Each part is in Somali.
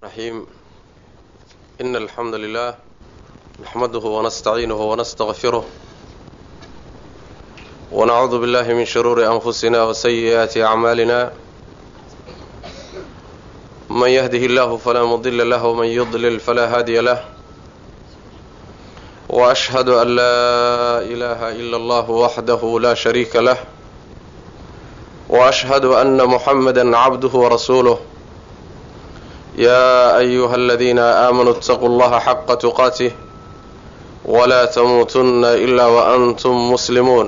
الرحيم إن الحمد لله نحمده ونستعينه ونستغفره ونعوذ بالله من شرور أنفسنا وسيئات أعمالنا من يهده الله فلا مضل له ومن يضلل فلا هادي له وأشهد أن لا إله إلا الله وحده لا شريك له وأشهد أن محمدا عبده ورسوله يا أيها الذين آمنوا اتقوا الله حق تقاته ولا تموتن إلا وأنتم مسلمون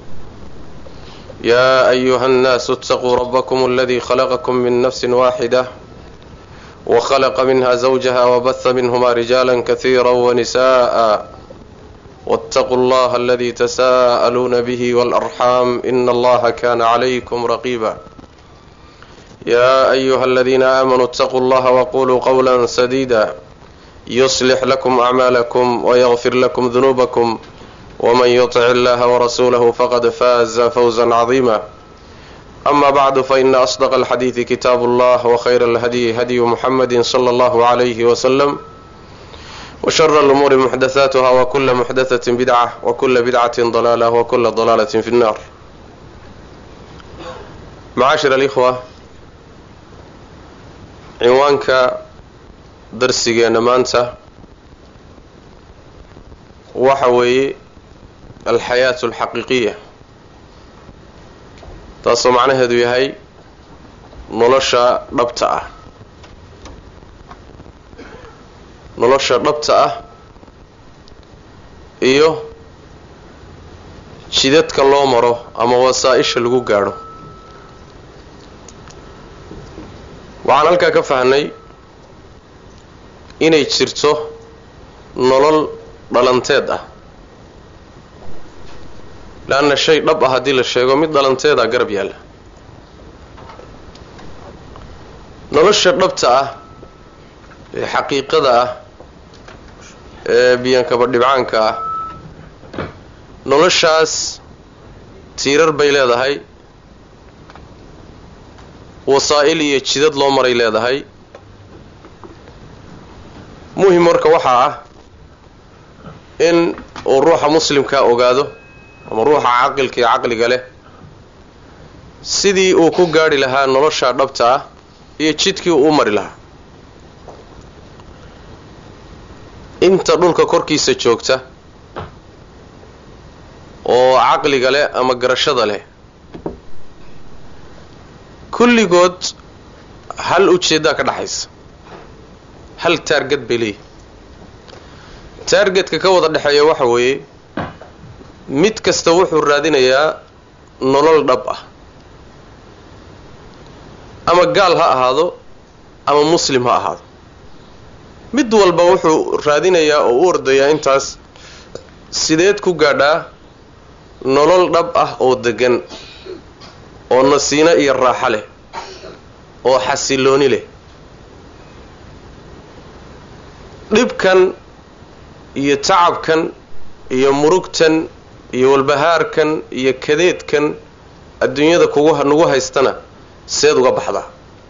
يا أيها الناس اتقوا ربكم الذي خلقكم من نفس واحدة وخلق منها زوجها وبث منهما رجالا كثيرا ونساء واتقوا الله الذي تساءلون به والأرحام إن الله كان عليكم رقيبا يا أيها الذين آمنوا اتقوا الله وقولوا قولا سديدا يصلح لكم أعمالكم ويغفر لكم ذنوبكم ومن يطع الله ورسوله فقد فاز فوزا عظيما أما بعد فإن أصدق الحديث كتاب الله وخير الهدي هدي محمد صلى الله عليه وسلم وشر الأمور محدثاتها وكل محدثة بدعة وكل بدعة ضلالة وكل ضلالة في النار معاشر الإخوة cinwaanka darsigeenna maanta waxa weeye alxayaatu alxaqiiqiya taasoo macnaheedu yahay nolosha dhabta ah nolosha dhabta ah iyo jidadka loo maro ama wasaa-isha lagu gaadho waxaan halkaa ka fahnay inay jirto nolol dhalanteed ah leanna shay dhab ah haddii la sheego mid dhalanteeda garab yaalla nolosha dhabta ah ee xaqiiqada ah ee biyankaba dhibcaanka ah noloshaas tiirar bay leedahay wasaa-il iyo jidad loo maray leedahay muhim marka waxaa ah in uu ruuxa muslimkaa ogaado ama ruuxa caqilka iyo caqliga leh sidii uu ku gaadhi lahaa nolosha dhabta ah iyo jidkii uu u mari lahaa inta dhulka korkiisa joogta oo caqliga leh ama garashada leh kulligood hal ujeeddaa ka dhaxaysa hal taarget bay leeyihi taargetka ka wada dhexeeya waxa weeye mid kasta wuxuu raadinayaa nolol dhab ah ama gaal ha ahaado ama muslim ha ahaado mid walba wuxuu raadinayaa oo u ordayaa intaas sideed ku gaadhaa nolol dhab ah oo degan oo nasiino iyo raaxo leh oo xasilooni leh dhibkan iyo tacabkan iyo murugtan iyo walbahaarkan iyo kadeedkan adduunyada kugu nagu haystana seed uga baxdaa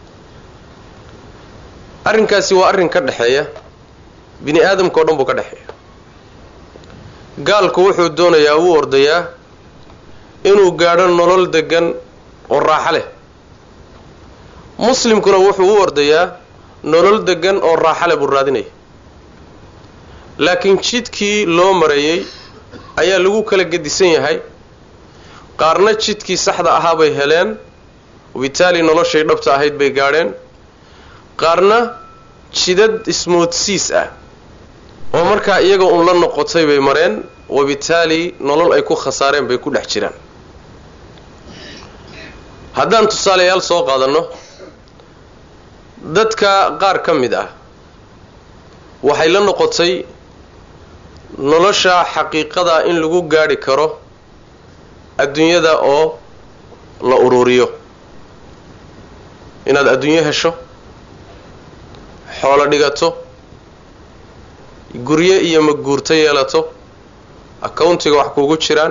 arrinkaasi waa arrin ka dhexeeya bini aadamka oo dhan buu ka dhexeeya gaalku wuxuu doonayaa wuu ordayaa inuu gaadho nolol degan oo raaxo leh muslimkuna wuxuu u ordayaa nolol degan oo raaxo leh buu raadinaya laakiin jidkii loo marayey ayaa lagu kala gedisan yahay qaarna jidkii saxda ahaa bay heleen wabitaali noloshay dhabta ahayd bay gaadheen qaarna jidad ismoodsiis ah oo markaa iyaga uun la noqotay bay mareen wabitaali nolol ay ku khasaareen bay ku dhex jiraan haddaan tusaalayaal soo qaadanno dadka qaar ka mid ah waxay la noqotay nolosha xaqiiqada in lagu gaadhi karo adduunyada oo la ururiyo inaad adduunyo hesho xoolo dhigato guryo iyo maguurto yeelato accountiga wax kugu jiraan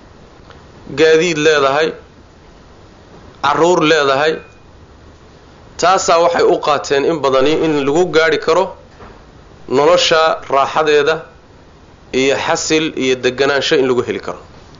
gaadiid leedahay caruur leedahay taasaa waxay u qaateen in badani in lagu gaadhi karo nolosha raaxadeeda iyo xasil iyo deganaansho in lagu heli karo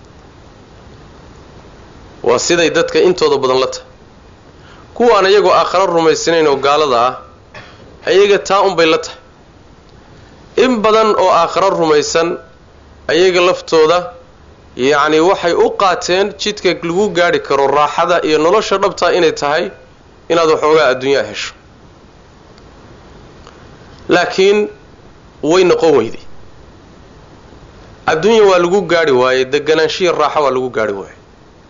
waa siday dadka intooda badan la tahay kuwaan iyagoo aakharo rumaysanayn oo gaalada ah ayaga taa unbay la tahay in badan oo aakharo rumaysan ayaga laftooda yacni waxay u qaateen jidka lagu gaadhi karo raaxada iyo nolosha dhabtaa inay tahay inaad waxoogaa adduunyaa hesho laakiin way noqon weyday adduunya waa lagu gaadhi waayey deganaanshiya raaxo waa lagu gaadhi waayey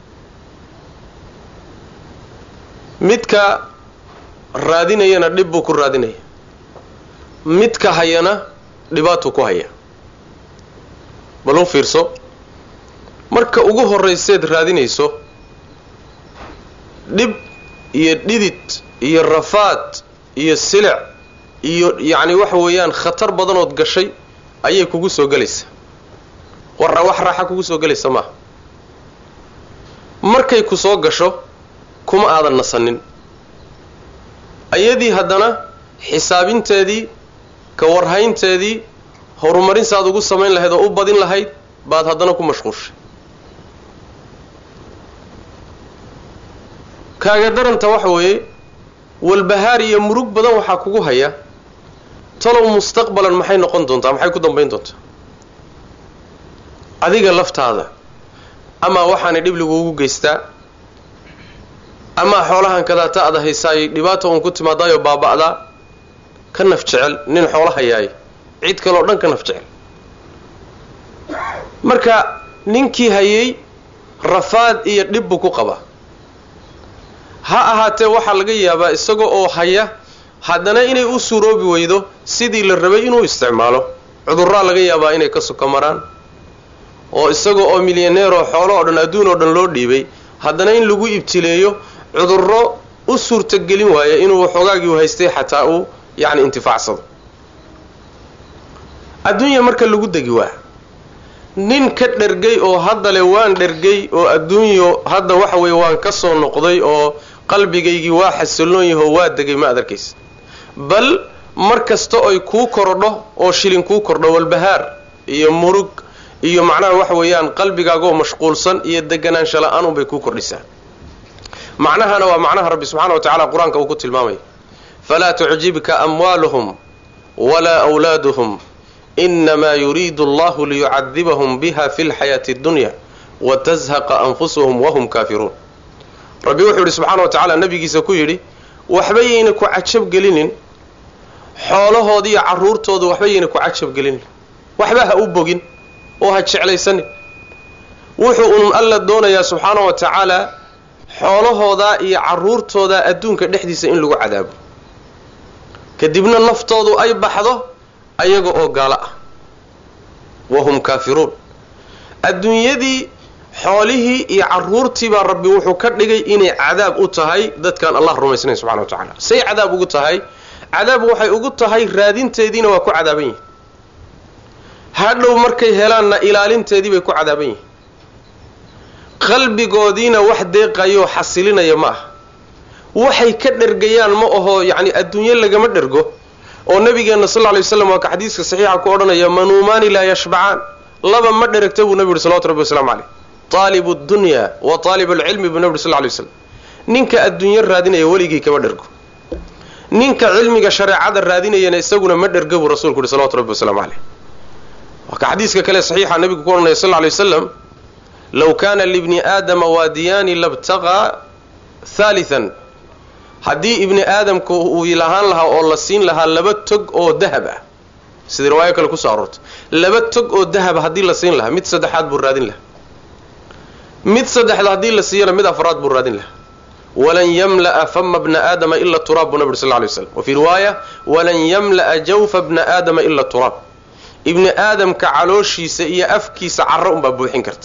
midka raadinayana dhib buu ku raadinaya midka hayana dhibaatuu ku haya bal u fiirso marka ugu horrayseed raadinayso dhib iyo dhidid iyo rafaad iyo silic iyo yacni waxa weeyaan khatar badanood gashay ayay kugu soo gelaysaa warra wax raaxa kugu soo gelaysa maaha markay ku soo gasho kuma aadan nasanin ayadii haddana xisaabinteedii ka warhaynteedii horumarin saad ugu samayn lahayd oo u badin lahayd baad haddana ku mashquushay kaaga daranta waxa weeye walbahaar iyo murug badan waxaa kugu haya talow mustaqbalan maxay noqon doontaa maxay ku dambayn doontaa adiga laftaada amaa waxaanay dhib laguugu geystaa amaa xoolahan kadaata ada haysaayay dhibaata uun ku timaadaayoo baaba'daa ka naf jecel nin xoolo hayaay cid kaleo dhan ka naf jecel marka ninkii hayay rafaad iyo dhib buu ku qabaa ha ahaatee waxaa laga yaabaa isaga oo haya haddana inay u suuroobi weydo sidii la rabay inuu isticmaalo cudurraa laga yaabaa inay ka suka maraan oo isaga oo milyaneeroo xoolo oo dhan adduun oo dhan loo dhiibay haddana in lagu ibtileeyo cudurro u suurtagelin waaya inuu waxoogaagii u haystay xataa uu yacni intifaacsado adduunya marka lagu degi waa nin ka dhergay oo hadda le waan dhergay oo adduunyo hadda waxa weeye waan ka soo noqday oo qalbigaygii waa xasilloon yahoo waa degay ma adarkaysa bal mar kasta oy kuu korodho oo shilin kuu kordho walbahaar iyo murug iyo macnaha waxa weeyaan qalbigaagoo mashquulsan iyo deganaansha la-aan unbay kuu kordhisaa macnahana waa macnaha rabbi subxana wa tacala qur-aanka uu ku tilmaamaya falaa tucjibka amwaaluhum walaa wlaaduhum inamaa yuriidu allahu liyucadibahum biha fi lxayaati اddunya watazhaqa anfusuhum wahum kaafiruun rabbi wuxuu yidhi subxaana wa tacaala nabigiisa ku yidhi waxba yayna ku cajab gelinin xoolahooda iyo carruurtooda waxba yayna ku cajab gelinin waxba ha u bogin oo ha jeclaysanin wuxuu unun alla doonayaa subxaana wa tacaala xoolahooda iyo carruurtooda adduunka dhexdiisa in lagu cadaabo kadibna naftoodu ay baxdo ayaga oo gaalo ah wahum kaafiruun adduunyadii xoolihii iyo carruurtii baa rabbi wuxuu ka dhigay inay cadaab u tahay dadkaan allah rumaysnayn subxana wa tacaala say cadaab ugu tahay cadaab waxay ugu tahay raadinteediina waa ku cadaaban yihin hadhow markay helaanna ilaalinteedii bay ku cadaaban yihin qalbigoodiina wax deeqayoo xasilinaya ma aha waxay ka dhergayaan ma aho yacni adduunyo lagama dhergo oo nabigeenna sal lla lay waslam waa ka xadiiska saxiixa ku odhanaya manuumaani laa yashbacaan laba ma dheragta buu nabi yuhi salawatu rabbi waslamu caleyh taalibu dunya wa taalibu alcilmi buu nabi uri sal lay slam ninka adduunyo raadinaya weligii kama dhergo ninka cilmiga shareecada raadinayana isaguna ma dherga buu rasuulku yuhi salawatu rabbi waslamu caleyh waa ka xadiiska kale saxiixa nabigu ku odhanaya sal lla lay wasalam low kaana libni aadama waadiyaani labtaqaa haalian haddii ibni aadamka uu lahaan lahaa oo la siin lahaa laba tog oo dahab ah sidii riwaayo kale kusoo aroortay laba tog oo dahaba haddii la siin lahaa mid saddexaad buu raadin lahaa mid saddexda haddii la siiyana mid afraad buu raadin lahaa walan yamla'a fama bna aadama ila turaab buu nabi uri sal lay slam wa fii riwaaya walan yamla'a jawfa bna aadama ila turaab ibni aadamka calooshiisa iyo afkiisa carro unbaa buuxin karta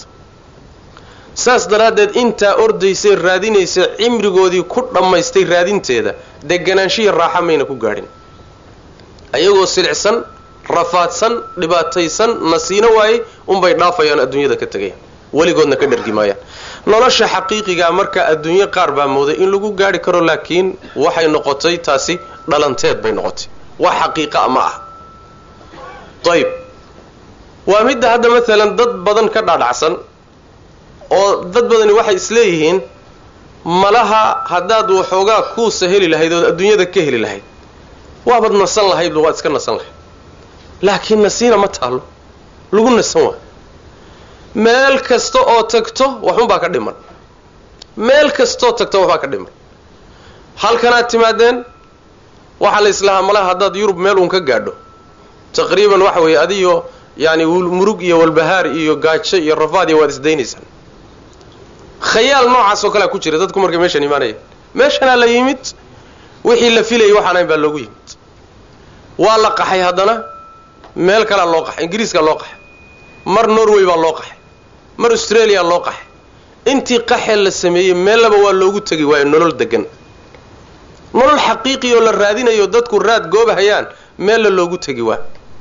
saas daraaddeed intaa ordaysay raadinaysa cimrigoodii ku dhammaystay raadinteeda deganaanshiya raaxa mayna ku gaadhin ayagoo silicsan rafaadsan dhibaataysan nasiino waayey unbay dhaafayaan adduunyada ka tegayaan weligoodna ka dhergi maayaan nolosha xaqiiqigaa marka adduunyo qaar baa mooday in lagu gaari karo laakiin waxay noqotay taasi dhalanteed bay noqotay wax xaqiiqaa ma ah ayb waa midda hadda maalan dad badan ka dhaadhacsan oo dad badani waxay isleeyihiin malaha haddaad waxoogaa kuusa heli lahayd ood adduunyada ka heli lahayd waabaad nasan lahaydba waad iska nasan lahayd laakiin nasiina ma taalo lagu nasan waa meel kasta oo tagto waxunbaa ka dhiman meel kastaoo tagto waxbaa ka dhiman halkanaad timaadeen waxaa la islahaa malaha haddaad yurub meel uun ka gaadho taqriiban waxa weeye adiyo yani murug iyo walbahaar iyo gaajo iyo rafaad iyo waad isdaynaysaan khayaal noocaas oo kalea ku jira dadku markay meeshan imaanayeen meeshanaa la yimid wixii la filayay waxaan ahayn baa loogu yimid waa la qaxay haddana meel kalea loo qaxay ingiriiskaa loo qaxay mar norway baa loo qaxay mar australia loo qaxay intii qaxee la sameeyey meellaba waa loogu tegi waayo nolol degan nolol xaqiiqi oo la raadinayo dadku raad goobahayaan meella loogu tegi waa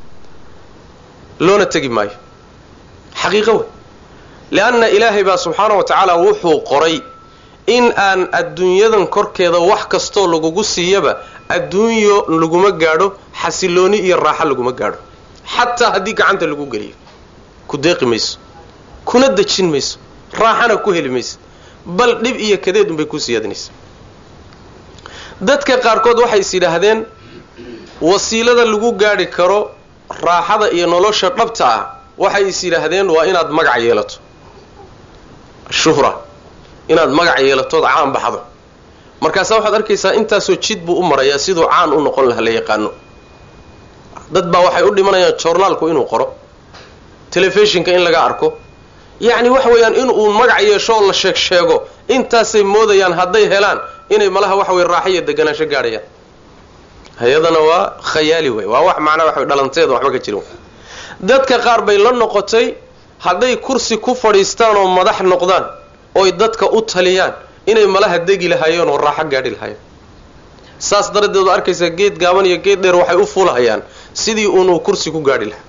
loona tegi maayo xaqiiqo wey lianna ilaahay baa subxaana wa tacaala wuxuu qoray in aan adduunyadan korkeeda wax kastoo lagugu siiyaba adduunyo laguma gaadho xasilooni iyo raaxo laguma gaadho xataa haddii gacanta lagu geliyo ku deeqi mayso kuna dejin mayso raaxana ku heli maysa bal dhib iyo kadeed unbay kuu siyaadinaysa dadka qaarkood waxay is yidhaahdeen wasiilada lagu gaadhi karo raaxada iyo nolosha dhabta ah waxay is yidhaahdeen waa inaad magac yeelato shuhra inaad magac yeelatood caan baxdo markaasaa waxaad arkaysaa intaasoo jid buu u marayaa siduu caan u noqon laha la yaqaano dad baa waxay u dhimanayaan joornaalku inuu qoro telefishinka in laga arko yacni waxa weeyaan in uu magac yeesho oo la sheeg sheego intaasay moodayaan hadday helaan inay malaha waxa weye raaxo iyo deganaansho gaadhayaan hay-adana waa khayaali wey waa wax macnaa waxa dhalanteeda waxba ka jirin dadka qaar bay la noqotay hadday kursi ku fadhiistaan oo madax noqdaan oy dadka u taliyaan inay malaha degi lahaayeen oo raaxo gaadhi lahaayeen saas daradeed waa arkaysaa geed gaaban iyo geed dheer waxay u fuulahayaan sidii uunuu kursi ku gaadhi lahaa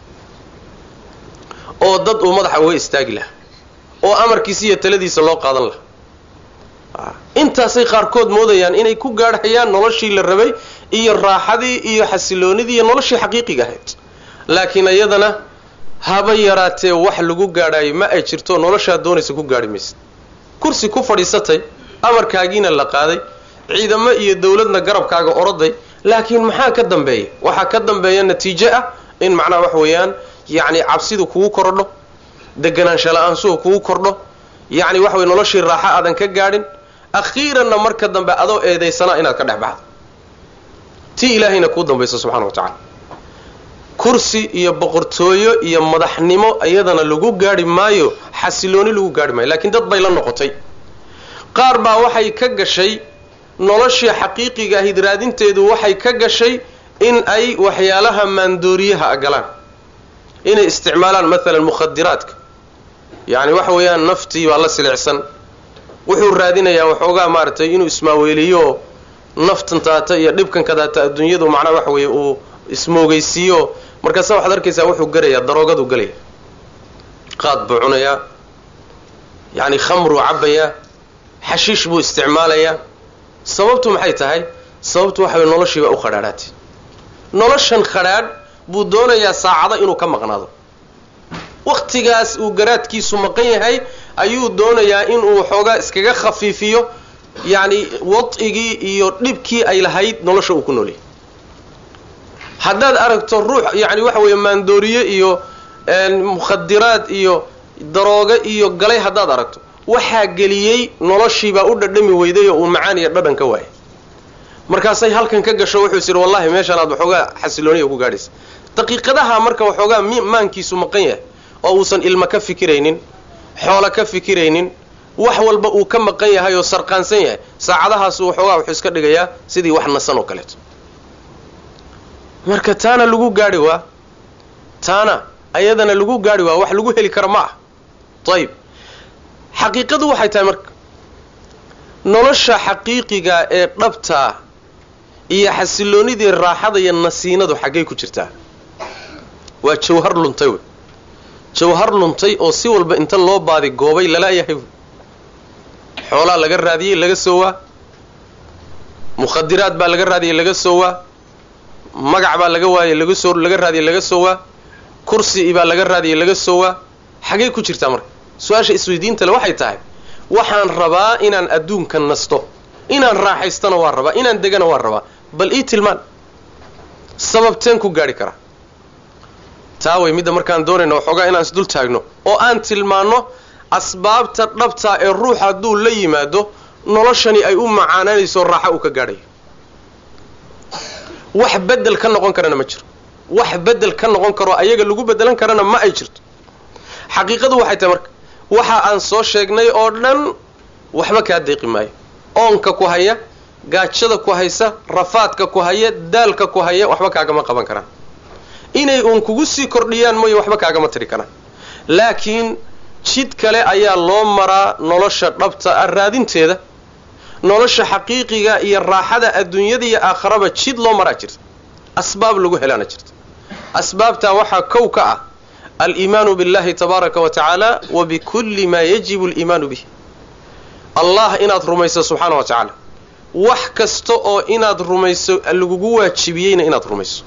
oo dad uu madaxa uga istaagi lahaa oo amarkiisa iyo taladiisa loo qaadan lahaa intaasay qaarkood moodayaan inay ku gaadhayaan noloshii la rabay iyo raaxadii iyo xasiloonidii iyo noloshii xaqiiqiga ahayd laakiin iyadana haba yaraatee wax lagu gaadhaayo ma ay jirto noloshaad doonaysa ku gaadhi maysa kursi ku fadhiisatay amarkaagiina la qaaday ciidamo iyo dawladna garabkaaga oroday laakiin maxaa ka dambeeya waxaa ka dambeeya natiijo ah in macnaha wax weeyaan yacni cabsidu kugu kordho deganaansha la-aansuhu kugu kordho yacni waxa weye noloshii raaxo aadan ka gaadhin akhiiranna marka dambe adoo eedaysanaa inaad ka dhex baxdo tii ilaahayna kuu dambaysa subxana wa tacala kursi iyo boqortooyo iyo madaxnimo iyadana lagu gaadhi maayo xasilooni lagu gaadhi maayo laakiin dad bay la noqotay qaar baa waxay ka gashay noloshii xaqiiqiga ahid raadinteedu waxay ka gashay in ay waxyaalaha maandooriyaha galaan inay isticmaalaan maalan mukhadiraadka yacni waxa weeyaan naftii baa la silicsan wuxuu raadinayaa waxoogaa maaragtay inuu ismaaweeliyo naftan taata iyo dhibkan ka taata adduunyadu macnaha waxa weeye uu ismoogeysiiyo markaasa waxaad arkaysaa wuxuu garayaa daroogadu galaya qaad buu cunayaa yacni khamruu cabbayaa xashiish buu isticmaalayaa sababtu maxay tahay sababtu waxa weye noloshiibaa u khadhaadhaatay noloshan khadhaadh buu doonayaa saacado inuu ka maqnaado wakhtigaas uu garaadkiisu maqan yahay ayuu doonayaa inuu xoogaa iskaga khafiifiyo yacni wad'igii iyo dhibkii ay lahayd nolosha uu ku noolyahay haddaad aragto ruux yacni waxa weeye maandooriye iyo mukhadiraad iyo daroogo iyo galay haddaad aragto waxaa geliyey noloshiibaa u dhadhami weyday oo uu macaan iyo dhadhan ka waayay markaasay halkan ka gasho wuxuu is yidhi wallahi meeshaan aad waxoogaa xasilooniya ku gaadhaysa daqiiqadaha marka waxoogaa maankiisu maqan yahay oo uusan ilmo ka fikiraynin xoolo ka fikiraynin wax walba uu ka maqan yahay oo sarqaansan yahay saacadahaasu waxoogaa wuxuu iska dhigayaa sidii wax nasan oo kaleeto marka taana lagu gaadhi waa taana ayadana lagu gaadhi waa wax lagu heli kara ma ah ayib xaqiiqadu waxay tahay marka nolosha xaqiiqiga ee dhabtaa iyo xasiloonidii raaxada iyo nasiinadu xaggay ku jirtaa waa jawhar luntay wey jawhar luntay oo si walba inta loo baadi goobay lalaayahay wey xoolaa laga raadiyey laga soo waa mukhadiraad baa laga raadiyey laga soo waa magac baa laga waayey laga soo laga raadiyey laga soo waa kursi baa laga raadiyey laga soo waa xagee ku jirtaa marka su-aasha isweydiinta le waxay tahay waxaan rabaa inaan adduunka nasto inaan raaxaystana waa rabaa inaan degana waa rabaa bal ii tilmaan sababteen ku gaadhi karaa taa way midda markaan doonayno waxoogaa inaan isdul taagno oo aan tilmaanno asbaabta dhabtaa ee ruux hadduu la yimaado noloshani ay u macaananayso raaxo uu ka gaadhayo wax bedel ka noqon karana ma jiro wax bedel ka noqon karo ayaga lagu bedelan karana ma ay jirto xaqiiqadu waxay tahay marka waxa aan soo sheegnay oo dhan waxba kaa deeqi maayo oonka ku haya gaajada ku haysa rafaadka ku haya daalka ku haya waxba kaagama qaban karaan inay uun kugu sii kordhiyaan mooye waxba kaagama tiri karaan laakiin jid kale ayaa loo maraa nolosha dhabta ah raadinteeda nolosha xaqiiqiga iyo raaxada adduunyada iyo aakharaba jid loo maraa jirta asbaab lagu helaana jirta asbaabtaa waxaa kow ka ah aliimaanu billahi tabaaraka wa tacaala wa bikulli maa yajibu aliimaanu bih allah inaad rumayso subxaana wa tacaala wax kasta oo inaad rumayso lagugu waajibiyeyna inaad rumayso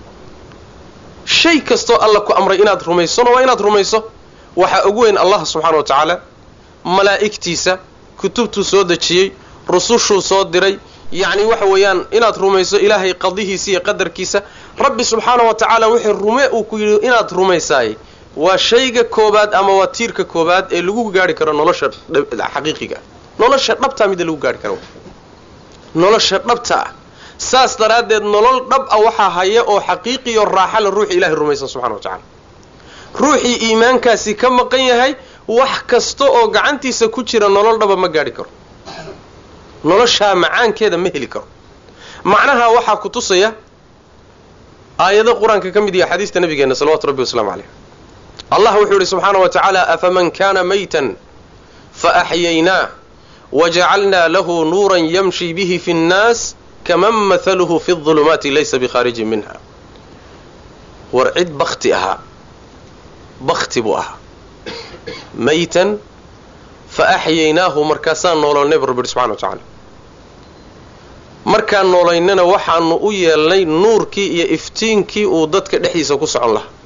shay kastoo alla ku amray inaad rumaysona waa inaad rumayso waxaa ugu weyn allah subxaana wa tacaala malaa'igtiisa kutubtuu soo dejiyey rusushuu soo diray yacni waxa weeyaan inaad rumayso ilaahay qadihiisa iyo qadarkiisa rabbi subxaana wa tacaala wixii rume uu ku yidhi inaad rumaysaay waa shayga koobaad ama waa tiirka koobaad ee lagu gaari karo nolosha xaqiiqiga nolosha dhabtaa midda lagu gaari karo nolosha dhabta ah saas daraaddeed nolol dhab ah waxaa haya oo xaqiiqiyo raaxa la ruuxi ilahay rumaysan subxana wa tacala ruuxii iimaankaasi ka maqan yahay wax kasta oo gacantiisa ku jira nolol dhaba ma gaadhi karo noloshaa macaankeeda ma heli karo macnaha waxaa ku tusaya aayado qur-aanka ka mid yaha xadiista nabigeena salawatu rabbi wasalaamu caleyh allah wuxuu yihi subxaana wa tacaala afaman kana maytan faaxyaynaa wajacalnaa lahu nuuran yamshi bihi fi nnaas kaman mahaluhu fi ظulumaati laysa bikhaarijin minha war cid bakti ahaa bakti buu ahaa maytan fa axyaynaahu markaasaan noololnay bu rabbi yihi subxana wa tacaala markaan noolaynana waxaanu u yeelnay nuurkii iyo iftiinkii uu dadka dhexdiisa ku socon lahaa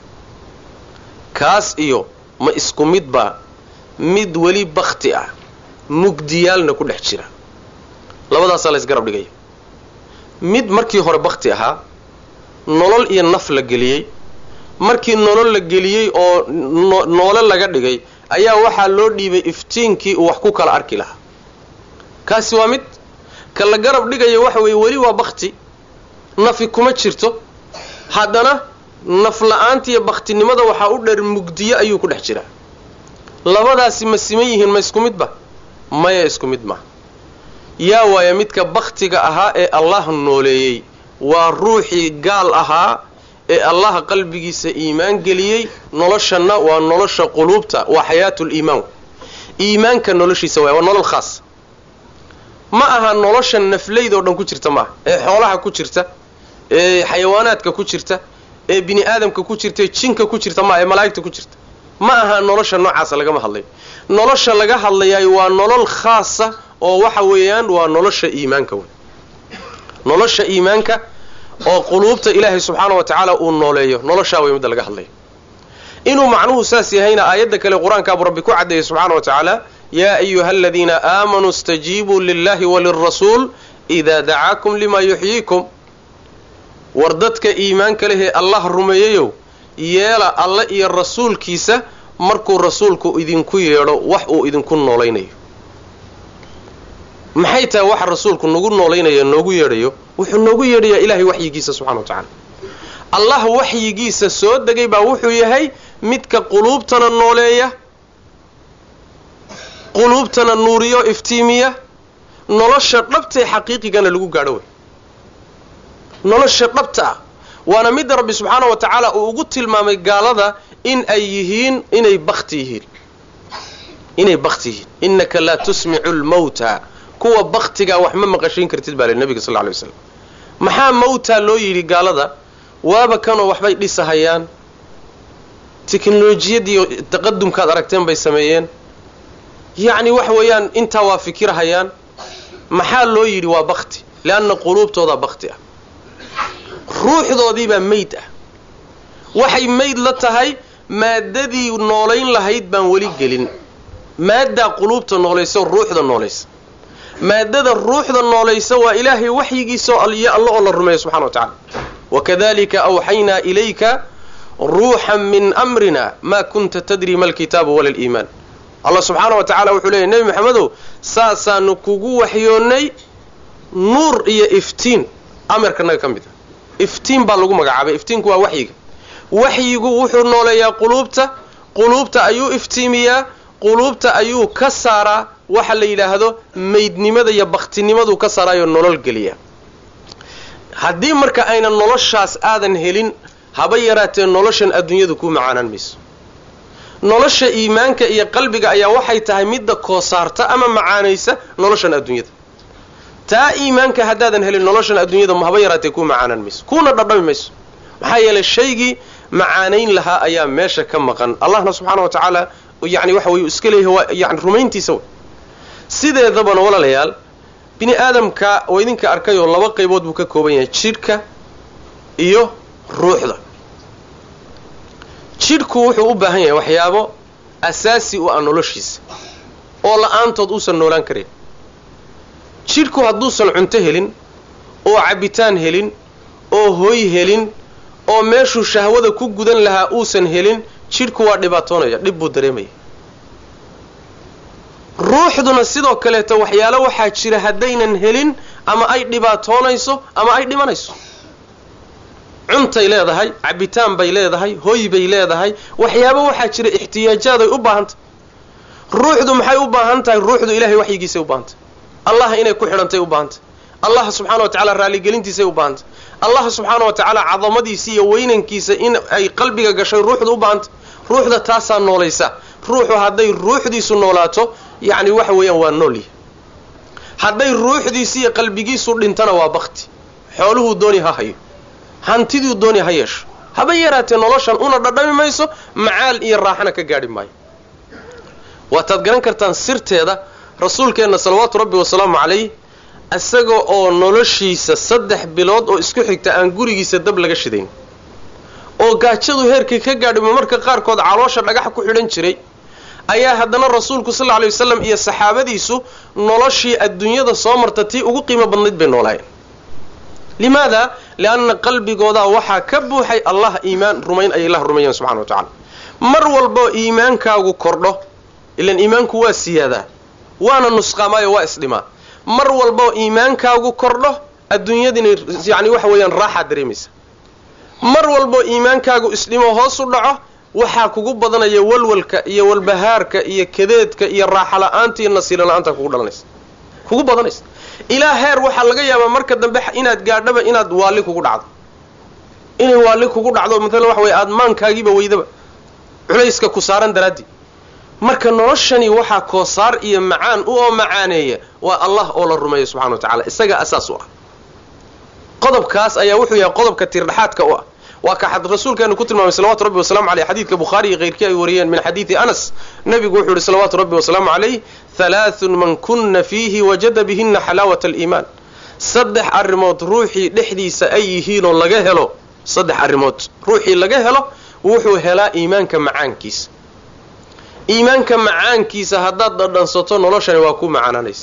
kaas iyo ma isku midbaa mid weli bakti ah mugdiyaalna ku dhex jira labadaasaa la ysgarab dhigaya mid markii hore bakti ahaa nolol iyo naf la geliyey markii nolol la geliyey oo noole laga dhigay ayaa waxaa loo dhiibay iftiinkii uu wax ku kala arki lahaa kaasi waa mid ka la garab dhigaya waxa weeye weli waa bakti nafi kuma jirto haddana naf la-aanta iyo baktinimada waxaa u dheer mugdiyo ayuu ku dhex jiraa labadaasi ma siman yihiin ma isku midba maya isku mid ma yaa waaya midka baktiga ahaa ee allah nooleeyey waa ruuxii gaal ahaa ee allah qalbigiisa iimaan geliyey noloshanna waa nolosha quluubta waa xayaatul iimaan iimaanka noloshiisa waay waa nolol khaas ma aha nolosha naflayd oo dhan ku jirta maaha ee xoolaha ku jirta ee xayawaanaadka ku jirta ee bini aadamka ku jirta ee jinka ku jirta maaha ee malaa'igta ku jirta ma aha nolosha noocaasa lagama hadlayo nolosha laga hadlayaay waa nolol khaasa oo waxa weeyaan waa nolosha iimaanka wey nolosha iimaanka oo quluubta ilaahay subxaana wa tacaala uu nooleeyo noloshaa way midda laga hadlayo inuu macnuhu saas yahayna aayadda kale qur-aankaabuu rabbi ku caddeeyey subxaana wa tacaala yaa ayuha aladiina aamanuu istajiibuu lillahi walirasuul idaa dacaakum limaa yuxyiikum war dadka iimaanka lehee allah rumeeyeyow yeela alle iyo rasuulkiisa markuu rasuulku idinku yeedho wax uu idinku noolaynayo maxay tahay waxa rasuulku nagu noolaynayo noogu yeedhayo wuxuu noogu yeedhayaa ilaahay waxyigiisa subxana wa tacaala allah waxyigiisa soo degay baa wuxuu yahay midka quluubtana nooleeya quluubtana nuuriyo iftiimiya nolosha dhabtae xaqiiqigana lagu gaadho wey nolosha dhabta ah waana midda rabbi subxaana wa tacaala uu ugu tilmaamay gaalada in ay yihiin inay bakti yihiin inay bakti yihiin innaka laa tusmicu lmawta kuwa baktigaa wax ma maqashiin kartid baa le nabiga sal lla alay waslam maxaa mawtaa loo yidhi gaalada waaba kanoo waxbay dhisahayaan teknolojiyadiiyo taqadumkaad aragteen bay sameeyeen yacni waxa weeyaan intaa waa fikirhayaan maxaa loo yidhi waa bakti leanna quluubtoodaa bakti ah ruuxdoodiibaa meyd ah waxay meyd la tahay maaddadii noolayn lahayd baan weli gelin maaddaa quluubta noolaysa ruuxda noolaysa maaddada ruuxda noolaysa waa ilaahay waxyigiisa iyo alla oo la rumeeyo subxana wa tacala wakadalika awxaynaa ilayka ruuxan min amrina maa kunta tadri ma alkitaabu wala aliimaan allah subxaana wa tacala wuxuu leeyay nebi maxamedow saasaanu kugu waxyoonnay nuur iyo iftiin amarkanaga ka mid a iftiin baa lagu magacaabay iftiinku waa waxyiga waxyigu wuxuu nooleeyaa quluubta quluubta ayuu iftiimiyaa quluubta ayuu ka saaraa waxa la yidhaahdo meydnimada iyo baktinimadu ka saaraayoo nolol geliya haddii marka aynan noloshaas aadan helin haba yaraatee noloshan adduunyadu kuu macaanaan mayso nolosha iimaanka iyo qalbiga ayaa waxay tahay midda koosaarta ama macaanaysa noloshan adduunyada taa iimaanka haddaadan helin noloshan adduunyada haba yaraatee kuu macaanaan mayso kuuna dhadhami mayso maxaa yeelay shaygii macaanayn lahaa ayaa meesha ka maqan allahna subxaana wa tacaala yani waxa weye iska leeyahay waa yani rumayntiisa w sideedabana walaalayaal bini aadamka oo idinka arkayoo laba qaybood buu ka kooban yahay jidhka iyo ruuxda jidhku wuxuu u baahan yahay waxyaabo asaasi u ah noloshiisa oo la-aantood uusan noolaan karin jidhku hadduusan cunto helin oo cabbitaan helin oo hoy helin oo meeshuu shahwada ku gudan lahaa uusan helin jidhku waa dhibaatoonaya dhib buu dareemaya ruuxduna sidoo kaleeto waxyaalo waxaa jira haddaynan helin ama ay dhibaatoonayso ama ay dhimanayso cuntay leedahay cabbitaan bay leedahay hoy bay leedahay waxyaabo waxaa jira ixtiyaajaad ay u baahantahy ruuxdu maxay u baahan tahay ruuxdu ilahay waxyigiisay u baahantay allah inay ku xidhantay u baahantay allah subxaana wa tacala raalligelintiisay u baahantay allah subxaana wa tacaala cadamadiisa iyo weynankiisa in ay qalbiga gashay ruuxdu u baahantay ruuxda taasaa noolaysa ruuxu hadday ruuxdiisu noolaato yacni waxa weeyaan waa noolyahy hadday ruuxdiisi iyo qalbigiisu dhintana waa bakti xooluhuu dooni ha hayo hantiduu dooni ha yeesho haba yaraatee noloshan una dhadhami mayso macaal iyo raaxana ka gaadhi maayo waataad garan kartaan sirteeda rasuulkeenna salawaatu rabbi wasalaamu calayh isaga oo noloshiisa saddex bilood oo isku xigta aan gurigiisa dab laga shidayn oo gaajadu heerkii ka gaadhimo marka qaarkood caloosha dhagax ku xidhan jiray ayaa haddana rasuulku sal lla lay wasalam iyo saxaabadiisu noloshii adduunyada soo marta tii ugu qiimo badnayd bay noolaayeen limaada lianna qalbigoodaa waxaa ka buuxay allah iimaan rumayn ay ilah rumeeyeen subxana wa tacala mar walboo iimaankaagu kordho ilan iimaanku waa siyaadaa waana nusqaamaayo waa isdhimaa mar walboo iimaankaagu kordho adduunyadina yani waxa weeyaan raaxaad dareemaysa mar walboo iimaankaagu isdhimo hoos u dhaco waxaa kugu badanaya walwalka iyo walbahaarka iyo kadeedka iyo raaxa la-aanta iyo nasiilo la-aanta kugu dhalanaysa kugu badanaysa ilaa heer waxaa laga yaabaa marka dambe inaad gaadhaba inaad waalli kugu dhacdo inay waalli kugu dhacdo maalan waxa weye aada maankaagiiba weydaba culayska ku saaran daraaddii marka noloshani waxaa koosaar iyo macaan u oo macaaneeya waa allah oo la rumeeya subxana wa tacala isaga asaas u ah qodobkaas ayaa wuxuu yahay qodobka tiirdhaxaadka u ah waa ka rasuulkeenu ku tilmaamay salawatu rabbi wasalamu aleyh xadiidka bukhaari iyo keyrkii ay wariyeen min xadiidi anas nabigu wuxuu yihi salawaatu rabbi wasalaamu calayh halaathun man kunna fiihi wajada bihina xalaawata aliimaan saddex arrimood ruuxii dhexdiisa ay yihiinoo laga helo saddex arrimood ruuxii laga helo wuxuu helaa iimaanka macaankiisa iimaanka macaankiisa haddaad dhadhansato noloshani waa ku macaananaysa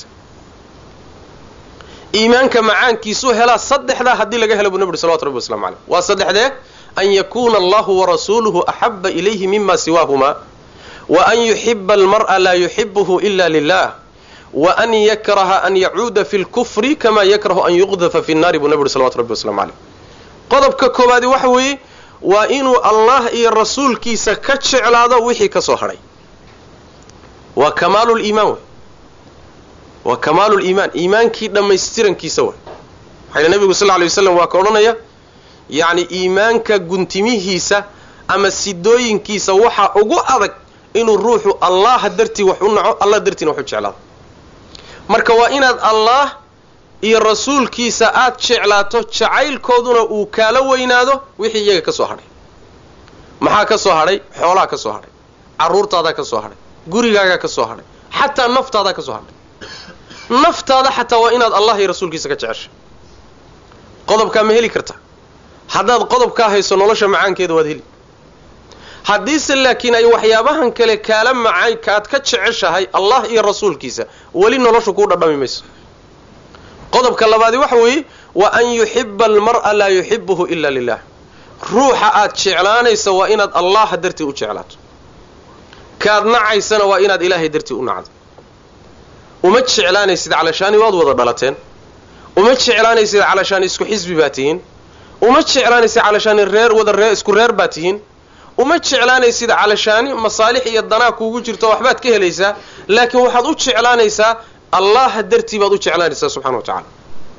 iimaanka macaankiisuu helaa saddexdaa haddii laga helo buu nabi uri salawatu rabbi waslamu caleyh waa saddexdee an yakuuna allahu warasuuluhu axaba ilayhi mima siwaahumaa wa an yuxiba almar'a laa yuxibuhu ila lilah wa an yakraha an yacuuda fi lkufri kama yakrahu an yuqdafa fi nnaari buu nabi uri salawatu rabbi waslamu caleyh qodobka koobaadi waxa weeye waa inuu allah iyo rasuulkiisa ka jeclaado wixii ka soo hadhay waa kamaalu liimaan wey waa kamaalu liimaan iimaankii dhammaystirankiisa way waxayna nabigu sal lla lay waslam waa ka odhanaya yacni iimaanka guntimihiisa ama sidooyinkiisa waxaa ugu adag inuu ruuxu allaha dartii wax u naco allah dartiina wax u jeclaado marka waa inaad allah iyo rasuulkiisa aad jeclaato jacaylkooduna uu kaala weynaado wixii iyaga ka soo hadhay maxaa ka soo hadhay xoolaha ka soo hadhay carruurtaadaa ka soo hadhay gurigaagaa ka soo hadhay xataa naftaadaa ka soo hadhay naftaada xataa waa inaad allah iyo rasuulkiisa ka jeceshay qodobkaa ma heli karta haddaad qodobkaa hayso nolosha macaankeeda waad heli haddiise laakiin ay waxyaabahan kale kaala macay kaad ka jeceshahay allah iyo rasuulkiisa weli noloshu kuu dhadhami mayso qodobka labaadi waxa weeye wa an yuxiba almar'a laa yuxibuhu ila lilah ruuxa aad jeclaanaysa waa inaad allah dartii u jeclaato kaad nacaysana waa inaad ilaahay dartii u nacdo uma jeclaanaysid calashaani waad wada dhalateen uma jeclaanaysid calashaani isku xisbi baa tihiin uma jeclaanaysid calashaani reer wada ree isku reer baa tihiin uma jeclaanaysid calashaani masaalix iyo danaa kuugu jirto waxbaad ka helaysaa laakiin waxaad u jeclaanaysaa allaha dartii baad u jeclaanaysaa subxana wa tacaala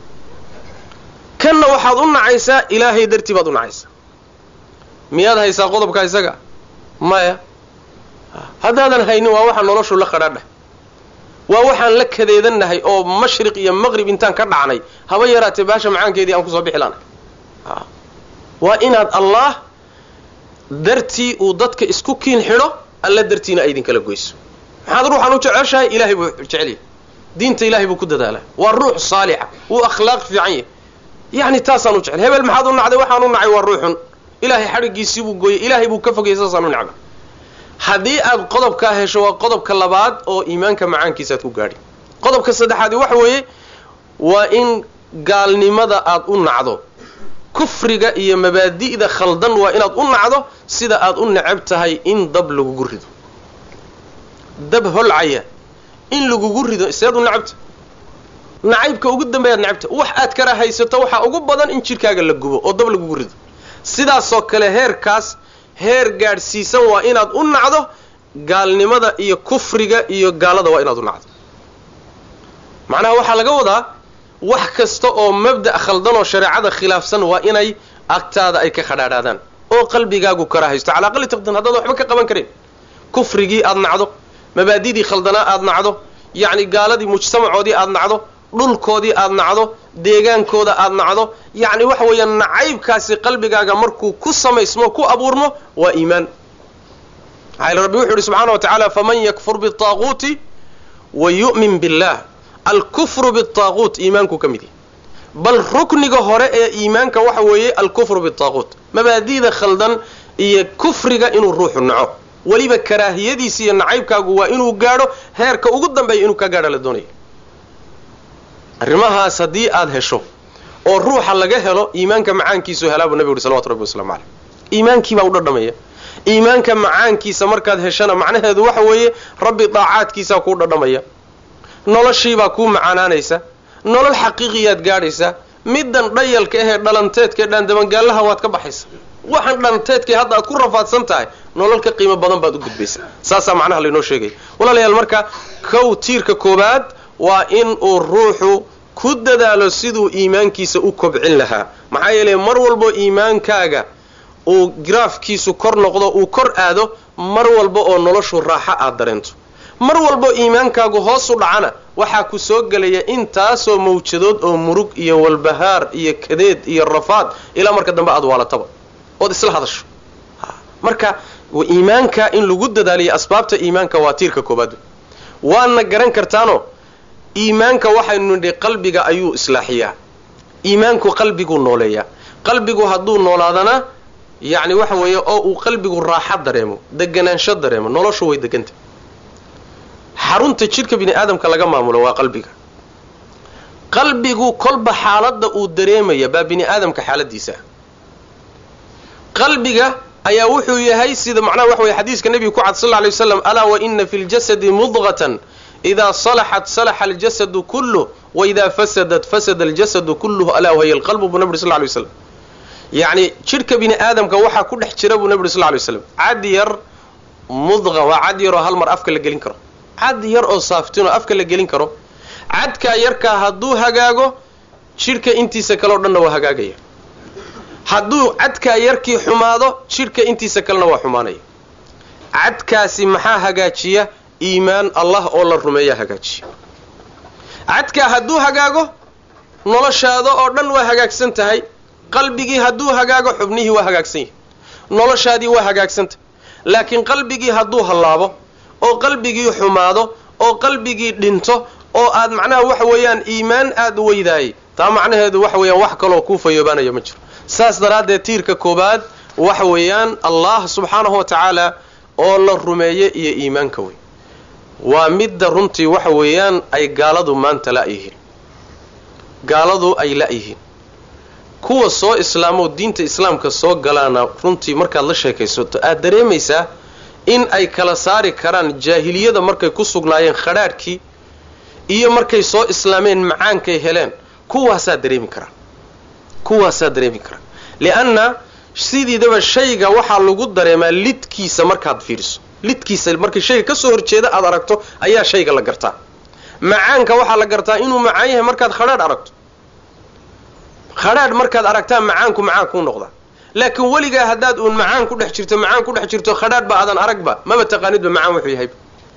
kanna waxaad u nacaysaa ilaahay dartii baad u nacaysaa miyaad haysaa qodobkaa isaga maya haddaadan haynin waa waxaa noloshu la qadhaadhah waa waxaan la kadeedannahay oo mashriq iyo maqrib intaan ka dhacnay haba yaraatee baasha macaankeedii aan kusoo bixi laanahay waa inaad allah dartii uu dadka isku kiin xidho alla dartiina ay idin kala goyso maxaad ruuxan u jeceshahay ilaahay buu jecelyahy diinta ilahay buu ku dadaalaa waa ruux saalixa wuu akhlaaq fiican yahy yacni taasaan u jecel hebel maxaad u nacday waxaan u nacay waa ruuxun ilaahay xadhiggiisii buu gooyey ilaahay buu ka fogayay saasaan u necba haddii aad qodobkaa hesho waa qodobka labaad oo iimaanka macaankiisaaad ku gaadhi qodobka saddexaadi waxa weeye waa in gaalnimada aad u nacdo kufriga iyo mabaadi'da khaldan waa inaad u nacdo sida aad u necab tahay in dab lagugu rido dab holcaya in lagugu rido seed u necabta nacaybka ugu dambeeyaad necabta wax aad kala haysato waxaa ugu badan in jidhkaaga la gubo oo dab lagugu rido sidaasoo kale heerkaas heer gaadhsiisan waa inaad u nacdo gaalnimada iyo kufriga iyo gaalada waa inaad u nacdo macnaha waxaa laga wadaa wax kasta oo mabda' khaldan oo shareecada khilaafsan waa inay agtaada ay ka khadhaadhaadaan oo qalbigaagu kara haysto calaa aqali taqdiin haddaad waxba ka qaban karin kufrigii aad nacdo mabaadidii khaldanaa aad nacdo yacni gaaladii mujtamacoodii aad nacdo dhulkoodii aad nacdo deegaankooda aad nacdo yacni waxa weeyaan nacaybkaasi qalbigaaga markuu ku samaysmo ku abuurmo waa iimaan maxaa yele rabbi wuxu uhi subxaana wa tacaala faman yakfur biالطaaquuti wa yu'min billah alkufru biالطaaquut iimaanku ka mid yahy bal rukniga hore ee iimaanka waxa weeye alkufru biالطaaquut mabaadida khaldan iyo kufriga inuu ruuxu naco weliba karaahiyadiisa iyo nacaybkaagu waa inuu gaadho heerka ugu dambeeya inuu ka gaadho la doonaya arrimahaas haddii aad hesho oo ruuxa laga helo iimaanka macaankiisu helaa buu nabigu uhi salawatu rabbi waslamu caleyh iimaankiibaa u dhadhamaya iimaanka macaankiisa markaad heshana macnaheedu waxa weeye rabbi daacaadkiisaa kuu dhadhamaya noloshiibaa kuu macaanaanaysa nolol xaqiiqiyaad gaadhaysaa middan dhayalka ahee dhalanteedka ee dhaandabangaallaha waad ka baxaysa waxaan dhalanteedkay hadda aad ku rafaadsan tahay nolol ka qiimo badan baad u gudbaysaa saasaa macnaha laynoo sheegaya walaalayaal marka kow tiirka koobaad waa in uu ruuxu ku dadaalo siduu iimaankiisa u kobcin lahaa maxaa yeelay mar walbo iimaankaaga uu graafkiisu kor noqdo uu kor aado mar walba oo noloshu raaxo aad dareento mar walbo iimaankaagu hoos u dhacana waxaa ku soo gelaya intaasoo mawjadood oo murug iyo walbahaar iyo kadeed iyo rafaad ilaa marka dambe aad waalataba ood isla hadasho marka iimaanka in lagu dadaaliyo asbaabta iimaanka waa tiirka koobaad waadna garan kartaano iimaanka waxaynu nidhi qalbiga ayuu islaaxiyaa iimaanku qalbiguu nooleeyaa qalbigu hadduu noolaadana yacni waxa weeye oo uu qalbigu raaxa dareemo deganaansho dareemo noloshu way deganta xarunta jidhka bini aadamka laga maamulo waa qalbiga qalbigu kolba xaaladda uu dareemaya baa bini aadamka xaaladiisa ah qalbiga ayaa wuxuu yahay sida macnaha waxa weye xadiiska nebiga ku cad sal lla lay waslam alaa wa ina fi ljasadi mudqatan idaa salaxat salaxa aljasadu kulluh waidaa fasadat fasada aljasadu kulluhu alaa wahiya alqalbu buu nabi uri sl ly waslam yacni jidhka bini aadamka waxaa ku dhex jira buu nabi uri sl ly waslam cad yar mudqa waa cad yaroo hal mar afka la gelin karo cad yar oo saaftinoo afka la gelin karo cadkaa yarkaa hadduu hagaago jidhka intiisa kaleo dhanna waa hagaagaya hadduu cadkaa yarkii xumaado jidhka intiisa kalena waa xumaanaya cadkaasi maxaa hagaajiya iimaan allah oo la rumeeyaa hagaajiya cadkaa hadduu hagaago noloshaada oo dhan waa hagaagsan tahay qalbigii hadduu hagaago xubnihii waa hagaagsan yahay noloshaadii waa hagaagsantahay laakiin qalbigii hadduu hallaabo oo qalbigii xumaado oo qalbigii dhinto oo aad macnaha waxa weeyaan iimaan aada weydaayay taa macnaheedu waxa weeyaan wax kaloo kuu fayoobaanaya ma jiro saas daraaddeed tiirka koobaad waxa weeyaan allah subxaanahu wa tacaala oo la rumeeye iyo iimaanka wey waa midda runtii waxa weeyaan ay gaaladu maanta la-yihiin gaaladu ay la-yihiin kuwa soo islaamoo diinta islaamka soo galaana runtii markaad la sheekaysato aad dareemaysaa in ay kala saari karaan jaahiliyada markay ku sugnaayeen khadhaadhkii iyo markay soo islaameen macaankay heleen kuwaasaa dareemi karaan kuwaasaa dareemi karaan lianna sidiidaba shayga waxaa lagu dareemaa lidkiisa markaad fiiriso lidkiisa markay shayga ka soo horjeeda aad aragto ayaa shayga la gartaa macaanka waxaa la gartaa inuu macaan yahay markaad khadhaadh aragto khadhaadh markaad aragtaa macaanku macaan kuu noqdaa laakiin weligaa haddaad uun macaan ku dhex jirto macaan ku dhex jirto khadhaadh ba aadan aragba maba taqaanidba macaan wuxuu yahayba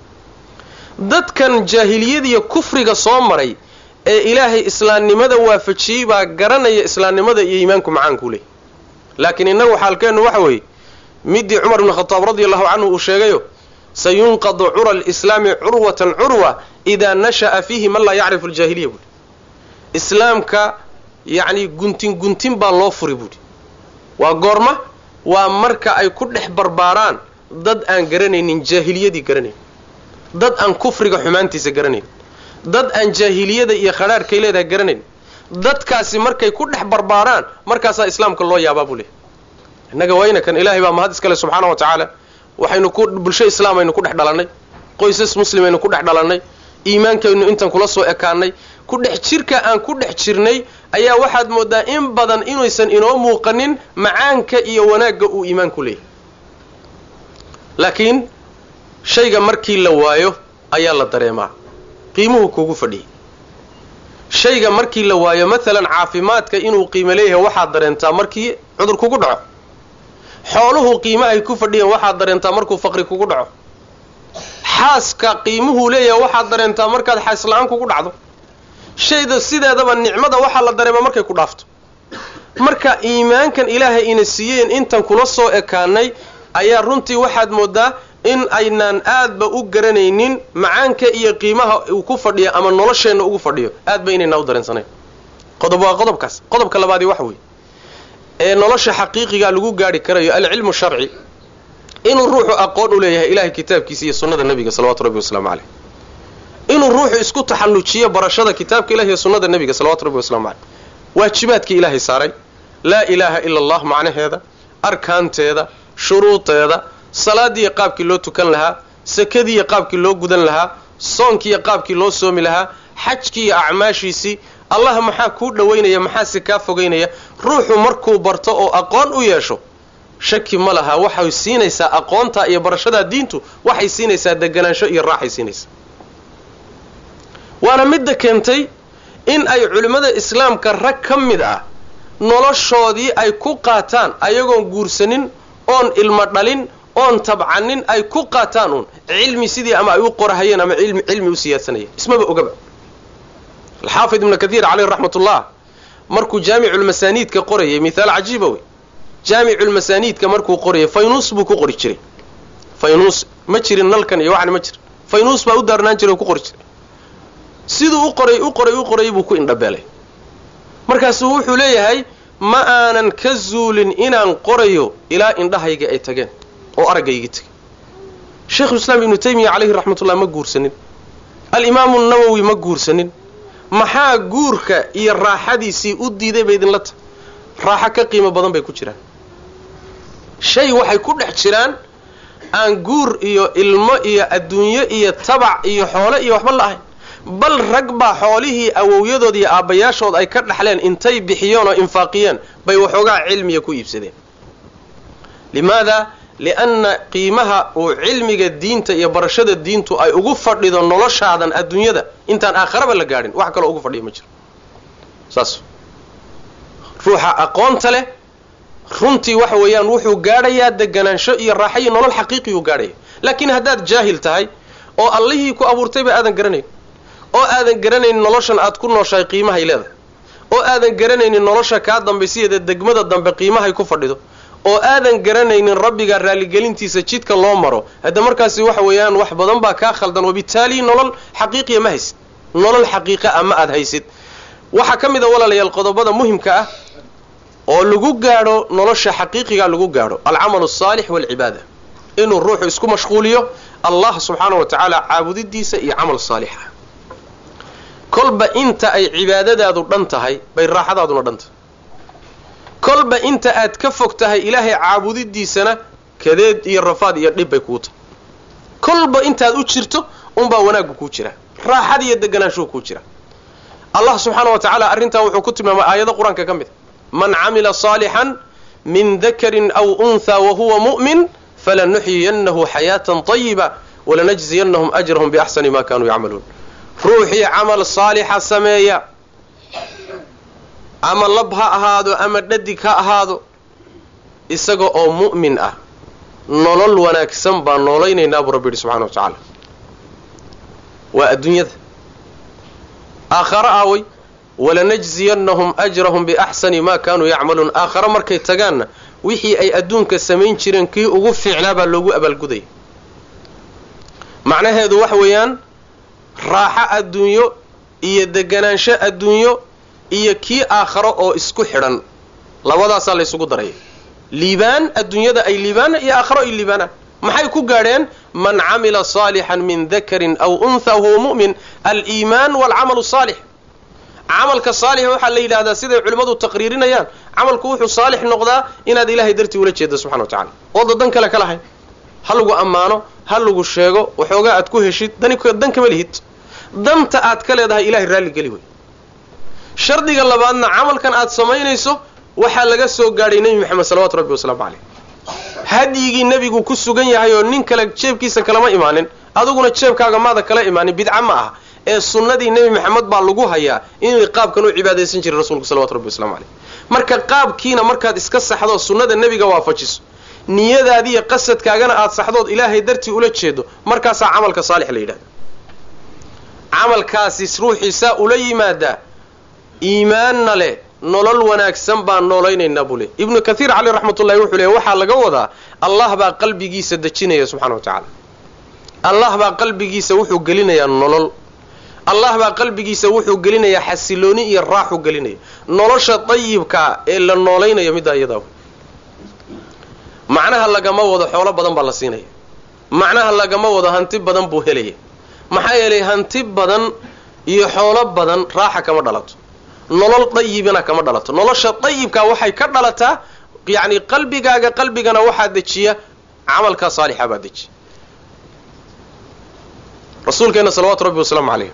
dadkan jaahiliyadiiyo kufriga soo maray ee ilaahay islaamnimada waafajiyey baa garanaya islaamnimada iyo iimaanku macaankuu leeyay laakiin innagu xaalkeennu waxa weeye midii cumar ibnu khataab radi allahu canhu uu sheegayo sayunqadu cura alislaami curwatan curwa idaa nasha'a fiihi man laa yacrifu aljaahiliya buuhi islaamka yacni guntin guntin baa loo furi buuhi waa goorma waa marka ay ku dhex barbaaraan dad aan garanaynin jaahiliyadii garanayn dad aan kufriga xumaantiisa garanayn dad aan jaahiliyada iyo khadhaadhkay leedahay garanayn dadkaasi markay ku dhex barbaaraan markaasaa islaamka loo yaabaa buu leehay innaga wayna kan ilaahay baa mahad iskale subxaana wa tacaala waxaynu ku bulsho islaamaynu ku dhex dhalannay qoysas muslimaynu ku dhex dhalannay iimaankaynu intan kula soo ekaanay ku dhex jirka aan ku dhex jirnay ayaa waxaad moodaa in badan inaysan inoo muuqanin macaanka iyo wanaagga uu iimaanku leeyahay laakiin shayga markii la waayo ayaa la dareemaa qiimuhu kugu fadhiyay shayga markii la waayo maalan caafimaadka inuu qiimo leeyahay waxaad dareentaa markii cudur kugu dhaco xooluhu qiimahay ku fadhiyeen waxaad dareentaa markuu faqri kugu dhaco xaaska qiimuhuu leeyahay waxaad dareentaa markaad xaas la-aan kugu dhacdo shayda sideedaba nicmada waxaa la dareemaa markay ku dhaafto marka iimaankan ilaahay ina siiyeen intan kula soo ekaanay ayaa runtii waxaad moodaa in aynaan aadba u garanaynin macaanka iyo qiimaha uu ku fadhiyo ama nolosheenna ugu fadhiyo aad ba inaynaa u dareensanayn qodob waa qodobkaas qodobka labaadii waxa weeye ee nolosha xaqiiqiga lagu gaari karayo alcilmu sharci inuu ruuxu aqoon u leeyahay ilahay kitaabkiisa iyo sunnada nebiga salawatu rabbi wasalaamu caleyh inuu ruuxu isku taxallujiyo barashada kitaabka ilahi iyo sunnada nebiga salawatu rabbi waslamu caleyh waajibaadkii ilaahay saaray laa ilaaha ila allah macnaheeda arkaanteeda shuruudeeda salaadiiyo qaabkii loo tukan lahaa sakadiiyo qaabkii loo gudan lahaa soonkiiyo qaabkii loo soomi lahaa xajkiiyo acmaashiisii allah maxaa kuu dhowaynaya maxaase kaa fogaynaya ruuxu markuu barto oo aqoon u yeesho shaki ma laha waxay siinaysaa aqoontaa iyo barashadaa diintu waxay siinaysaa deganaansho iyo raaxay siinaysaa waana midda keentay in ay culimmada islaamka rag ka mid ah noloshoodii ay ku qaataan ayagoon guursanin oon ilmo dhalin oon tabcanin ay ku qaataan uun cilmi sidii ama ay u qorahayeen ama cilmi u siyaadsanayeen ismaba ogaba alxaafid ibnu kathiir caleyh raxmatullah markuu jaamiculmasaaniidka qorayay mithaal cajiiba wey jaamiculmasaaniidka markuu qorayay faynuus buu ku qori jiray faynuus ma jirin nalkan iyo waxan ma jirin faynuus baa u daarnaan jiray oo ku qori jiray siduu u qoray u qoray u qorayay buu ku indhabeelay markaasuu wuxuu leeyahay ma aanan ka zuulin inaan qorayo ilaa indhahayga ay tageen oo araggayga tegay sheikhulislaam ibnu taymiya caleyhi raxmatullah ma guursanin alimaamu nawowi ma guursanin maxaa guurka iyo raaxadiisii u diiday bay idinla tahay raaxo ka qiimo badan bay ku jiraan shay waxay ku dhex jiraan aan guur iyo ilmo iyo adduunyo iyo tabac iyo xoole iyo waxba la ahayn bal rag baa xoolihii awowyadood iyo aabbayaashood ay ka dhaxleen intay bixiyeen oo infaaqiyeen bay waxoogaa cilmiya ku iibsadeen limaada lianna qiimaha uu cilmiga diinta iyo barashada diintu ay ugu fadhido noloshaadan adduunyada intaan aakharaba la gaadhin wax kaloo ugu fadhiya ma jiro saas ruuxa aqoonta leh runtii waxa weeyaan wuxuu gaadhayaa deganaansho iyo raaxo iyo nolol xaqiiqiyuu gaadhaya laakiin haddaad jaahil tahay oo allihii ku abuurtayba aadan garanayn oo aadan garanaynin noloshan aad ku nooshahay qiimahay leedahay oo aadan garanaynin nolosha kaa dambaysiyeeda degmada dambe qiimahay ku fadhido oo aadan garanaynin rabbiga raalligelintiisa jidka loo maro hadda markaasi waxa weeyaan wax badan baa kaa khaldan wabitaali nolol xaqiiqiya ma haysid nolol xaqiiqa ah ma aad haysid waxaa ka mid a walaalayaal qodobada muhimka ah oo lagu gaadho nolosha xaqiiqiga lagu gaadho alcamalu asaalix waalcibaada inuu ruuxu isku mashquuliyo allah subxaana wa tacaala caabudidiisa iyo camal saalix ah kolba inta ay cibaadadaadu dhan tahay bay raaxadaaduna dhan tahay kolba inta aad ka fog tahay ilaahay caabudidiisana kadeed iyo rafaad iyo dhib bay kuu tahay kolba intaad u jirto unbaa wanaaggu kuu jira raaxad iyo deganaanshuhu kuu jira allah subxaana wa tacaala arrintaa wuxuu ku tilmaamay aayado qur-aanka ka mid a man camila saalixan min dakarin aw unthaa wahuwa mu'min falanuxyiyannahu xayaatan طayiba walanajziyannahum ajrahum biaxsani ma kanuu yacmaluun ruuxii camal saalixa sameeya ama lab ha ahaado ama dhadig ha ahaado isaga oo mu'min ah nolol wanaagsan baan noolaynaynaa buu rabbi yidhi subxana wa tacaala waa adduunyada aakhare aaway walanajziyannahum ajrahum biaxsani ma kaanuu yacmaluun aakhare markay tagaanna wixii ay adduunka samayn jireen kii ugu fiicnaa baa loogu abaalgudaya macnaheedu waxa weeyaan raaxo adduunyo iyo deganaansho adduunyo iyo kii aakharo oo isku xidhan labadaasaa la ysugu daraya liibaan adduunyada ay liibaana iyo aakharo ay liibaanaan maxay ku gaadheen man camila saalixan min dakarin aw untha wahuwa mu'min aliimaan waalcamalu saalix camalka saalix waxaa la yidhahdaa siday culimmadu taqriirinayaan camalku wuxuu saalix noqdaa inaad ilaahay dartii ula jeedo subxana wa tacala ooda dan kale ka lahayn ha lagu ammaano ha lagu sheego waxoogaa aad ku heshid dan kama lihid danta aad ka leedahay ilahay raalli geli wey shardiga labaadna camalkan aad samaynayso waxaa laga soo gaadhay nebi maxamed salawatu rabbi wasalaamu caleyh hadyigii nebigu ku sugan yahay oo nin kale jeebkiisa kalama imaanin adiguna jeebkaaga maada kala imaanin bidca ma ah ee sunnadii nebi maxamed baa lagu hayaa inuu qaabkan u cibaadaysan jiray rasuulku salawatu rabbi waslamu caleyh marka qaabkiina markaad iska saxdo sunnada nebiga waafajiso niyadaadiiyo qasadkaagana aad saxdood ilaahay dartii ula jeedo markaasaa camalka saalix la yidhahda camalkaasi ruuxii saa ula yimaadaa iimaanna leh nolol wanaagsan baan noolaynaynaa buu ley ibnu kathiir caleyh raxmatullahi wuxuu leey waxaa laga wadaa allah baa qalbigiisa dejinaya subxana wa tacaala allah baa qalbigiisa wuxuu gelinayaa nolol allah baa qalbigiisa wuxuu gelinayaa xasilooni iyo raaxu gelinaya nolosha dayibkaa ee la noolaynayo middaa iyadaa macnaha lagama wado xoolo badan baa la siinaya macnaha lagama wado hanti badan buu helaya maxaa yeelay hanti badan iyo xoolo badan raaxa kama dhalato nolol dayibina kama dhalato nolosha dayibkaa waxay ka dhalataa yacni qalbigaaga qalbigana waxaa dejiya camalkaa saalixa baa dejiya rasuulkeena salawaatu rabbi wasalaamu calayh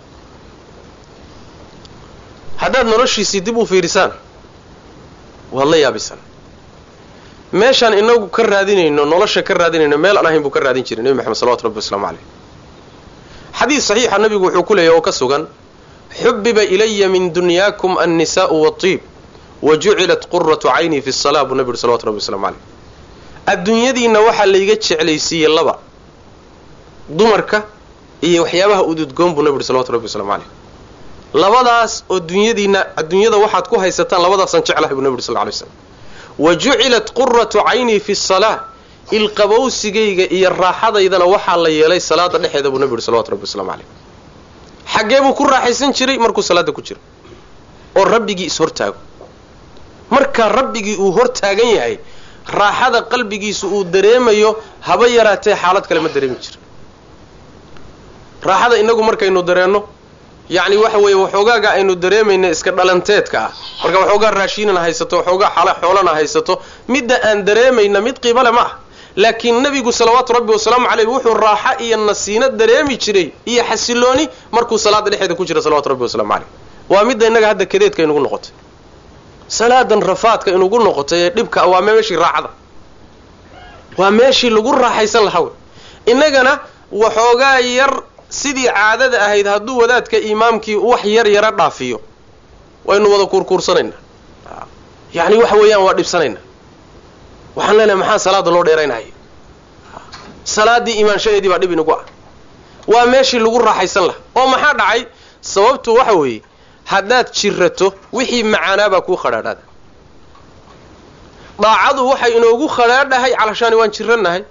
haddaad noloshiisii dib u fiirisaan waad la yaabisaan meeshaan inagu ka raadinayno nolosha ka raadinayno meel aan ahayn buu ka raadin jiray nebi maxamed salawatu rabbi waslamu caleyh xadiis saxiixa nabigu wuxuu ku leeyahy oo ka sugan xubiba ilaya min dunyaakum annisaa'u waatiib wa jucilat quratu cayni fi salaa buu nabi yuri salawatu rabbi waslamu caleyh adduunyadiinna waxaa layga jeclaysiiyey laba dumarka iyo waxyaabaha ududgoon buu nabi yuri salawatu rabbi waslamu caleyh labadaas oo dunyadiina adduunyada waxaad ku haysataan labadaasaan jeclahay buu nabi yuri sal ly slam wa jucilat quratu caynii fi salaa ilqabowsigayga iyo raaxadaydana waxaa la yeelay salaada dhexeeda buu nabi yuri salawatu rabbi waslamu caleyh xaggee buu ku raaxaysan jiray markuu salaada ku jiro oo rabbigii is-hortaago markaa rabbigii uu hortaagan yahay raaxada qalbigiisu uu dareemayo haba yaraatee xaalad kale ma dareemi jira raaxada inagu markaynu dareenno yacni waxa weeye waxoogaaga aynu dareemayna iska dhalanteedka ah marka waxoogaa raashiinana haysato waxoogaa xala xoolana haysato midda aan dareemayna mid qiibale ma ah laakiin nebigu salawaatu rabbi wasalaamu caleyh wuxuu raaxo iyo nasiino dareemi jiray iyo xasilooni markuu salaada dhexeeda ku jira salawatu rabbi wasalamu caleyh waa midda innaga hadda kadeedka inugu noqotay salaadan rafaadka inugu noqotay ee dhibka waa meeshii raaxada waa meeshii lagu raaxaysan lahaa wey innagana waxoogaa yar sidii caadada ahayd hadduu wadaadka imaamkii wax yar yara dhaafiyo waynu wada kuurkuursanaynaa yacni waxa weeyaan waa dhibsanaynaa waxaan leenahay maxaa salaada loo dheeraynaya salaaddii imaanshadeedii baa dhib inagu ah waa meeshii lagu raaxaysan lahaa oo maxaa dhacay sababtu waxa weeye haddaad jirato wixii macaanaabaa kuu khadhaadhaada daacadu waxay inoogu khadhaadhahay calashaani waan jirannahay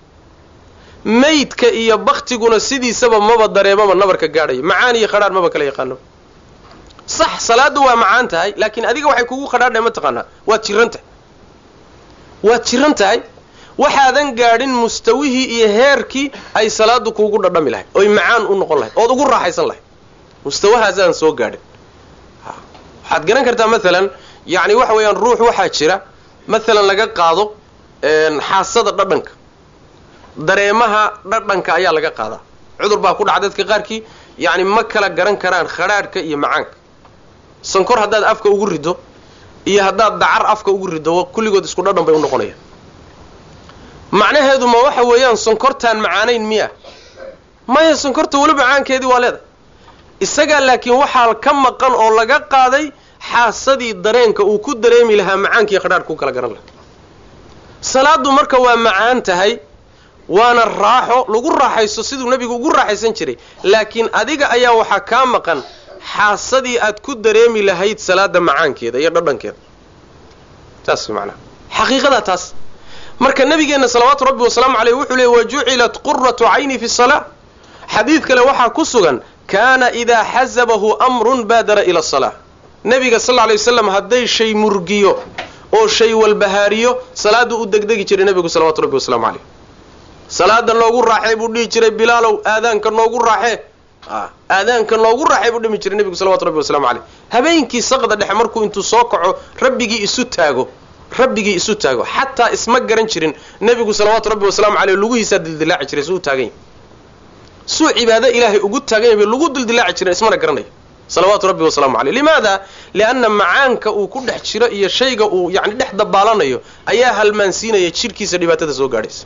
maydka iyo baktiguna sidiisaba maba dareemaba nabarka gaadhaya macaan iyo khadhaadh maba kala yaqaano sax salaaddu waa macaan tahay laakiin adiga waxay kugu khadhaadhahay mataqaanaa waad jiran tahay waad jiran tahay waxaadan gaadhin mustawihii iyo heerkii ay salaadu kuugu dhadhami lahayd oy macaan u noqon lahayd ood ugu raaxaysan lahayd mustawahaasaan soo gaadhin waxaad garan kartaa maalan yacni waxa weeyaan ruux waxaa jira maalan laga qaado xaasada dhadhanka dareemaha dhadhanka ayaa laga qaadaa cudur baa ku dhaca dadka qaarkii yacni ma kala garan karaan khadhaadhka iyo macaanka sankor haddaad afka ugu riddo iyo haddaad dacar afka ugu riddo kulligood isku dhadhan bay u noqonayaan macnaheedu ma waxa weeyaan sonkortaan macaanayn miya maya sonkorta weli macaankeedii waa leedahay isagaa laakiin waxaa ka maqan oo laga qaaday xaasadii dareenka uu ku dareemi lahaa macaankii khadhaadh ku kala garan lahaa salaadu marka waa macaan tahay waana raaxo lagu raaxaysto siduu nebigu ugu raaxaysan jiray laakiin adiga ayaa waxaa kaa maqan xaasadii aad ku dareemi lahayd salaada macaankeeda iyo dhadhankeeda taas macnaha xaqiiqadaa taas marka nabigeenna salawaatu rabbi wasalaamu caleyh wuxuu leey wa jucilat quratu cayni fi salaa xadiid kale waxaa ku sugan kaana idaa xasabahu amrun baadara ila asalaa nebiga sal lla alay waslam hadday shay murgiyo oo shay walbahaariyo salaaduu u degdegi jiray nebigu salawatu rabbi wasalaamu caleyh salaada noogu raaxee buu dhihi jiray bilaalow aadaanka noogu raaxee aadaanka noogu raaxee buu dhimi jiray nebigu salawatu rabbi waslamu caleyh habeenkii saqda dhexe markuu intuu soo kaco rabbigii isu taago rabbigii isu taago xataa isma garan jirin nebigu salawaatu rabbi wasalaamu caleyh lugihiisaa dildilaaci jiray suu taagan yahy suu cibaado ilaahay ugu taagan yahay bay lagu dildilaaci jiren ismana garanayo salawaatu rabbi wasalaamu caleyh limaada lianna macaanka uu ku dhex jiro iyo shayga uu yacni dhex dabaalanayo ayaa halmaansiinaya jidhkiisa dhibaatada soo gaadhaysa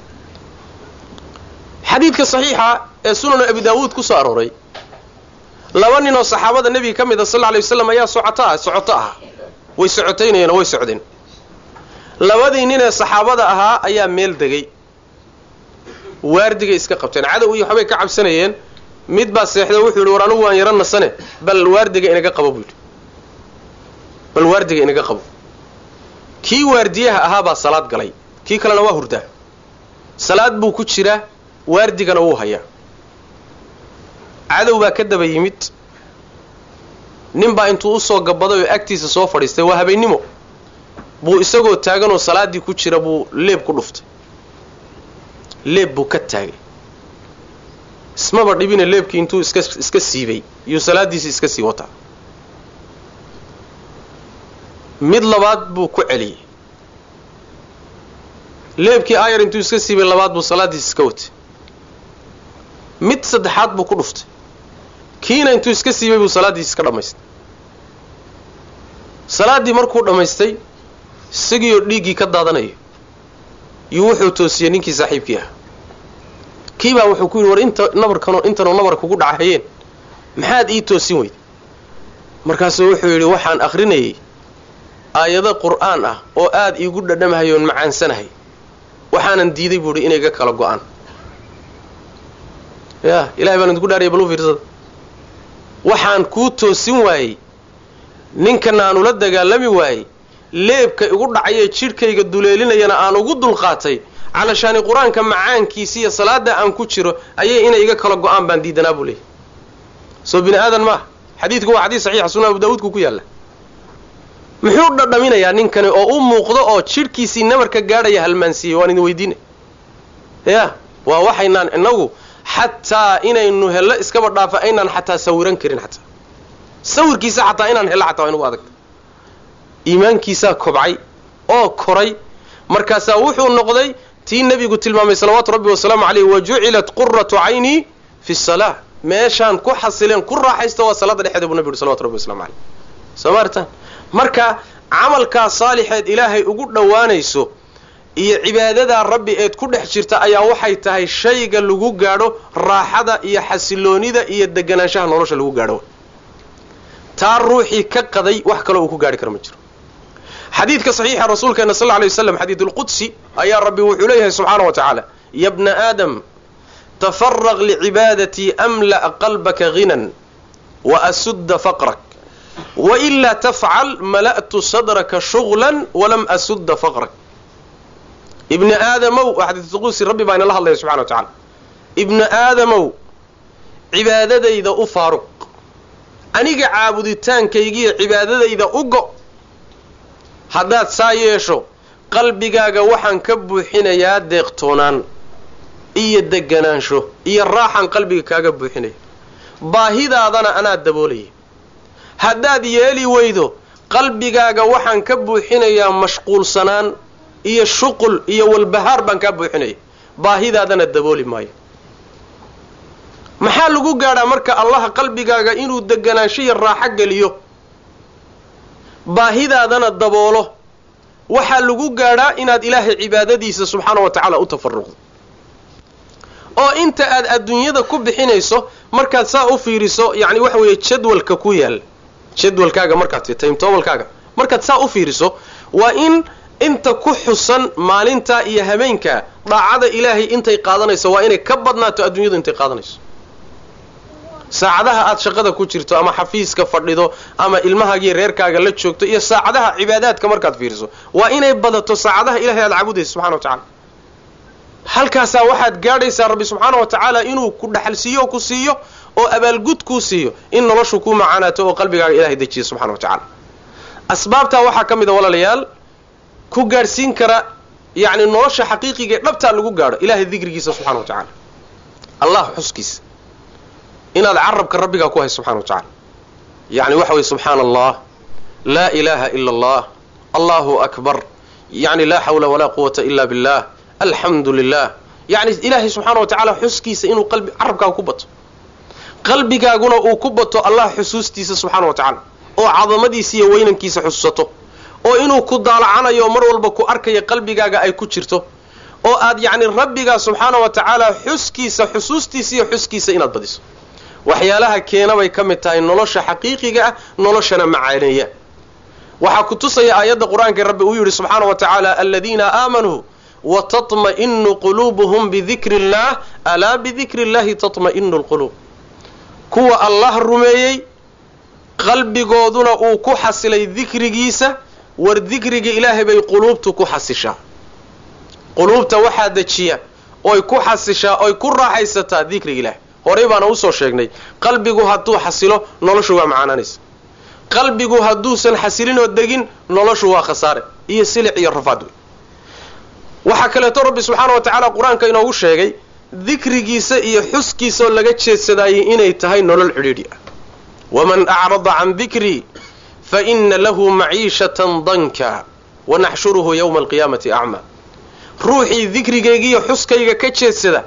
xadiidka saxiixa ee sunanu abi daawuud ku soo arooray laba nin oo saxaabada nebiga ka mid a sal lla alay waslam ayaa socota socoto ahaa way socotaynayeen oo way socdeen labadii nin ee saxaabada ahaa ayaa meel degay waardigay iska qabteen cadow iyo waxbay ka cabsanayeen mid baa seexda wuxuu yidhi war anugu waan yaro nasane bal waardiga inaga qabo buu yidhi bal waardiga inaga qabo kii waardiyaha ahaa baa salaad galay kii kalena waa hurdaa salaad buu ku jiraa waardigana wuu hayaa cadow baa ka daba yimid nin baa intuu usoo gabaday oo agtiisa soo fadhiistay waa habeennimo buu isagoo taaganoo salaaddii ku jira buu leeb ku dhuftay leeb buu ka taagay ismaba dhibina leebkii intuu iska iska siibay iyuu salaaddiisi iska sii wataa mid labaad buu ku celiyey leebkii aayar intuu iska siibay labaad buu salaaddiisi iska watay mid saddexaad buu ku dhuftay kiina intuu iska siibay buu salaaddiisi iska dhammaystay salaaddii markuu dhammaystay isagiioo dhiiggii ka daadanayo yuu wuxuu toosiyey ninkii saaxiibkii ah kii baa wuxuu ku yidhi war inta nabarkanoo intanoo nabar kugu dhacahayeen maxaad ii toosin weyday markaasuu wuxuu yidhi waxaan akhrinayay aayado qur'aan ah oo aad iigu dhadhamahay oon macaansanahay waxaanan diiday buu idhi inay ga kala go-aan ya ilahay baan idinku dhaaraya balu fiirsada waxaan kuu toosin waayey ninkana aan ula dagaalami waayey leebka igu dhacayee jidhkayga duleelinayana aan ugu dulqaatay calashaani qur-aanka macaankiisa iyo salaada aan ku jiro ayay inay iga kala go-aan baan diidanaa buu leeyay soo bini aadan maaha xadiidku waa xadiis saxiixa sunan abu daawuudku ku yaalla muxuu dhadhaminayaa ninkani oo u muuqdo oo jidhkiisii nabarka gaadhaya halmaansiiyey waan idin weydiinay ya waa waxaynaan inagu xataa inaynu hello iskaba dhaafa aynaan xataa sawiran karin xataa sawirkiisa xataa inaan hello xataa waa inugu adagta iimaankiisaa kobcay oo koray markaasaa wuxuu noqday tii nebigu tilmaamay salawaatu rabbi wasalaamu caleyh wa jucilat quratu caynii fi salaa meeshaan ku xasileen ku raaxaysta waa salaada dhexeeda buu nebi yuhi salawatu rabbi waslamu caleyh soo maartaan marka camalkaa saalixeed ilaahay ugu dhowaanayso iyo cibaadadaa rabbi eed ku dhex jirta ayaa waxay tahay shayga lagu gaadho raaxada iyo xasiloonida iyo deganaanshaha nolosha lagu gaadho taa ruuxii ka qaday wax kaloo uu ku gaadhi karo ma jiro xadiidka saxiixa rasuulkeena sal lay waslam xadiid ulqudsi ayaa rabbi wuxuu leeyahay subxaana wa tacaala ya bna aadam tafaraq licibaadatii amla'a qalbaka hinan wa asudda faqrak wailaa tafcal mala'tu sadraka shuglan walam asudda faqrak ibni aadamow xadiisulqusi rabbi baa inala hadlaya subxana wa tacala ibni aadamow cibaadadayda u faaruq aniga caabuditaankaygiiyo cibaadadayda u go haddaad saa yeesho qalbigaaga waxaan ka buuxinayaa deeqtoonaan iyo deganaansho iyo raaxan qalbiga kaaga buuxinaya baahidaadana anaa daboolaya haddaad yeeli weydo qalbigaaga waxaan ka buuxinayaa mashquulsanaan iyo shuqul iyo walbahaar baan kaa buuxinaya baahidaadana dabooli maayo maxaa lagu gaadhaa marka allaha qalbigaaga inuu deganaansho iyo raaxo geliyo baahidaadana daboolo waxaa lagu gaadhaa inaad ilaahay cibaadadiisa subxaana wa tacaala u tafaruqdo oo inta aad adduunyada ku bixinayso markaad saa u fiiriso yacni waxa weeye jadwalka ku yaal jadwalkaaga markaad timetobalkaaga markaad saa u fiiriso waa in inta ku xusan maalintaa iyo habeenkaa daacada ilaahay intay qaadanayso waa inay ka badnaato adduunyadu intay qaadanayso saacadaha aad shaqada ku jirto ama xafiiska fadhido ama ilmahaagiiyo reerkaaga la joogto iyo saacadaha cibaadaadka markaad fiiriso waa inay badato saacadaha ilahay aad caabudayso subxana wa tacala halkaasaa waxaad gaadhaysaa rabbi subxaana wa tacaala inuu ku dhaxalsiiyo oo ku siiyo oo abaalgud kuu siiyo in noloshu ku macaanaato oo qalbigaaga ilahay dejiya subxana wa tacaala asbaabtaa waxaa ka mid a walaalayaal ku gaadhsiin kara yacni nolosha xaqiiqiga ee dhabtaa lagu gaadho ilahay dikrigiisa subxana wa tacaala allah xuskiisa inaad carabka rabbigaa ku hayso subxana wa tacala yacni waxa weye subxaana allah laa ilaaha ila allah allahu akbar yacni laa xawla walaa quwata ila billah alxamdu lilah yacni ilaahay subxaana wa tacaala xuskiisa inuu qalbi carabkaaga ku bato qalbigaaguna uu ku bato allah xusuustiisa subxaana wa tacaala oo cadamadiisa iyo weynankiisa xusuusato oo inuu ku daalacanayo mar walba ku arkaya qalbigaaga ay ku jirto oo aad yacni rabbigaa subxaana wa tacaala xuskiisa xusuustiisa iyo xuskiisa inaad badiso waxyaalaha keena bay ka mid tahay nolosha xaqiiqiga ah noloshana macaaneeya waxaa ku tusaya aayadda qur-aanka rabbi uu yidhi subxaana wa tacaala aladiina aamanuu watatma'inu quluubuhum bidikri illaah alaa bidikri illahi tatma'inu lquluub kuwa allah rumeeyey qalbigooduna uu ku xasilay dikrigiisa war dikriga ilaahay bay quluubtu ku xasishaa quluubta waxaa dejiya oy ku xasishaa oy ku raaxaysataa dikriga ilaahay horey baana usoo sheegnay qalbigu hadduu xasilo noloshu waa macaanaanaysa qalbigu hadduusan xasilinoo degin noloshu waa khasaare iyo silic iyo rafaad wey waxaa kaleeto rabbi subxaana wa tacaala qur-aanka inoogu sheegay dikrigiisa iyo xuskiisaoo laga jeedsadaayay inay tahay nolol cidhiidhi ah waman acrada can dikrii fa ina lahu maciishatan danka wanaxshuruhu yowma alqiyaamati acmaa ruuxii dikrigaygiiyo xuskayga ka jeedsada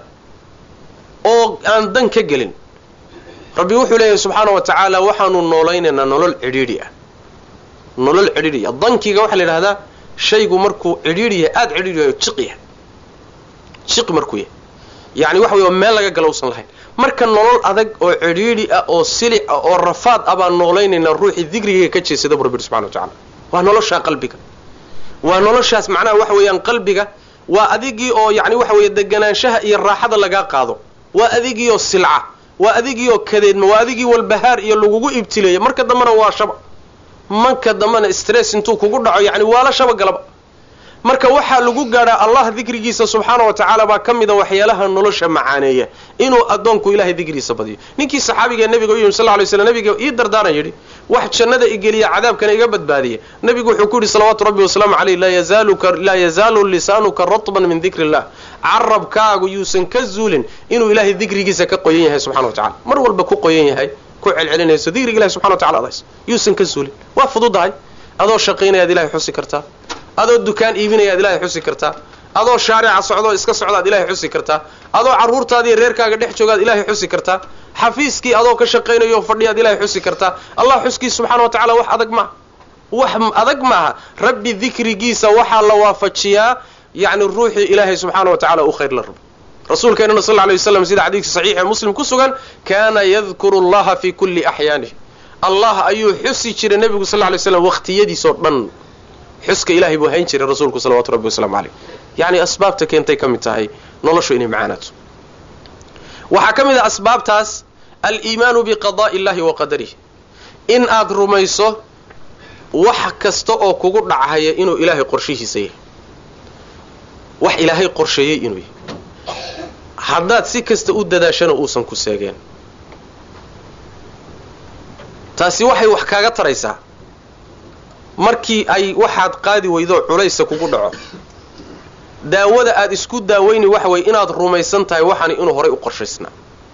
oo aan dan ka gelin rabbi wuxuu leeyahay subxaana wa tacaala waxaanu noolaynaynaa nolol cidhiidhi ah nolol cidhiidhi ah dankiga waxaa la yidhahdaa shaygu markuu cidhiidhi yahay aada cidhiidhi yahay jiq yahay jiq markuu yahay yacni waxa wey meel laga gala usan lahayn marka nolol adag oo cidhiidhi ah oo silic ah oo rafaad ah baan noolaynaynaa ruuxii dikrigayga ka jeedsada bu rabbi yidhi subxana wa tacala waa noloshaa qalbiga waa noloshaas macnaha waxa weeyaan qalbiga waa adigii oo yacni waxa weeye deganaanshaha iyo raaxada lagaa qaado waa adigiioo silca waa adigiioo kadeedma waa adigii walbahaar iyo lagugu ibtileeya marka dambena waa shaba marka dambena stress intuu kugu dhaco yacni waala shaba galaba marka waxaa lagu gaadhaa allah dikrigiisa subxaana wa tacaala baa ka mida waxyaalaha nolosha macaaneeya inuu addoonku ilahay dikrigiisa badiyo ninkii saxaabigae nabiga u yimi sal ly slam nabiga ii dardaaran yidhi wax jannada igeliya cadaabkana iga badbaadiya nabigu wuxuu ku yidhi salawaatu rabbi wasalaamu caleyh laa yazaalu lisaanuka ratban min dikri illah carabkaagu yuusan ka zuulin inuu ilaahay dikrigiisa ka qoyan yahay subxana wa tacala mar walba ku qoyan yahay ku celcelinayso dikriga ilahi subxana wa tacala adays yuusan ka zuulin waa fududahay adoo shaqaynayaad ilahay xusi kartaa adoo dukaan iibinayaad ilaahay xusi kartaa adoo shaarica socdoo iska socdaad ilaahay xusi kartaa adoo carruurtaadiiyo reerkaaga dhex joogaad ilaahay xusi kartaa xafiiskii adoo ka shaqaynayo fadhiyaad ilaahay xusi kartaa allah xuskiisa subxana wa tacala wax adag maaha wax adag maaha rabbi dikrigiisa waxaa la waafajiyaa yacni ruuxii ilaahay subxaana wa tacala u khayr la rabo rasuulkeenana sal lla lay waslam sida xadiidka saxiix ee muslim ku sugan kaana yadkuru allaha fii kulli axyaanih allah ayuu xusi jiray nebigu sal lla lay slam waqtiyadiisoo dhan xuska ilahay buu hayn jiray rasuulku salawatu rabbi wasalaamu caleyh yacni asbaabta keentay ka mid tahay noloshu inay macaanaato waxaa ka mid ah asbaabtaas aliimaanu biqada'i illahi wa qadarih in aad rumayso wax kasta oo kugu dhachaya inuu ilaahay qorshihiisa yahay wax ilaahay qorsheeyey inuu yahay haddaad si kasta u dadaashana uusan ku seegeen taasi waxay wax kaaga taraysaa markii ay waxaad qaadi weydo culaysa kugu dhaco daawada aad isku daaweyni waxa weye inaad rumaysan tahay waxaani inuu horay u qorshaysnaa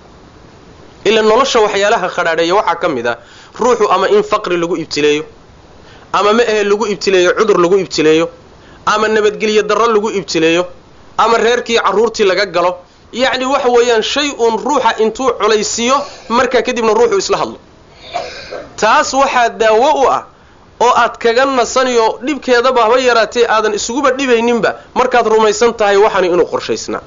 ila nolosha waxyaalaha khadhaadheeya waxaa ka mid ah ruuxu ama in faqri lagu ibtileeyo ama ma ahe lagu ibtileeyo cudur lagu ibtileeyo ama nabadgelyo darro lagu ibtileeyo ama reerkii carruurtii laga galo yacni waxa weeyaan shay uun ruuxa intuu culaysiiyo markaa kadibna ruuxu isla hadlo taas waxaa daawo u ah oo aad kaga nasaniyo dhibkeedaba haba yaraatee aadan isuguba dhibayninba markaad rumaysan tahay waxani inuu qorshaysnaa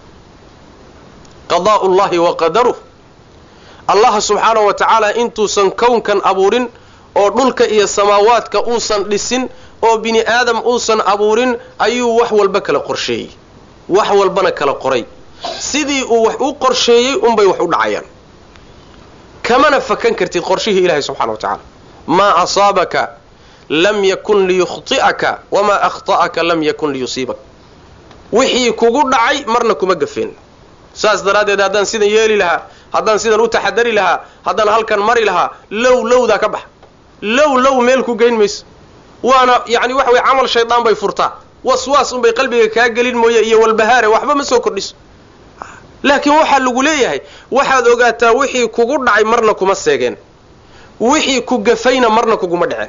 qadaa'u llahi wa qadaruh allaha subxaanahu wa tacaala intuusan kownkan abuurin oo dhulka iyo samaawaadka uusan dhisin oo bini aadam uusan abuurin ayuu wax walba kala qorsheeyey wax walbana kala qoray sidii uu wax u qorsheeyey unbay wax u dhacayaan kamana fakan kartid qorshihii ilahay subxana wa tacaala maa asaabaka lam yakun liyukhti'aka wamaa akhta'aka lam yakun liyusiibak wixii kugu dhacay marna kuma gafeen saas daraaddeed haddaan sidan yeeli lahaa haddaan sidan u taxadari lahaa haddaan halkan mari lahaa low lowdaa ka baxa low low meel ku geyn mayso waana yacni waxa weye camal shaydaan bay furtaa waswaas unbay qalbiga kaa gelin mooye iyo walbahaare waxba ma soo kordhiso laakiin waxaa lagu leeyahay waxaad ogaataa wixii kugu dhacay marna kuma seegeen wixii ku gafayna marna kuguma dhaceen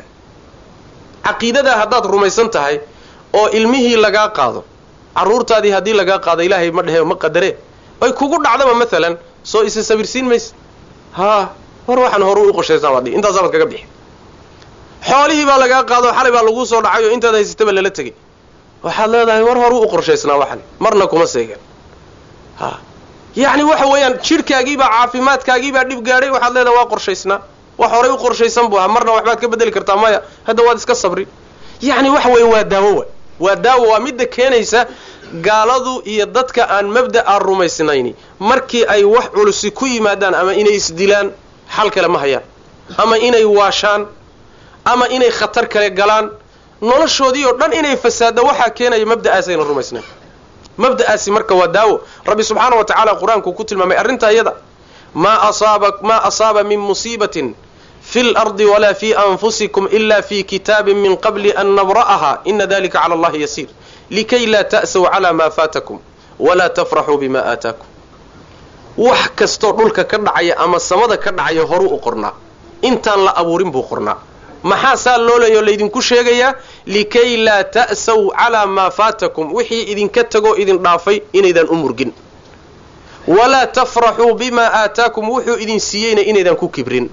caqiidadaa haddaad rumaysan tahay oo ilmihii lagaa qaado carruurtaadii haddii lagaa qaado ilaahay ma dhehe ma qadaree ay kugu dhacdaba maalan soo isa sabirsiin mayse haa war waxaan horu u qoshaysaa baad dhihi intaasaa baad kaga bixi xoolihii baa lagaa qaado xalay baa laguu soo dhacay oo intaad haysataba lala tegay waxaad leedahay war horu u qorshaysnaa waxan marna kuma seegeen ha yacni waxa weeyaan jidhkaagiibaa caafimaadkaagiibaa dhib gaadhay waxaad leedahay waa qorshaysnaa wax horay u qorshaysan buu ahaa marna waxbaad ka bedeli kartaa maya hadda waad iska sabri yacni waxa weeye waa daawo wa waa daawo waa midda keenaysa gaaladu iyo dadka aan mabda'a rumaysnayni markii ay wax culusi ku yimaadaan ama inay isdilaan xal kale ma hayaan ama inay waashaan ama inay khatar kale galaan noloshoodii oo dhan inay fasaadda waxaa keenaya mabda'aas ayna rumaysnayn mabda'aasi marka waa daawo rabbi subxaana wa tacaala qur-aanku ku tilmaamay arrintaa iyada maa asaaba maa asaaba min musiibatin fi lardi walaa fi anfusikum ila fi kitaabin min qabli an nabra'aha ina dalika cala allahi yasiir likay laa ta'saw calaa maa faatakum walaa tafraxuu bima aataakum wax kastoo dhulka ka dhacaya ama samada ka dhacaya horuu u qornaa intaan la abuurin buu qornaa maxaa saa loo leeyo laydinku sheegayaa likay laa ta'saw calaa maa faatakum wixii idinka tagoo idin dhaafay inaydan u murgin walaa tafraxuu bimaa aataakum wuxuu idin siiyeyna inaydan ku kibrin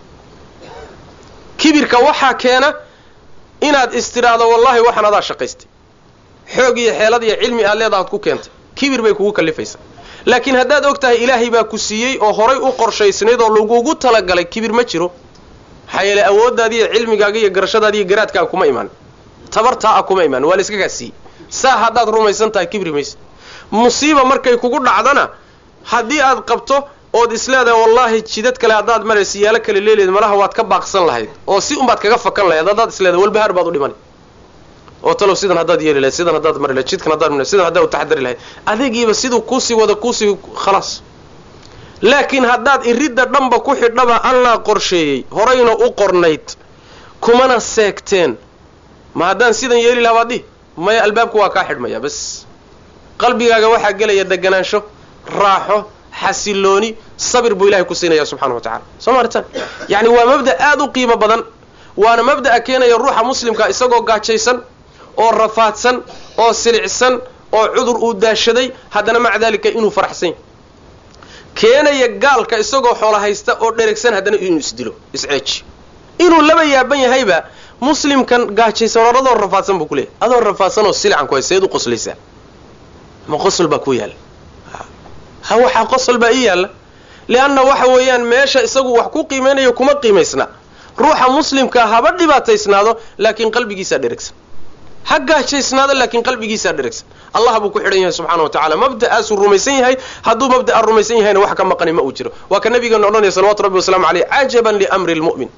kibirka waxaa keena inaad istidhaahdo wallahi waxaan adaa shaqaystay xoog iyo xeelad iyo cilmi aad leeda aad ku keentay kibir bay kugu kallifaysaa laakiin haddaad og tahay ilaahay baa ku siiyey oo horay u qorshaysnayd oo lagugu talagalay kibir ma jiro maxaa yeele awooddaadi iyo cilmigaaga iyo garashadaadi iyo garaadkaaga kuma imaan tabartaa a kuma imaan waa la iska kaa siiyey saa haddaad rumaysan tahay kibri maysa musiiba markay kugu dhacdana haddii aad qabto ood isleedahay wallaahi jidad kale haddaad maraysa yaalo kale leeleed malaha waad ka baaqsan lahayd oo si unbaad kaga fakan lahayd haddaad isleedahay walbahaar baad u dhimani oo talow sidan haddaad yeeli lahayd sidan haddaad mari lahayd jidkan haddaad mari sidan haddaad u taxadari lahayd adeegiiba siduu kuusii wada kuusii khalaas laakiin haddaad iridda dhanba ku xidhaba allaa qorsheeyey horayna u qornayd kumana seegteen ma haddaan sidan yeeli lahaa baad dhihi maya albaabku waa kaa xidhmaya bas qalbigaaga waxaa gelaya deganaansho raaxo xasilooni sabir buu ilahay ku siinaya subxana wa tacala soo maaritaan yacni waa mabda aada u qiimo badan waana mabda'a keenaya ruuxa muslimka isagoo gaajaysan oo rafaadsan oo silicsan oo cudur uu daashaday haddana maca daalika inuu faraxsan yahy keenaya gaalka isagoo xoola haysta oo dheregsan haddana inuu isdilo isceeji inuu laba yaaban yahayba muslimkan gaajaysan or adoo rafaadsan buu ku leeyahy adoo rafaadsan oo silican ku hay seed u qoslaysaa ma qosol baa ku yaalla ha waxaa qosol baa ii yaalla leanna waxa weeyaan meesha isagu wax ku qiimeynayo kuma qiimaysna ruuxa muslimkaa haba dhibaataysnaado laakiin qalbigiisaa dheregsan ha gaajaysnaado laakiin qalbigiisaa dheregsan allah buu ku xidhan yahay subxana wa tacala mabda'aasuu rumaysan yahay hadduu mabda'a rumaysan yahayna wax ka maqani ma uu jiro waa ka nabigeena odhanaya salawatu rabbi waslamu aleyh cajaban liamri lmu'min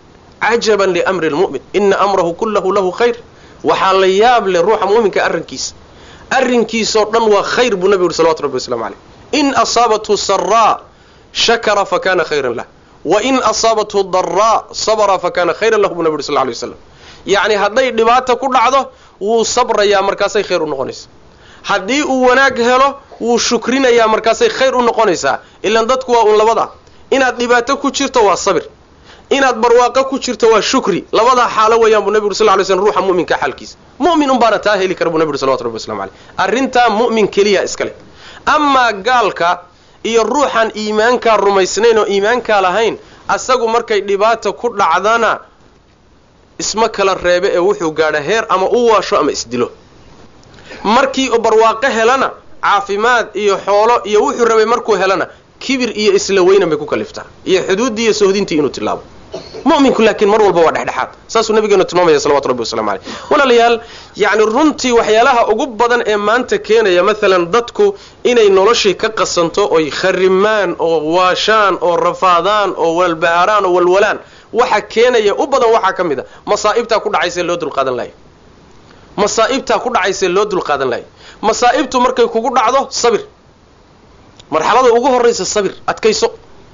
cajaban liamri lmu'min ina amrahu kullahu lahu khayr waxaa la yaab leh ruuxa mu'minka arrinkiisa arrinkiisoo dhan waa khayr buu nabigu yuri salawatu rabbi waslamu caleyh in asaabathu saraa shakara fakana khayran lah wain asaabathu daraa sabra fakana khayran lahu buu nabi yuri sal lay waslam yacni hadday dhibaata ku dhacdo wuu sabrayaa markaasay khayr u noqonaysa haddii uu wanaag helo wuu shukrinayaa markaasay khayr u noqonaysaa ilaan dadku waa un labada inaad dhibaato ku jirto waa sabir inaad barwaaqo ku jirto waa shukri labadaa xaalo weeyaan buu nabi uri sal ly slm ruuxa mu'minka xaalkiisa mu'min un baana taa heli kara buu nabi uri salawatu rabbi waslamu caleyh arrintaa mu'min keliya iska leh amaa gaalka iyo ruuxaan iimaankaa rumaysnayn oo iimaankaa lahayn asagu markay dhibaata ku dhacdana isma kala reebe ee wuxuu gaadha heer ama u waasho ama isdilo markii barwaaqo helana caafimaad iyo xoolo iyo wuxuu rabay markuu helana kibir iyo isla weynan bay ku kaliftaa iyo xuduuddii iyo sohdintii inuu tilaabo mu'minku laakiin mar walba waa dhexdhexaad saasuu nabigeenu tilmaamaya salawatu rabbi waslamu caleyh walaalayaal yacni runtii waxyaalaha ugu badan ee maanta keenaya maalan dadku inay noloshii ka qasanto oy kharimaan oo waashaan oo rafaadaan oo walbaharaan oo walwalaan waxa keenaya u badan waxaa ka mid a masaa'ibtaa ku dhacaysee loo dulqaadan lahay masaa'ibtaa ku dhacaysee loo dulqaadan lahay masaa'ibtu markay kugu dhacdo sabir marxalada ugu horraysa sabir adkayso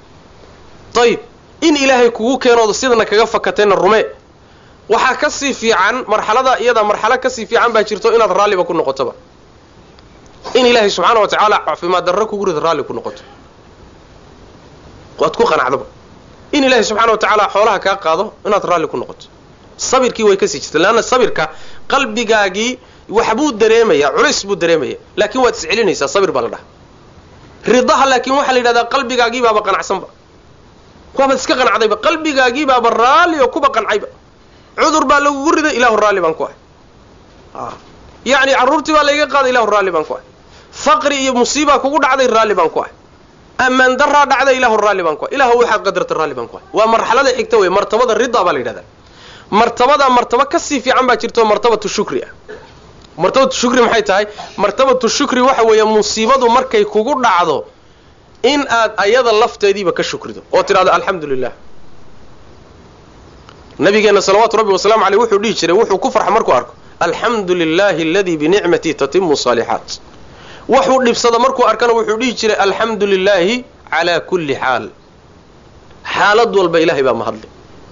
ayib in ilaahay kugu keenooda sidana kaga fakatayna rumee waxaa ka sii fiican marxalada iyada marxalo kasii fiican baa jirto inaad raalliba ku noqotoba in ilaahay subxaana wa tacaala caafimaad darro kugu rida raalli ku noqoto waad ku qanacdoba in ilaahay subxana wa tacaala xoolaha kaa qaado inaad raalli ku noqoto sabirkii way kasii jirta leanna sabirka qalbigaagii waxbuu dareemayaa culays buu dareemaya laakiin waad iscelinaysaa sabir baa la dhaha ridaha laakiin waxaa la yidhahdaa qalbigaagii baaba qanacsanba waabaad iska qanacdayba qalbigaagii baaba raalli oo kuba qancayba cudur baa lagugu riday ilahu raalli baan ku ah yacni carruurtii baa layga qaaday ilahu raalli baan ku ah faqri iyo musiibaa kugu dhacday raalli baan ku ah ammaan daraa dhacday ilahu raalli baan ku ah ilahu waxaad qadarta raalli baan ku ah waa marxalada xigta wey martabada ridaa baa la yidhahdaa martabada martaba kasii fiican baa jirto martabatu shukri ah martabatu shukri maxay tahay martabatu shukri waxa weeye musiibadu markay kugu dhacdo in aad ayada lafteediiba ka shukrido oo tidhahdo alxamdu lilah nabigeenna salawaatu rabbi wasalamu aleyh wuxuu dhihi jiray wuxuu ku farxa markuu arko alxamdu lilahi aladii binicmatii tatimu saalixaat waxuu dhibsada markuu arkana wuxuu dhihi jiray alxamdu lilaahi calaa kulli xaal xaalad walba ilahay baa mahadli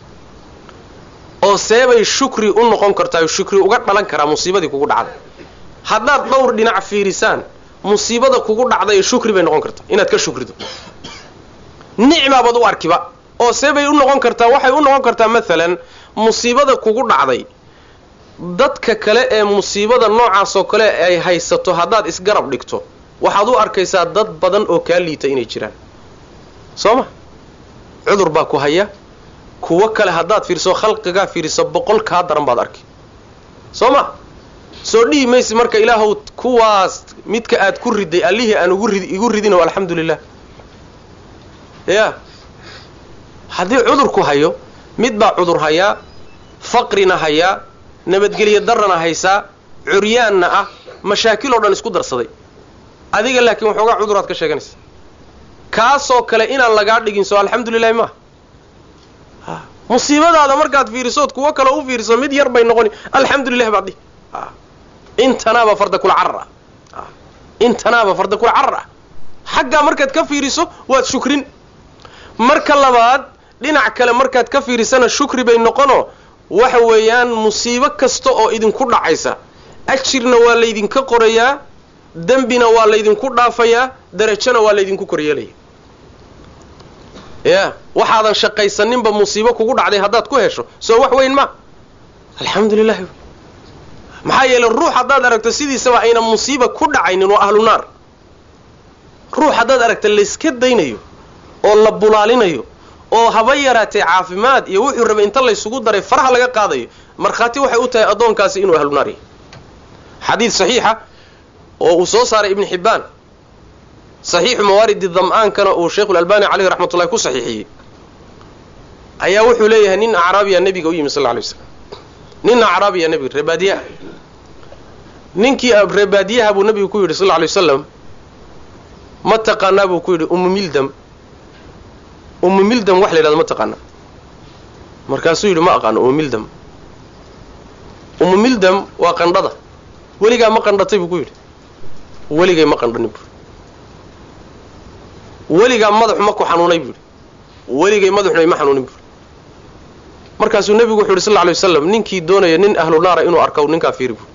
oo seebay shukri u noqon kartaa shukri uga dhalan karaa musiibadii kugu dhacday haddaad dhowr dhinac fiirisaan musiibada kugu dhacday shukri bay noqon kartaa inaad ka shukrido nicmaabaad u arkiba oo seebay u noqon kartaa waxay u noqon kartaa maalan musiibada kugu dhacday dadka kale ee musiibada noocaasoo kale ay haysato haddaad isgarab dhigto waxaad u arkaysaa dad badan oo kaa liita inay jiraan soo ma cudur baa ku haya kuwo kale haddaad fiiriso khalqigaa fiiriso boqol kaa daran baad arki soo ma soo dhihi maysi marka ilaahow kuwaas midka aad ku riday allihii aan ugu rid igu ridino alxamdu lilah ya haddii cudurku hayo mid baa cudur hayaa faqrina hayaa nabadgelyo darana haysaa curyaanna ah mashaakil oo dhan isku darsaday adiga laakiin waxoogaa cuduraad ka sheeganaysa kaasoo kale inaan lagaa dhigin soo alxamdu lilahi maaha musiibadaada markaad fiirisood kuwo kale u fiiriso mid yar bay noqoni alxamdu lilah baad dhihi intanaaba farda kula carar ah intanaaba farda kula carar ah xaggaa markaad ka fiiriso waad shukrin marka labaad dhinac kale markaad ka fiirisana shukri bay noqono waxa weeyaan musiibo kasta oo idinku dhacaysa ajirna waa laydinka qorayaa dembina waa laydinku dhaafayaa darajona waa laydinku koryeelaya ya waxaadan shaqaysaninba musiibo kugu dhacday haddaad ku hesho soo wax weyn ma alxamdu lilahi maxaa yeeley ruux haddaad aragto sidiisaba ayna musiiba ku dhacaynin waa ahlu naar ruux haddaad aragta layska daynayo oo la bulaalinayo oo haba yaraatee caafimaad iyo wuxuu rabay inta laysugu daray faraha laga qaadayo markhaati waxay u tahay addoonkaasi inuu ahlu naar yahay xadiid saxiixa oo uu soo saaray ibnu xibbaan saxiixu mawaaridi dam'aankana uu sheikhulalbani caleyhi raxmat ullahi ku saxiixiyey ayaa wuxuu leeyahay nin acraabiya nebiga u yimi sal lla alay waslam nin acraabiya nebiga reebaadiyaha ninkii reebaadiyaha buu nebigu ku yidhi sal lla alay wasalam ma taqaanaa buu ku yidhi ummu mildam ummu mildam wax la yidhahdo ma taqaanaa markaasuu yidhi ma aqaano umumildam umumildam waa qandhada weligaa ma qandhatay buu ku yidhi weligay ma qandhanin buui weligaa madaxu ma ku xanuunay buu yidhi weligay madaxuna ima xanuunin buui markaasuu nebigu wuxu yidhi sal lla alay waslam ninkii doonaya nin ahlu naara inuu arko ninkaa fiiri buui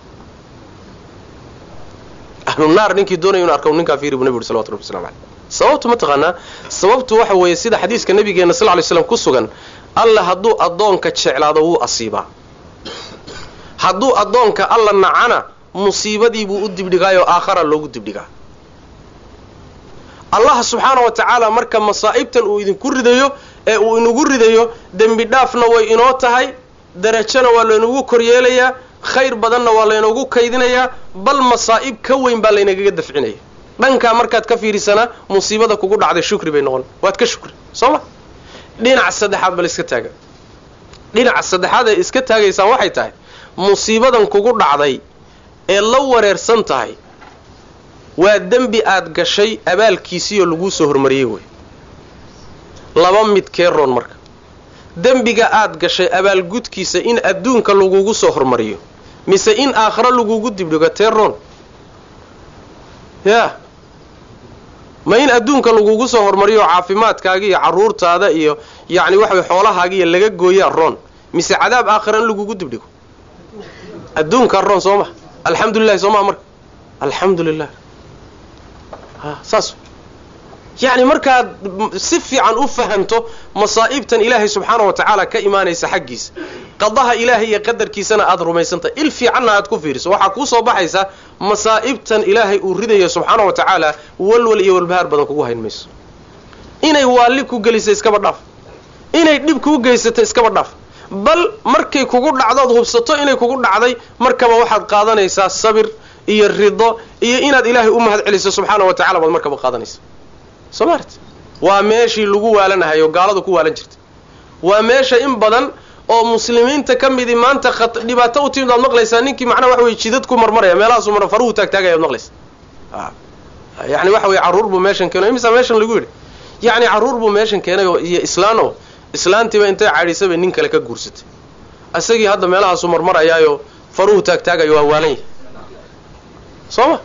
ahlu naar ninkii doonaya inuu arko ninkaa fiiri buu nebigu yuri salawatu rabbi waslamu caleyh sababtu ma taqaanaa sababtu waxa weeye sida xadiiska nabigeena sal ly slam ku sugan alla hadduu addoonka jeclaado wuu asiibaa hadduu addoonka alla nacana musiibadii buu u dibdhigaayoo aakhara loogu dibdhigaa allah subxaana wa tacaala marka masaa'ibtan uu idinku ridayo ee uu inagu ridayo dembi dhaafna way inoo tahay darajona waa laynagu koryeelayaa khayr badanna waa laynagu kaydinayaa bal masaa'ib ka weyn baa laynagaga dafcinaya dhankaa markaad ka fiirisanaa musiibada kugu dhacday shukri bay noqon waad ka shukri soo ma dhinaca saddexaad bal iska taaga dhinaca saddexaad ee iska taagaysaan waxay tahay musiibadan kugu dhacday ee la wareersan tahay waa dembi aad gashay abaalkiisiioo laguu soo hormariyey wey laba mid kee roon marka dembiga aad gashay abaalgudkiisa in adduunka lagugu soo hormariyo mise in aakhiro lagugu dibdhigo tee roon yaa ma in adduunka lagugu soo hormariyo caafimaadkaaga iyo carruurtaada iyo yacni waxaway xoolahaaga iyo laga gooyaa roon mise cadaab aakhira in lagugu dibdhigo adduunkaa roon soo ma alxamdulilahi soo maa marka alxamdu lilah a saas yacni markaad si fiican u fahanto masaa'ibtan ilaahay subxaana wa tacaala ka imaanaysa xaggiisa qadaha ilaahay iyo qadarkiisana aad rumaysantahay il fiicanna aad ku fiiriso waxaa kuu soo baxaysa masaa'ibtan ilaahay uu ridayo subxaana wa tacaala walwal iyo walbahaar badan kugu hayn mayso inay waalli ku gelisa iskaba dhaaf inay dhib kuu geysato iskaba dhaaf bal markay kugu dhacdood hubsato inay kugu dhacday markaba waxaad qaadanaysaa sabir iyo rido iyo inaad ilaahay u mahad celiso subxaana wa tacala baad markaba qaadanaysa soo maart waa meeshii lagu waalanahayo gaaladu ku waalan jirta waa meesha in badan oo muslimiinta ka midii maanta dhibaato u timid waad maqlaysaa ninkii macnaha waxa weye jidad ku marmaraya meelahaasu mar faruhu taagtaagaya ad maqlaysa yani waxa weye carruur buu meeshan keenay imisa meeshan lagu yidhi yacni carruur buu meeshan keenay oo iyo islaano islaantiiba intay cadhiisabay nin kale ka guursatay isagii hadda meelahaasu marmarayaayo faruhu taagtaagayo waa waalan yahay soo ma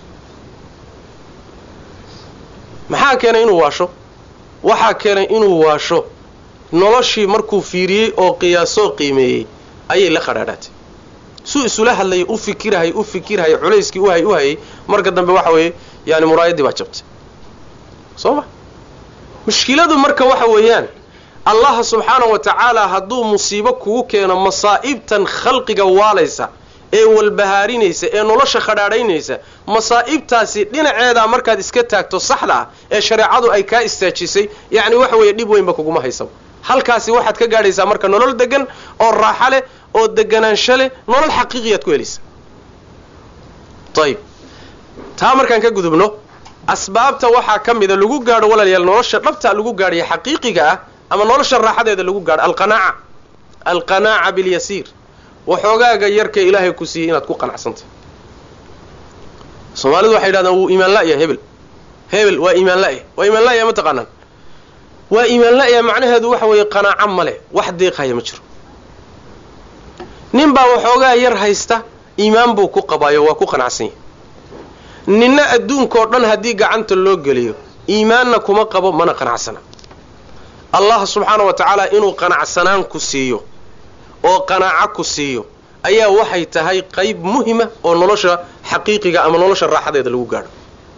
maxaa keenay inuu waasho waxaa keenay inuu waasho noloshii markuu fiiriyey oo qiyaasoo qiimeeyey ayay la qadhaadhaatay suu isula hadlayay u fikirhay u fikirhay culayskii uhay u hayay marka dambe waxa weeye yani muraayadii baa jabtay soo ma mushkiladu marka waxa weeyaan allaha subxaana wa tacaala hadduu musiibo kugu keeno masaa'ibtan khalqiga waalaysa ee walbahaarinaysa ee nolosha khadhaadhaynaysa masaa'ibtaasi dhinaceedaa markaad iska taagto saxda ah ee shareecadu ay kaa istaajisay yacni waxa weeye dhib weynba kuguma haysaba halkaasi waxaad ka gaadhaysaa marka nolol degan oo raaxo leh oo deganaansho leh nolol xaqiiqiyaad ku helaysa ayib taa markaan ka gudubno asbaabta waxaa ka mida lagu gaadho walaalayaal nolosha dhabta lagu gaadhaya xaqiiqiga ah ama nolosha raaxadeeda lagu gaadho alqanaaca alqanaaca bilyasiir waxoogaaga yarka ilaahay ku siiyey inaad ku qanacsantay soomaalidu waxay yidhahdaan wuu iimaan la'ya hebel hebel waa iimaan la'ya waa iimaan la'ya ma taqaanaan waa iimaan la'ya macnaheedu waxa weeye qanaaco ma leh wax deeqhaya ma jiro nin baa waxoogaa yar haysta iimaan buu ku qabaayo waa ku qanacsan yahay ninna adduunkao dhan haddii gacanta loo geliyo iimaanna kuma qabo mana qanacsana allah subxaana wa tacaala inuu qanacsanaan ku siiyo oo qanaaco ku siiyo ayaa waxay tahay qayb muhima oo nolosha xaqiiqiga ama nolosha raaxadeeda lagu gaadho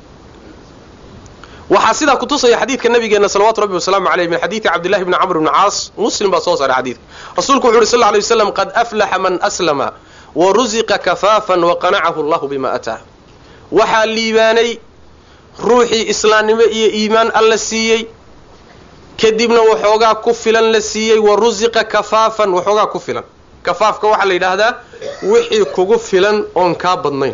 waxaa sidaa kutusaya xadiidka nabigeena salawatu rabbi wasalaamu aleyh min xadiidi cabdillahi bni camr bni caas muslim baa soo saaray xadiidka rasuulku wuxu uhi sal ly waslam qad aflaxa man aslama wa rusiqa kafaafan waqanacahu allahu bima ataa waxaa liibaanay ruuxii islaamnimo iyo iimaan alla siiyey kadibna waxoogaa ku filan la siiyey wa rusiqa kafaafan waxoogaa ku filan kafaafka waxaa la yidhaahdaa wixii kugu filan oon kaa badnayn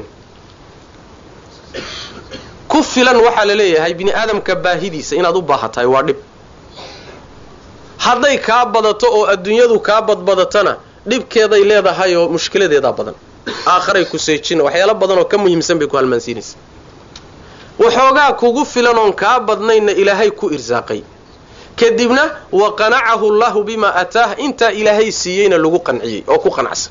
ku filan waxaa la leeyahay bini aadamka baahidiisa inaad u baahatahay waa dhib hadday kaa badato oo adduunyadu kaa badbadatana dhibkeeday leedahay oo mushkiladeedaa badan aakharay ku seejina waxyaalo badan oo ka muhiimsan bay ku halmaansiinaysa waxoogaa kugu filan oon kaa badnaynna ilaahay ku irsaaqay kadibna wa qanacahu llahu bima ataah intaa ilaahay siiyeyna lagu qanciyey oo ku qanacsan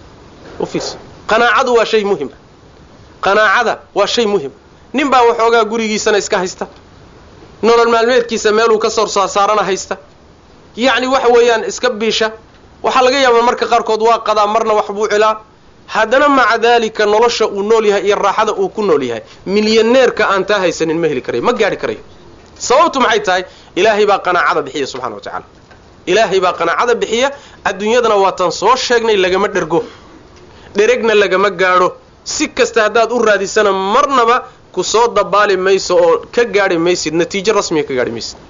qanaacadu waa shay muhima qanaacada waa shay muhim nin baa waxoogaa gurigiisana iska haysta nolol maalmeedkiisa meeluu ka soo saarana haysta yacni waxa weeyaan iska biisha waxaa laga yaabaa marka qaarkood waa qadaa marna wax buu cilaa haddana maca daalika nolosha uu nool yahay iyo raaxada uu ku nool yahay milyaneerka aan taa haysanin ma heli karayo ma gaadhi karayo sababtu maxay tahay ilaahay baa qanaacada bixiya subxana wa tacaala ilaahay baa qanaacada bixiya adduunyadana waatan soo sheegnay lagama dhergo dheregna lagama gaadho si kasta haddaad u raadisana marnaba ku soo dabaali mayso oo ka gaadhi maysid natiijo rasmiga ka gaadhi maysid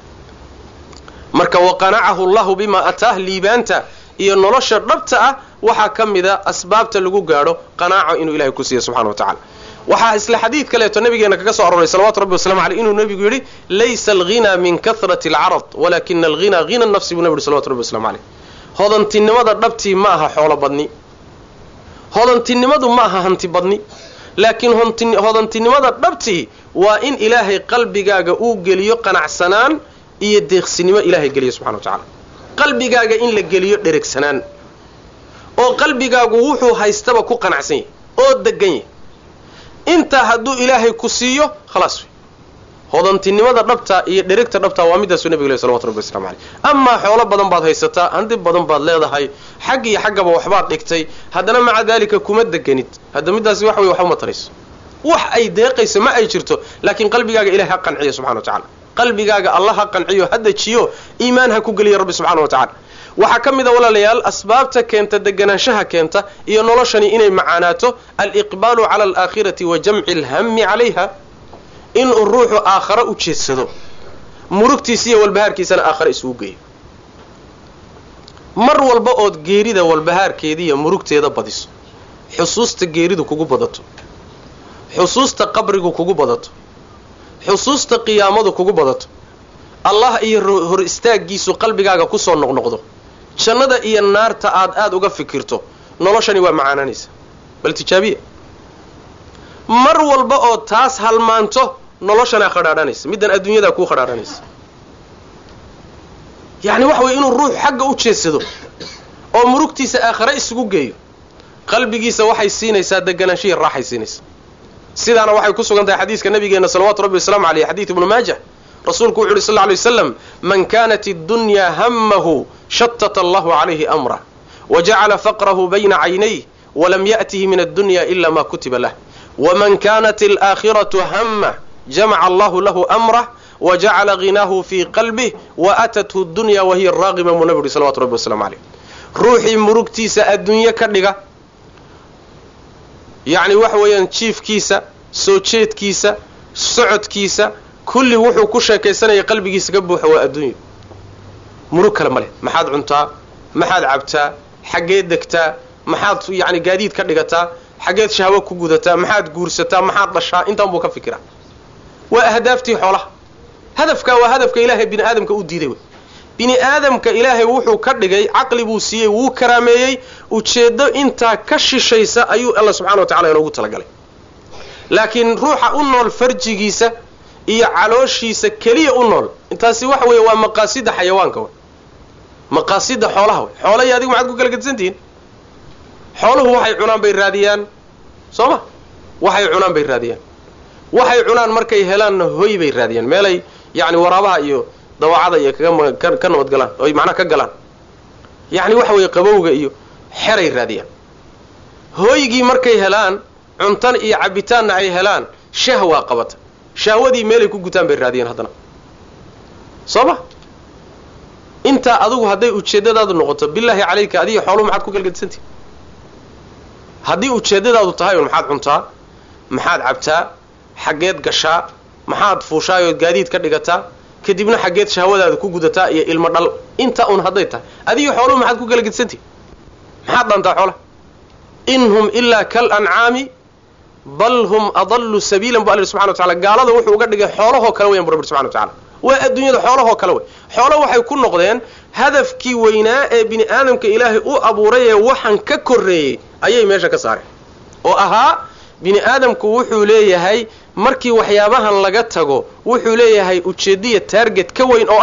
marka waqanacahu llahu bimaa ataah liibaanta iyo nolosha dhabta ah waxaa ka mida asbaabta lagu gaadho qanaaco inuu ilahay ku siiya subxana wa tacala waxaa isla xadiid kaleeto nabigeena kaga soo aroray salawatu rabbi waslamu aleyh inuu nabigu yidhi laysa alghina min kahrati alcarad walakina alghina hina nafsi buu nabi yhi salawatu rabbi waslamu aleyh hodantinimada dhabtii ma aha xoolo badni hodantinimadu ma aha hanti badni laakiin hodantinimada dhabtii waa in ilaahay qalbigaaga uu geliyo qanacsanaan iyo deeqsinimo ilaahay geliyo subxana wa tacala qalbigaaga in la geliyo dheregsanaan oo qalbigaagu wuxuu haystaba ku qanacsan yahay oo degan yahay intaa hadduu ilaahay ku siiyo khalaas wey hodantinimada dhabta iyo dheregta dhabta waa midaasuu nabiga leh salawatu rabbi waslamu aleyh amaa xoolo badan baad haysataa handi badan baad leedahay xag iyo xaggaba waxbaad dhigtay haddana maca daalika kuma deganid hadda midaasi wax wey waxba ma tarayso wax ay deeqayso ma ay jirto laakiin qalbigaaga ilahay ha qanciyo subxana wa tacala qalbigaaga allah ha qanciyo ha dejiyo iimaan ha ku geliya rabbi subxana wa tacala waxaa ka mid a walaalayaal asbaabta keenta deganaanshaha keenta iyo noloshani inay macaanaato aliqbaalu cala alaakhirati wa jamci alhami calayha inuu ruuxu aakhare u jeedsado murugtiisa iyo walbahaarkiisana aakhare isugu geeyo mar walba ood geerida walbahaarkeeda iyo murugteeda badiso xusuusta geeridu kugu badato xusuusta qabrigu kugu badato xusuusta qiyaamadu kugu badato allah iyo hor istaaggiisu qalbigaaga kusoo noqnoqdo jannada iyo naarta aad aada uga fikirto noloshani waa macaananaysa bal tijaabiya mar walba oo taas halmaanto noloshanaa khadhaadhanaysa middan adduunyadaa kuu khadhaadhanaysa yacni waxa weye inuu ruux xagga u jeedsado oo murugtiisa aakhare isugu geeyo qalbigiisa waxay siinaysaa deganaanshihi raaxay siinaysaa sidaana waxay ku sugan tahay xadiiska nabigeena salawatu rabbi wasalaamu aleyh xadiid ibnu maajah rasuulku wuxu uhi sal lla lay waslam man kanat اddunyaa hamahu shatata allahu calayhi amrah wajacala faqrahu bayna caynayh walam ya'tihi min addunya ila ma kutiba lah waman kanat alaakhiratu hamah jamaca allahu lahu amrah wajacala ghinaahu fii qalbih waatathu dunya wahiya raaqima buu nabi uhi salawatu rabbi waslamu aleyh ruuxii murugtiisa adduunye ka dhiga yacni waxa weeyaan jiifkiisa soo jeedkiisa socodkiisa kulli wuxuu ku sheekaysanaya qalbigiisa ka buuxa waa adduunya murug kale ma leh maxaad cuntaa maxaad cabtaa xaggeed degtaa maxaad yacni gaadiid ka dhigataa xaggeed shahwo ku gudataa maxaad guursataa maxaad dhashaa intaan buu ka fikiraa waa ahdaaftii xoolaha hadafkaa waa hadafka ilaahay bini aadamka u diiday wey bini aadamka ilaahay wuxuu ka dhigay caqli buu siiyey wuu karaameeyey ujeeddo intaa ka shishaysa ayuu alla subxana wa tacala inoogu talagalay laakiin ruuxa u nool farjigiisa iyo calooshiisa keliya u nool intaasi waxa weeye waa maqaasida xayawaanka wey maqaasida xoolaha wey xoolahi adigu maxaad ku kala gedsantihiin xooluhu waxay cunaan bay raadiyaan soo ma waxay cunaan bay raadiyaan waxay cunaan markay helaanna hoy bay raadiyaan meelay yacni waraabaha iyo dawacada iyo kaga ka nabad galaan oy macnaha ka galaan yacni waxa weeye qabowga iyo xeray raadiyaan hooygii markay helaan cuntan iyo cabitaanna ay helaan shahwaa qabata shahwadii meelay ku gutaan bay raadiyeen haddana soo ma intaa adugu hadday ujeeddadaadu noqoto bilaahi calayka adiga xooluhu maxaad ku galgadisantihi haddii ujeeddadaadu tahay un maxaad cuntaa maxaad cabtaa xaggeed gashaa maxaad fuushaayood gaadiid ka dhigataa kadibna xaggeed shahwadaada ku gudataa iyo ilmo dhal intaa un hadday tahay adiga xooluhu maxaad ku kala gedsantihi maxaad dhaantaa xoolaha in hum ilaa kal ancaami bal hum adallu sabiilan bu alla subxana wa tacala gaalada wuxuu uga dhigay xoolahoo kale weyan bu rabbi subxana wa tacala waa adduunyada xoolahoo kale wey xoolo waxay ku noqdeen hadafkii weynaa ee bini aadamka ilaahay u abuuray ee waxan ka korreeyey ayay meesha ka saareen oo ahaa bini aadamku wuxuu leeyahay markii waxyaabahan laga tago wuxuu leeyahay ujeeddiya taarget ka weyn oo ah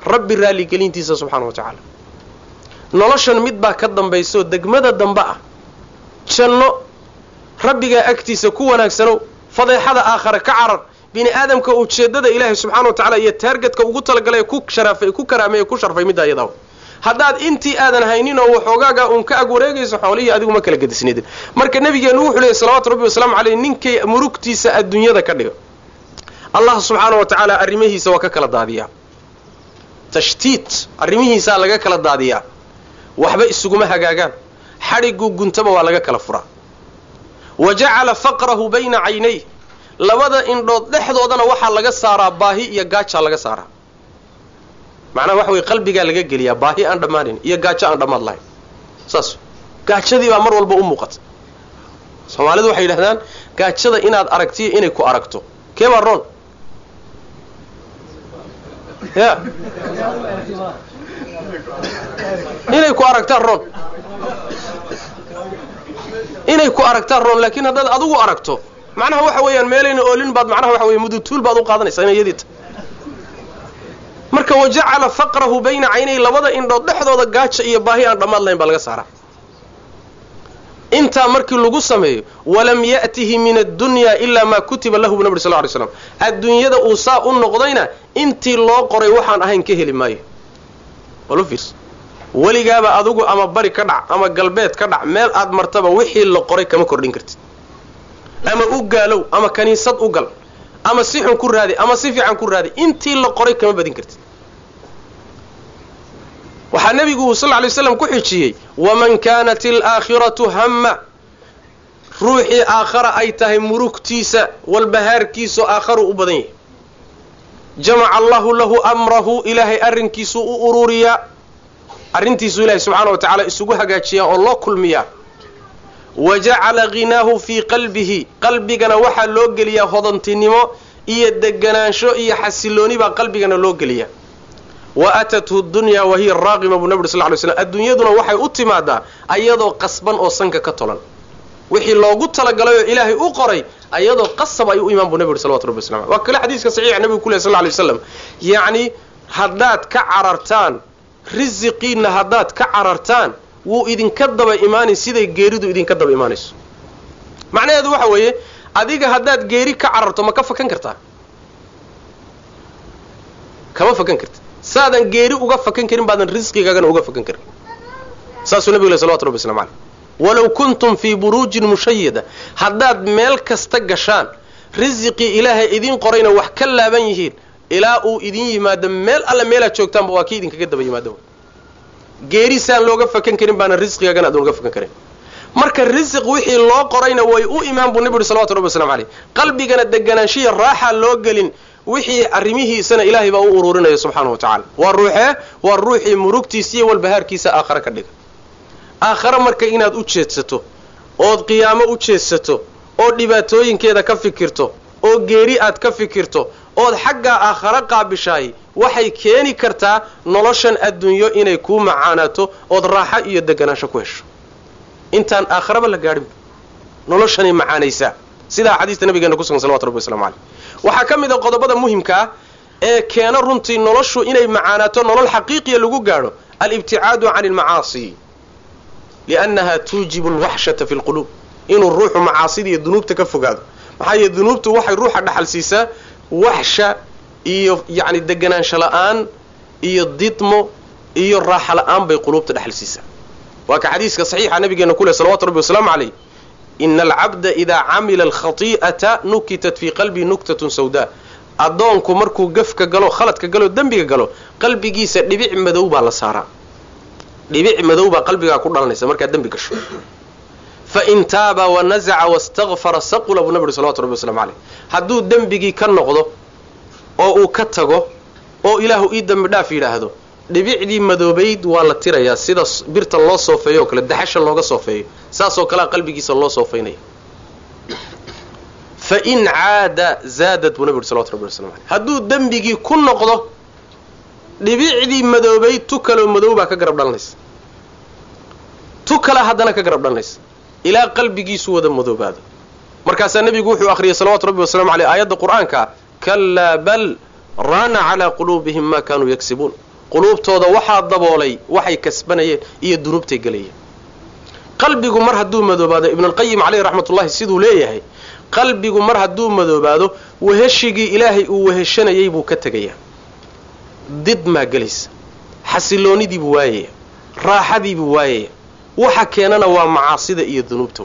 rabbi raalligelintiisa subxaana wa tacaala noloshan mid baa ka dambaysaoo degmada dambe ah janno rabbigaa agtiisa ku wanaagsanow fadeexada aakhare ka carar bini aadamka ujeeddada ilaahay subxana wa tacala iyo taargetka ugu talagalay ku sharaafay ku karaameeye ku sharfay middaa iyadaw haddaad intii aadan haynin oo waxoogaagaa uun ka ag wareegayso xoolihii adigu ma kala gedisnidin marka nabigeenu wuxuu leeyay salawatu rabbi wasalaamu caleyh ninkay murugtiisa adduunyada ka dhiga allah subxaana wa tacaala arrimihiisa waa ka kala daadiyaa tashtiit arrimihiisaa laga kala daadiyaa waxba isuguma hagaagaan xadhiguu guntaba waa laga kala furaa wa jacala faqrahu bayna caynayh labada indhood dhexdoodana waxaa laga saaraa baahi iyo gaajaa laga saaraa macnaha waxa weye qalbigaa laga geliyaa baahi aan dhammaanin iyo gaajo aan dhammaad lahayn saas gaajadii baa mar walba u muuqata soomaalidu waxay yidhahdaan gaajada inaad aragtiyo inay ku aragto kee baa roon ya inay ku aragtaan roon inay ku aragtaan roon laakiin haddaad adigu aragto macnaha waxa weeyaan meelayna oolin baad macnaha waxa weye mudutuul baad u qaadanaysaa ina iyadiita marka wajacala faqrahu bayna caynay labada indhood dhexdooda gaaja iyo baahi aan dhammaad lahayn baa laga saaraa intaa markii lagu sameeyo walam ya'tihi min addunyaa ilaa maa kutiba lahu bu nabri sal ly slam adduunyada uu saa u noqdayna intii loo qoray waxaan ahayn ka heli maayo walu fiirsa weligaaba adugu ama bari ka dhac ama galbeed ka dhac meel aad martaba wixii la qoray kama kordhin kartid ama u gaalow ama kaniisad u gal ama si xun ku raadi ama si fiican ku raadi intii la qoray kama badin kartid waxaa nebigu sal ly slam ku xijiyey waman kaanat alaakhiratu hamma ruuxii aakhara ay tahay murugtiisa walbahaarkiisao aakharu u badan yahay jamaca allahu lahu amrahu ilaahay arrinkiisuu u ururiyaa arrintiisuu ilahay subxaana wa tacaala isugu hagaajiyaa oo loo kulmiyaa wa jacala ghinaahu fii qalbihi qalbigana waxaa loo geliyaa hodantinimo iyo deganaansho iyo xasilooni baa qalbigana loo geliyaa wa atathu dunyaa wa hiya raaqima buu nabi uri sal ly slam adduunyaduna waxay u timaadaa ayadoo qasban oo sanka ka tolan wixii loogu talagalay oo ilaahay u qoray ayadoo qasab ay u imaan buu nabi uri salawatu rabbi waslam waa kale xadiiska saxiixa nabigu ku leh sal ly waslam yacni haddaad ka carartaan risiqiinna haddaad ka carartaan wuu idinka daba imaanay siday geeridu idinka daba imaanayso macnaheedu waxa weeye adiga haddaad geeri ka cararto ma ka fakan kartaa kama fakan karti saadan geeri uga fakan karin baadan risqigaagana uga fakan karin saasuu nabigu leh salawatu rabbi waslamu caleyh walow kuntum fii buruujin mushayada haddaad meel kasta gashaan risiqii ilaahay idiin qorayna wax ka laaban yihiin ilaa uu idin yimaado meel alle meelaad joogtaanba waa kii idinkaga daba yimaado geeri saan looga fakan karin baana risqigaagana adan uga fakan karin marka risiq wixii loo qorayna way u imaan buu nabi uhi salawatu rabbi waslamu caleyh qalbigana deganaanshiya raaxa loo gelin wixii arrimihiisana ilaahay baa u ururinaya subxaana wa tacala waa ruuxee waa ruuxii murugtiisa iyo walbahaarkiisa aakhare ka dhiga aakhare marka inaad u jeedsato ood qiyaamo u jeedsato oo dhibaatooyinkeeda ka fikirto oo geeri aad ka fikirto ood xaggaa aakhare qaabishaay waxay keeni kartaa noloshan adduunyo inay kuu macaanaato ood raaxo iyo deganaansho ku hesho intaan aakharaba la gaadhinba noloshanay macaanaysaa sidaa xadiista nabigeena ku sugan salawatu rabbi waslamu caleyh waxaa ka mid a qodobada muhimka ah ee keena runtii noloshu inay macaanaato nolol xaqiiqiya lagu gaadho alibticaadu cani almacaasi liannaha tuujibu alwaxshata fi lquluub inuu ruuxu macaasida iyo dunuubta ka fogaado maxaa yeele dunuubtu waxay ruuxa dhaxal siisaa waxsha iyo yacni deganaansho la-aan iyo didmo iyo raaxa la-aan bay quluubta dhexal siisaa waa ka xadiiska saxiixa nabigeena ku leh salawatu rabbi wasalaamu caleyh ina alcabda idaa camila alkhati'ata nukitat fii qalbii nuktatun sawdaa addoonku markuu gafka galo khaladka galo dembiga galo qalbigiisa dhibic madow baa la saaraa dhibic madow baa qalbigaa ku dhalanaysa markaad dembi gasho fain taaba wanazaca wastakfara saqula buu nabi uri salawatu rabbi waslamu caleyh hadduu dembigii ka noqdo oo uu ka tago oo ilaahu ii dembi dhaaf yidhaahdo dhibicdii madoobayd waa la tirayaa sida birta loo soofeeyo oo kale daxasha looga soofeeyo saasoo kalea qalbigiisa loo soofaynaya fain caada zaadad buu nabi uri salawatu rabbi waslamu caleyh hadduu dembigii ku noqdo dhibicdii madoobayd tu kaloo madow baa ka garab dhalanaysa tu kale haddana ka garab dhalanaysa ilaa qalbigiisu wada madoobaado markaasaa nebigu wuxuu akhriyay salawatu rabbi wasalamu caleyh aayadda qur'aanka kalaa bal raana calaa quluubihim ma kaanuu yagsibuun quluubtooda waxaa daboolay waxay kasbanayeen iyo dunuubtay gelayeen qalbigu mar hadduu madoobaado ibnulqayim caleyhi raxmatullahi siduu leeyahay qalbigu mar hadduu madoobaado weheshigii ilaahay uu weheshanayay buu ka tegayaa did maa gelaysa xasiloonidiibuu waayaya raaxadiibuu waayaya waxa keenana waa macaasida iyo dunuubta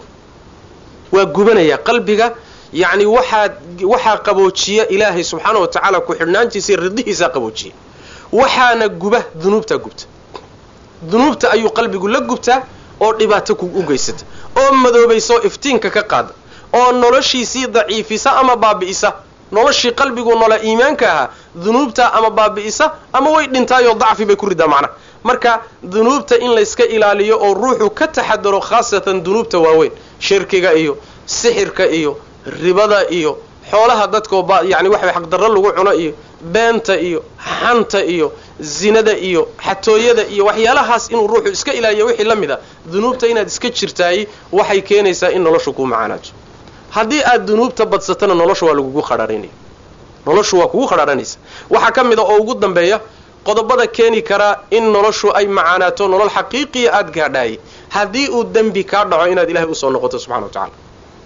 waa gubanaya qalbiga yacni waxaa waxaa qaboojiya ilaahay subxaana wa tacaala ku xidhnaantiisa iyo ridihiisaa qaboojiya waxaana guba dunuubtaa gubta dunuubta ayuu qalbigu la gubtaa oo dhibaato u geysata oo madoobaysa oo iftiinka ka qaada oo noloshiisii daciifisa ama baabi'isa noloshii qalbigu nola iimaanka ahaa dunuubta ama baabi'isa ama way dhintaayoo dacfi bay ku ridaa macnaha marka dunuubta in layska ilaaliyo oo ruuxu ka taxadaro khaasatan dunuubta waaweyn shirkiga iyo sixirka iyo ribada iyo xoolaha dadkoo yani waxa xaqdarro lagu cuno iyo beenta iyo xanta iyo zinada iyo xatooyada iyo waxyaalahaas inuu ruuxu iska ilaaliyo wixii la mid a dunuubta inaad iska jirtaay waxay keenaysaa in noloshu kuu macaanaato haddii aad dunuubta badsatana noloshu waa lagugu qadhaaranaya noloshu waa kugu qadhaaranaysa waxaa ka mid a oo ugu dambeeya qodobada keeni karaa in noloshu ay macaanaato nolol xaqiiqiya aada gaadhaayay haddii uu dembi kaa dhaco inaad ilahay usoo noqoto subxana wa tacala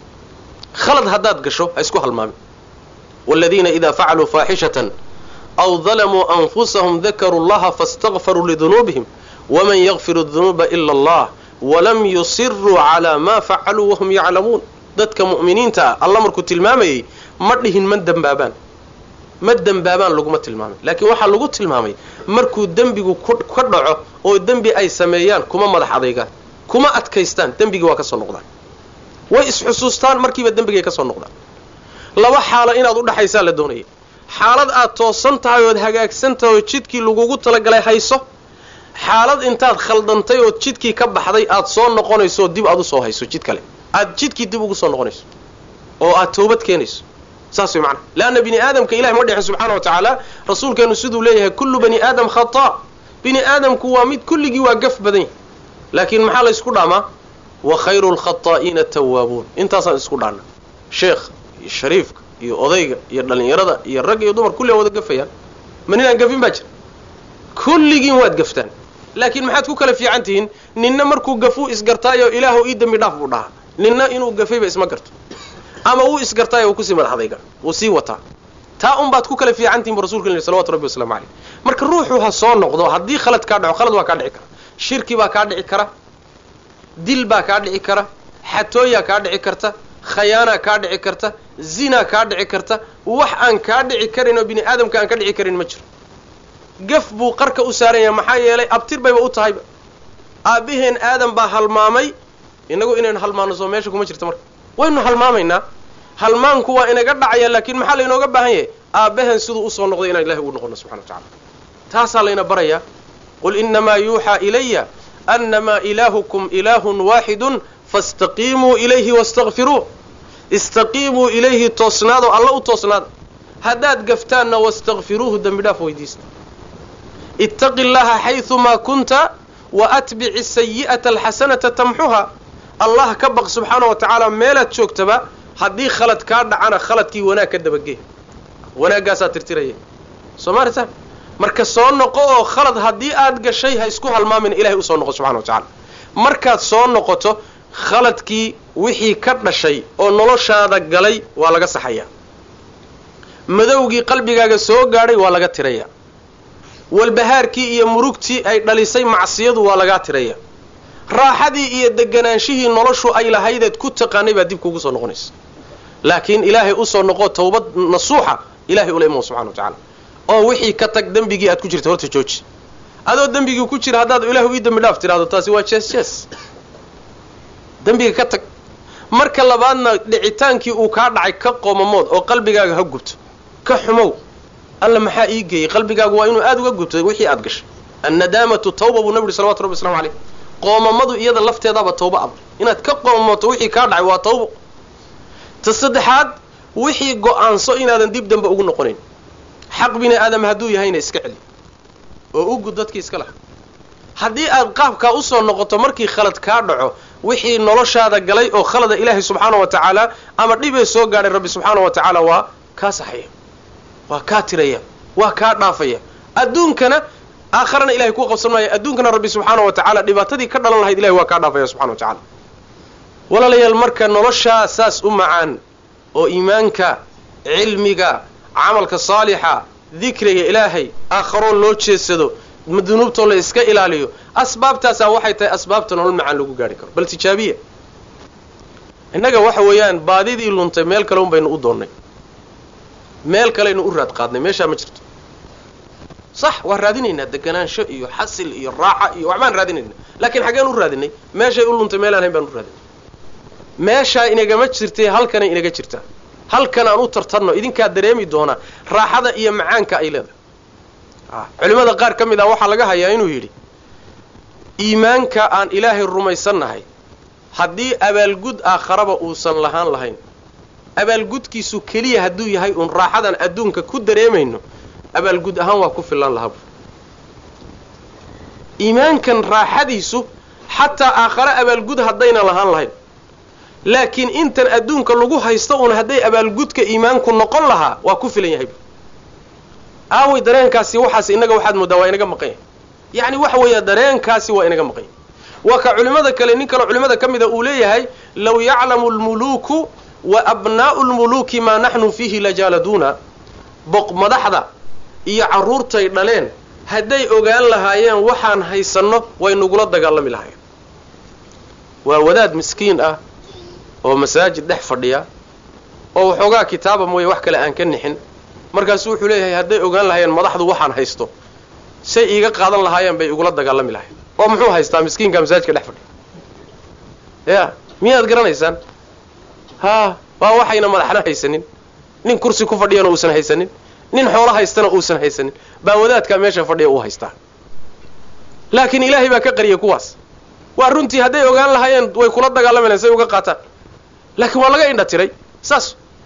khalad haddaad gasho ha isku halmaamin waaladiina idaa facaluu faaxishatan aw dalamuu anfusahum dakaruu llaha faاstakfaruu lidunuubihim waman yakfiru dunuuba ila allah walam yusiruu calaa maa facaluu wahum yaclamuun dadka mu'miniinta ah alla markuu tilmaamayay ma dhihin ma dembaabaan ma dembaabaan laguma tilmaamay laakiin waxaa lagu tilmaamay markuu dembigu ka dhaco oo dembi ay sameeyaan kuma madax adaygaan kuma adkaystaan dembigii waa ka soo noqdaan way isxusuustaan markiiba dembigay ka soo noqdaan laba xaalo inaad udhaxaysaa la doonaya xaalad aad toosan tahay ood hagaagsan tahay oo jidkii lagugu talagalay hayso xaalad intaad khaldantay ood jidkii ka baxday aad soo noqonayso oo dib aad usoo hayso jid kale aad jidkii dib ugu soo noqonayso oo aad toobad keenayso saas way macnaha leanna bini aadamka ilahi ma dhexin subxaana wa tacaala rasuulkeenu siduu leeyahay kullu bani aadam khata' bini aadamku waa mid kulligii waa gaf badan yahy laakiin maxaa la ysku dhaamaa wa khayru lkhataa'iina tawaabuun intaasaan isku dhaana sheekh iyo shariifka iyo odayga iyo dhallinyarada iyo rag iyo dumar kulli a wada gafayaan ma ninaan gafin baa jira kulligiin waad gaftaan laakiin maxaad ku kala fiican tihiin ninna markuu gafuu isgartaayo ilaahu ii dembi dhaaf buu dhahaa ninna inuu gafayba isma garto ama wuu isgartaayo uu kusii madaxdayga wuu sii wataa taa un baad ku kala fiican tihin bu rasulka yidhi salawatu rabbi waslamu caleyh marka ruuxu ha soo noqdo haddii khalad kaa dhaco khalad waa kaa dhici kara shirki baa kaa dhici kara dil baa kaa dhici kara xatooyaa kaa dhici karta khayaanaa kaa dhici karta zinaa kaa dhici karta wax aan kaa dhici karin oo bini aadamka aan ka dhici karin ma jiro gaf buu qarka u saaran yahay maxaa yeelay abtir bayba u tahayba aabbaheen aadan baa halmaamay inagu inaynu halmaano soo meesha kuma jirto marka waynu halmaamaynaa halmaanku waa inaga dhacaya laakiin maxaa laynooga baahan yahay aabbahan siduu usoo noqday inaan ilahay ugu noqono subxana wa tacala taasaa layna barayaa qul inamaa yuuxaa ilaya annamaa ilaahukum ilaahun waaxidun faاstaqiimuu ilayhi wastakfiruuh istaqiimuu ilayhi toosnaado alla u toosnaada haddaad gaftaanna wastakfiruuhu dembi dhaaf weydiista ittaqi llaha xayumaa kunta wa atbici sayi'ata alxasanata tamxuha allah ka baq subxaana wa tacaala meelaad joogtaba haddii khalad kaa dhacana khaladkii wanaag ka dabagee wanaaggaasaa tirtiraya soo maarta marka soo noqo oo khalad haddii aad gashay ha isku halmaamin ilahay usoo noqo subxana wa tacala markaad soo noqoto khaladkii wixii ka dhashay oo noloshaada galay waa laga saxayaa madowgii qalbigaaga soo gaadhay waa laga tirayaa walbahaarkii iyo murugtii ay dhalisay macsiyadu waa lagaa tiraya raaxadii iyo deganaanshihii noloshu ay lahaydeed ku taqaanay baa dib kuugu soo noqonaysa laakiin ilaahay usoo noqo tawbad nasuuxa ilahay ula imo subxana wa tacala oo wixii ka tag dembigii aad ku jirta horta jooji adoo dembigii ku jira haddaad ilaahu ii dembi dhaaf tidhahdo taasi waa jees jees dembiga ka tag marka labaadna dhicitaankii uu kaa dhacay ka qoomamood oo qalbigaaga ha gubto ka xumow alla maxaa ii geeyey qalbigaagu waa inuu aada uga gubto wixii aad gashay annadaamatu tawba buu nabi yuri salawatu rabbi waslamu caleyh qoomamadu iyada lafteedaaba tawba ab inaad ka qoomamooto wixii kaa dhacay waa tawbo ta saddexaad wixii go-aanso inaadan dib dambe ugu noqonayn xaq bini aadam hadduu yahayna iska celi oo u gud dadkii iska laha haddii aad qaabkaa usoo noqoto markii khalad kaa dhaco wixii noloshaada galay oo khalada ilaahay subxaana wa tacaala ama dhibee soo gaadhay rabbi subxaana wa tacaala waa kaa saxaya waa kaa tiraya waa kaa dhaafaya adduunkana aakharana ilahay kuu qabsan maayo adduunkana rabbi subxaana wa tacaala dhibaatadii ka dhalan lahayd ilahay waa kaa dhaafaya subxana wa tacala walaalayaal marka noloshaa saas u macaan oo iimaanka cilmiga camalka saalixa dikriga ilaahay aakharoo loo jeedsado dunuubtoo la iska ilaaliyo asbaabtaasaa waxay tahay asbaabta nolol macaan lagu gaari karo bal tijaabiya innaga waxa weeyaan baadidii luntay meel kale un baynu u doonnay meel kaleynu u raad qaadnay meeshaa ma jirto sax waan raadinaynaa deganaansho iyo xasil iyo raaxa iyo waxbaan raadinayna laakiin xaggeen u raadinay meeshay u luntay meelaan hayn baan u raadinay meeshaa inagama jirtay halkanay inaga jirtaa halkan aan u tartanno idinkaa dareemi doonaa raaxada iyo macaanka ay leedahay culimmada qaar ka mid ah waxaa laga hayaa inuu yidhi iimaanka aan ilaahay rumaysannahay haddii abaalgud aakharaba uusan lahaan lahayn abaalgudkiisu keliya hadduu yahay uun raaxadan adduunka ku dareemayno abaalgud ahaan waa ku filan lahaa iimaankan raaxadiisu xataa aakhare abaalgud haddayna lahaan lahayn laakiin intan adduunka lagu haysto uun hadday abaalgudka iimaanku noqon lahaa waa ku filan yahay aaway dareenkaasi waxaas innaga waxaad mooddaa waa inaga maqan yahay yacni waxa weeya dareenkaasi waa inaga maqan yahay waa ka culimmada kale nin kaleo culimmada ka mida uu leeyahay law yaclamu lmuluuku wa abnaa'u lmuluuki maa naxnu fiihi lajaaladuuna boq madaxda iyo carruurtay dhaleen hadday ogaan lahaayeen waxaan haysanno way nagula dagaalami lahaayeen waa wadaad miskiin ah oo masaajid dhex fadhiya oo waxoogaa kitaaba mooye wax kale aan ka nixin markaasu wuxuu leeyahay hadday ogaan lahaayeen madaxdu waxaan haysto say iiga qaadan lahaayeen bay igula dagaalami lahayen oo muxuu haystaa miskiinka masaajidka dhex fadhiya ya miyaad garanaysaan haa waa waxayna madaxna haysanin nin kursi ku fadhiyana uusan haysanin nin xoolo haystana uusan haysanin baa wadaadkaa meesha fadhiya uu haystaa laakiin ilaahay baa ka qariyay kuwaas waa runtii hadday ogaan lahaayeen way kula dagaalami lahayen say uga qaataan laakiin waa laga indha tiray saas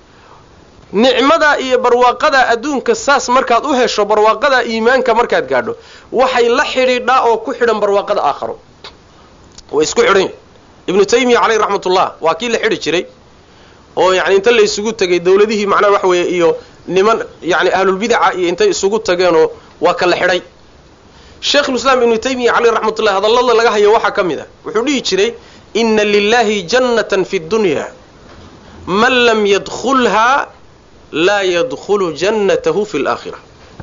nicmada iyo barwaaqada adduunka saas markaad u hesho barwaaqada iimaanka markaad gaadho waxay la xidhiidhaa oo ku xidhan barwaaqada aakharo way isku xidhan yihin ibnu taymiya caleyh raxmatullah waa kii la xidhi jiray oo yani inta la isugu tegay dawladihii macnaha waxa weeye iyo niman yani ahlulbidaca iyo intay isugu tageenoo waa kala xidhay sheikhulislaam ibnu taymiya caleyh raxmatullah hadallada laga hayo waxaa ka mid a wuxuu dhihi jiray ina lilahi jannatan fi dunya man lam yadkulhaa laa yadkhulu jannatahu fi laakhira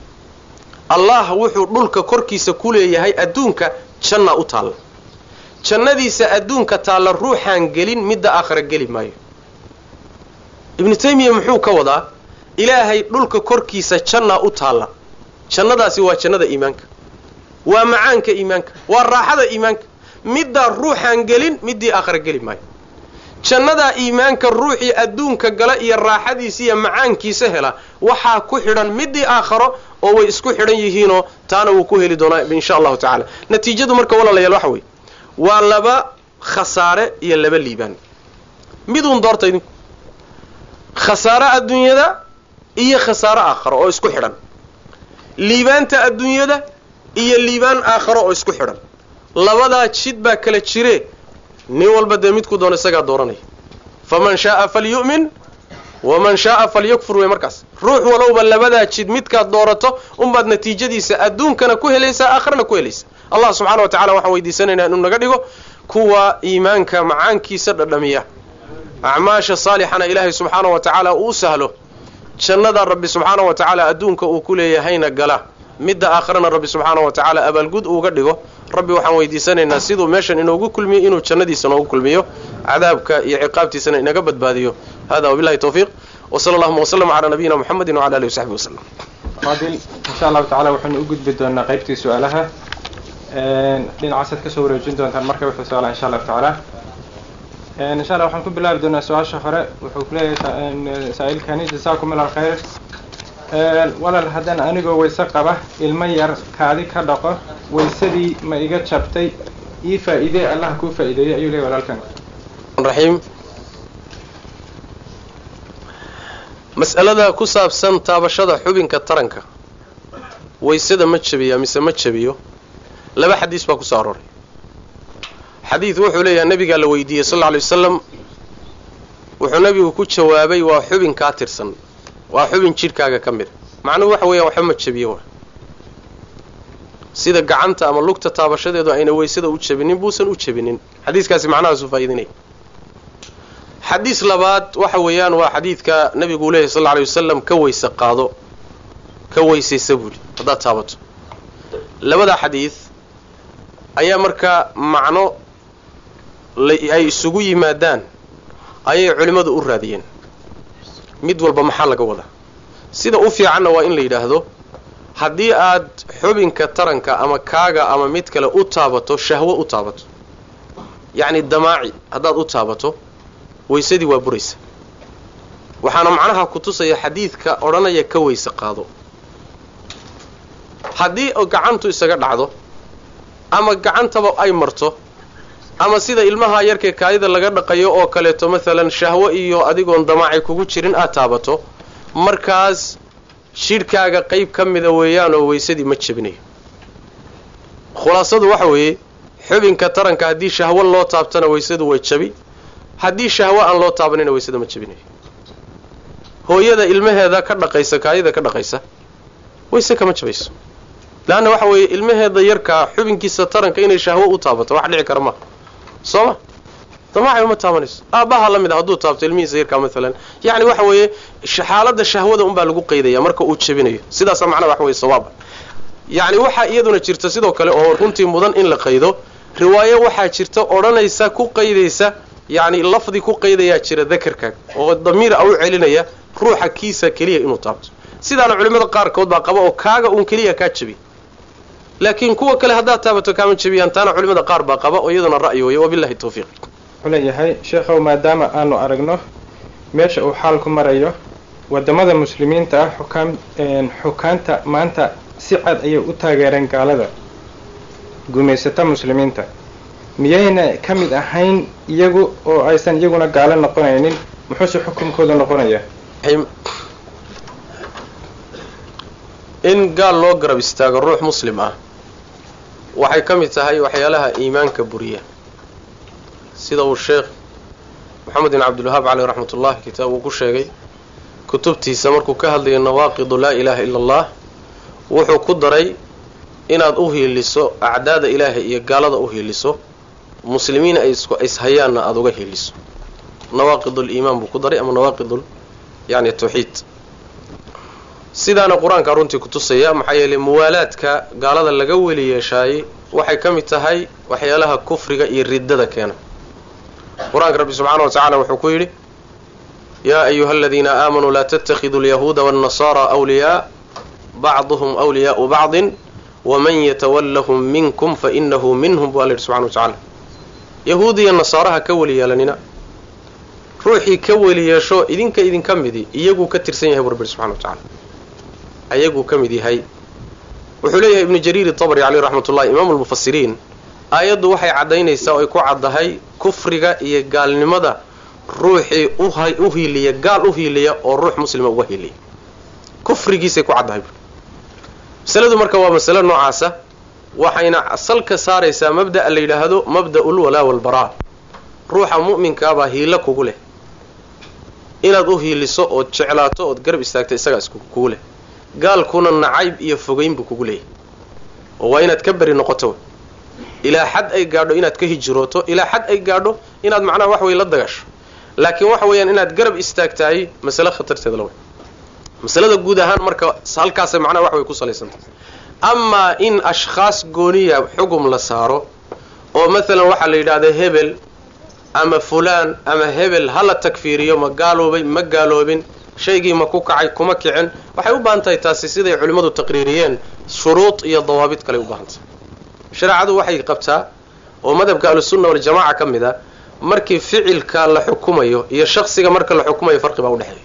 allah wuxuu dhulka korkiisa ku leeyahay adduunka jannaa u taalla jannadiisa adduunka taalla ruuxaan gelin midda aakhira geli maayo ibnu taymiya muxuu ka wadaa ilaahay dhulka korkiisa jannaa u taalla jannadaasi waa jannada iimaanka waa macaanka iimaanka waa raaxada iimaanka middaa ruuxaan gelin middii aakhira geli maayo jannadaa iimaanka ruuxii adduunka gala iyo raaxadiisa iyo macaankiisa hela waxaa ku xidhan midii aakharo oo way isku xidhan yihiinoo taana wuu ku heli doonaa insha allahu tacaala natiijadu marka walaalayaal waxa weeye waa laba khasaare iyo laba liibaan miduun doorta idinku khasaare adduunyada iyo khasaare aakharo oo isku xidhan liibaanta adduunyada iyo liibaan aakharo oo isku xidhan labadaa jid baa kala jire nin walba dee midku doono isagaa dooranaya faman shaaa falyu'min waman shaaa falyakfur wey markaas ruux walowba labadaa jid midkaad doorato unbaad natiijadiisa adduunkana ku helaysaa aakhirana ku helaysa allah subxana wa tacala waxaan weydiisanaynaa inuu naga dhigo kuwa iimaanka macaankiisa dhadhamiya acmaasha saalixana ilaahay subxaana wa tacaala uu sahlo jannada rabbi subxaana wa tacaala adduunka uu ku leeyahayna gala midda aakhirana rabbi subxaana wa tacaala abaalgud uuga dhigo rabbi waxaan weydiisanaynaa siduu meeshan inoogu kulmiyo inuu jannadiisa noogu kulmiyo cadaabka iyo ciqaabtiisana inaga badbaadiyo hada wabillahi tawfiiq wsala allahuma wslama calaa nabiyina muxamedi wcala alihi wasaxbi waslem faadil insha allahu tacala waxaynu u gudbi doonaa qaybtii su-aalaha dhinacaasaad kasoo wareejin doontaan marka wuxuu su-aala insha allahu tacaala insha allah waxaan ku bilaabi doonaa su-aasha hore wuxuu kuleeyahay saa-ilkani jasaakum ila alkhayr walaal haddaan anigoo wayse qaba ilmo yar kaadi ka dhaqo waysadii ma iga jabtay ii faa-iidee allah kuu faa-iideeyey ayuu leeyahy walaalkan raxiim mas'alada ku saabsan taabashada xubinka taranka waysada ma jabiya mise ma jabiyo laba xadiis baa kusoo arooray xadiid wuxuu leeyahay nabigaa la weydiiyey sal alla alay wasalam wuxuu nabigu ku jawaabay waa xubin kaa tirsan waa xubin jidhkaaga ka mid macnuhu waxa weeyaan waxba ma jabiyo wa sida gacanta ama lugta taabashadeedu ayna weysada u jabinin buusan u jabinin xadiiskaasi macnahaasu faa'iidinaya xadiis labaad waxa weeyaan waa xadiidka nabigu leeyahy sal lla alay wasalam ka weyse qaado ka weysaysa buuhi haddaad taabato labada xadiid ayaa markaa macno ay isugu yimaadaan ayay culimmadu u raadiyeen mid walba maxaa laga wadaa sida u fiicanna waa in la yidhaahdo haddii aad xubinka taranka ama kaaga ama mid kale u taabato shahwo u taabato yacni damaaci haddaad u taabato weysadii waa buraysa waxaana macnaha ku tusaya xadiidka odhanaya ka weyse qaado haddii gacantu isaga dhacdo ama gacantaba ay marto ama sida ilmaha yarkee kaadida laga dhaqayo oo kaleeto maalan shahwo iyo adigoon damaaci kugu jirin aad taabato markaas jidhkaaga qayb ka mida weeyaanoo weysadii ma jebinayo khulaasadu waxa weeye xubinka taranka haddii shahwo loo taabtana weysadu way jabi haddii shahwo aan loo taabanina weysada ma jebinayo hooyada ilmaheeda ka dhaqaysa kaadida ka dhaqaysa weyse kama jabayso leanna waxa weeye ilmaheeda yarkaa xubinkiisa taranka inay shahwo u taabato wax dhici kara maha soo ma damaaci uma taabanayso aabbaha la mid a hadduu taabto ilmihiisa yarkaa maalan yacni waxa weeye xaaladda shahwada unbaa lagu qaydaya marka uu jebinayo sidaasa macnaha waxa weye sawaaba yacni waxaa iyaduna jirta sidoo kale oo runtii mudan in la qaydo riwaayo waxaa jirta odhanaysa ku qaydaysa yacni lafdi ku qaydayaa jira dakarkaaga oo damiir a u celinaya ruuxa kiisa keliya inuu taabto sidaana culimmada qaarkood baa qaba oo kaaga uun keliya kaa jebi laakiin kuwa kale haddaad taabato kaama jebiyaan taana culimmada qaar baa qaba oo iyaduna ra'yi weeye wabillahi tawfiiq wuxuu leeyahay sheekhow maadaama aanu aragno meesha uu xaalku marayo waddamada muslimiinta ah xukaam xukaanta maanta si cad ayay u taageereen gaalada gumaysata muslimiinta miyayna ka mid ahayn iyagu oo aysan iyaguna gaalo noqonaynin muxuuse xukunkooda noqonaya in gaal loo garab istaago ruux muslim ah waxay ka mid tahay waxyaalaha iimaanka buriya sida uu sheekh moxamed bin cabdilwahaab caleyh raxmat ullahi kitaab uu ku sheegay kutubtiisa markuu ka hadlayo nawaaqidu laa ilaaha ila allah wuxuu ku daray inaad u hiiliso acdaada ilaahay iyo gaalada u hiiliso muslimiin ay isku ishayaanna aada uga hiiliso nawaaqidul-iimaan buu ku daray ama nawaaqidul yani tawxiid sidaana qur-aanka runtii ku tusaya maxaa yeelay muwaalaadka gaalada laga weli yeeshaayey waxay ka mid tahay waxyaalaha kufriga iyo riddada keena qur-aanka rabbi subxaana wa tacala wuxuu ku yidhi yaa ayuha aladiina aamanuu laa tattakhiduu alyahuuda waannasaara awliyaa bacduhum awliyaau bacdin waman yatawallahum minkum fainahu minhum bu alla yidhi subxana wa tacala yahuud iyo nasaaraha ka weli yeelanina ruuxii ka weli yeesho idinka idinka midi iyaguu ka tirsan yahay bu rabbi subxana wa tacala ayaguu ka mid yahay wuxuu leeyahay ibnu jariir itabri caleyh raxmat ullahi imaamu lmufasiriin aayaddu waxay caddaynaysaa oo ay ku caddahay kufriga iyo gaalnimada ruuxii u hiiliya gaal u hiiliya oo ruux muslima uga hiiliya kufrigiisay ku caddahay masaladu marka waa masalo noocaasa waxayna salka saaraysaa mabda'a la yidhaahdo mabda'ul walaa walbaraa ruuxa mu'minkaabaa hiilo kugu leh inaad u hiiliso ood jeclaato ood garab istaagto isagaa is kugu leh gaalkuna nacayb iyo fogeyn buu kugu leeyahy oo waa inaad ka beri noqoto ilaa xad ay gaadho inaad ka hijrooto ilaa xad ay gaadho inaad macnaha wax wey la dagasho laakiin waxa weeyaan inaad garab istaagtahay masale khatarteeda la wey masalada guud ahaan marka halkaasay macnaha wax way ku salaysantah amaa in ashkhaas gooniya xugum la saaro oo maalan waxaa la yidhahda hebel ama fulaan ama hebel hala takfiiriyo ma gaaloobay ma gaaloobin shaygii ma ku kacay kuma kicin waxay u baahan tahay taasi siday culimmadu taqriiriyeen shuruud iyo dawaabid kaley u baahantahay shareecadu waxay qabtaa oo madhabka ahlusunna waljamaca ka mid a markii ficilka la xukumayo iyo shaksiga marka la xukumayo farqi baa udhexeeya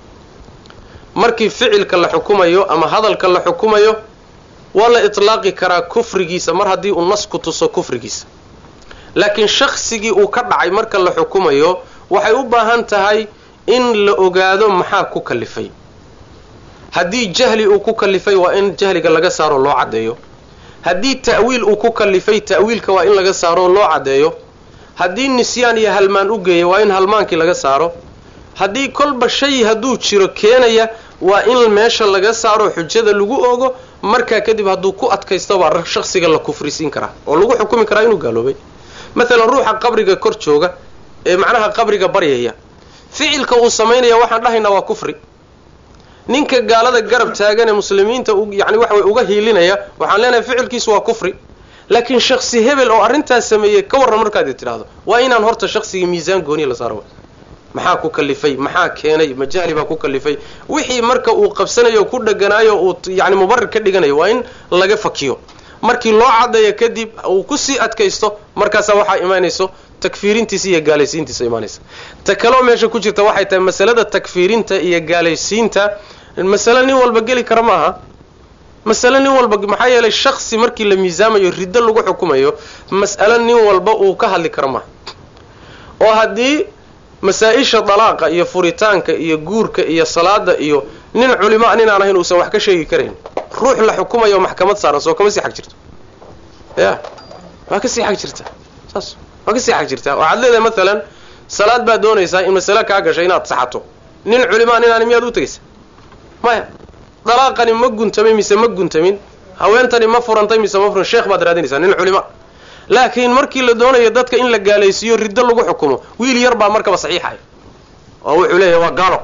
markii ficilka la xukumayo ama hadalka la xukumayo waa la itlaaqi karaa kufrigiisa mar haddii uu nas ku tuso kufrigiisa laakiin shaksigii uu ka dhacay marka la xukumayo waxay u baahan tahay in la ogaado maxaa ku kalifay haddii jahli uu ku kalifay waa in jahliga laga saaro loo caddeeyo haddii ta'wiil uu ku kalifay ta'wiilka waa in laga saaro loo caddeeyo haddii nisyaan iyo halmaan u geeya waa in halmaankii laga saaro haddii kolba shay hadduu jiro keenaya waa in meesha laga saaro xujada lagu ogo markaa kadib hadduu ku adkaysto baa shaksiga la kufrisiin karaa oo lagu xukumi karaa inuu gaaloobay maalan ruuxa qabriga kor jooga ee macnaha qabriga baryaya ficilka uu samaynaya waxaan dhahaynaa waa kufri ninka gaalada garab taagan ee muslimiinta yani waxa way uga hiilinaya waxaan leenahay ficilkiisu waa kufri laakiin shaksi hebel oo arrintaas sameeyey ka warran markaad tidhaahdo waa inaan horta shaksiga miisaan gooniya la saaro maxaa ku kalifay maxaa keenay majahli baa ku kalifay wixii marka uu qabsanayo ku dheganaayo uu yani mubarir ka dhiganayo waa in laga fakiyo markii loo caddeeyo kadib uu kusii adkaysto markaasaa waxaa imaanayso takfiirintiisa iyo gaalaysiintiisa imaanaysa ta kaloo meesha ku jirta waxay tahay masalada takfiirinta iyo gaalaysiinta masale nin walba geli kara ma aha masale nin walba maxaa yeelay shaksi markii la miisaamayo riddo lagu xukumayo mas'alo nin walba uu ka hadli karo maaha oo haddii masaa-isha dalaaqa iyo furitaanka iyo guurka iyo salaada iyo nin culimo nin aan ahayn uusan wax ka sheegi karayn ruux la xukumayo maxkamad saaran soo kama sii xag jirto ya waa ka sii xag jirta saas waa ka sii xag jirtaa waxaad leedahay maalan salaad baad doonaysaa in masale kaa gashay inaad saxato nin culimaa nin aan miyaad u tegaysa maya dalaaqani ma guntamay mise ma guntamin haweentani ma furantay mise ma furan sheekh baad raadinaysaa nin culima laakiin markii la doonayo dadka in la gaalaysiiyo riddo lagu xukumo wiil yar baa markaba saxiixaya oo wuxuu leeyahay waa gaalo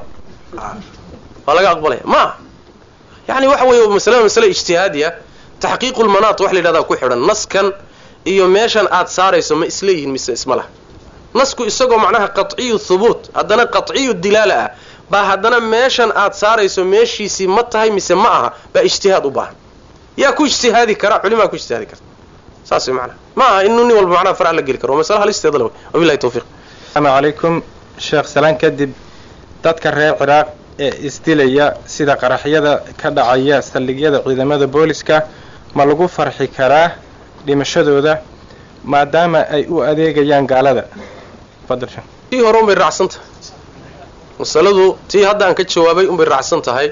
waa laga aqbalaya ma aha yani waxa weeye masalada masale ijtihaadiya taxqiiqulmanaat wax la yidhahdaa ku xidhan naskan iyo meeshan aad saarayso ma isleeyihin mise isma laha nasku isagoo macnaha qaciyu thubuut haddana qaciyu dilaala ah baa haddana meeshan aad saarayso meeshiisii ma tahay mise ma aha baa ijtihaad u baahan yaa ku ijtihaadi kara culimaa ku ijtihaadi karta saas way macnaha ma aha inuu nin walba macnaha farax la geli karo waa masale halisteeda le wabillahi tawfiiq asalaamu calaykum sheekh salaan kadib dadka reer ciraaq ee isdilaya sida qaraxyada ka dhacaya saldhigyada ciidamada booliska ma lagu farxi karaa dhimashadooda maadaama ay u adeegayaan gaalada tii hore unbay raacsan tahay masaladu tii haddaan ka jawaabay unbay raacsan tahay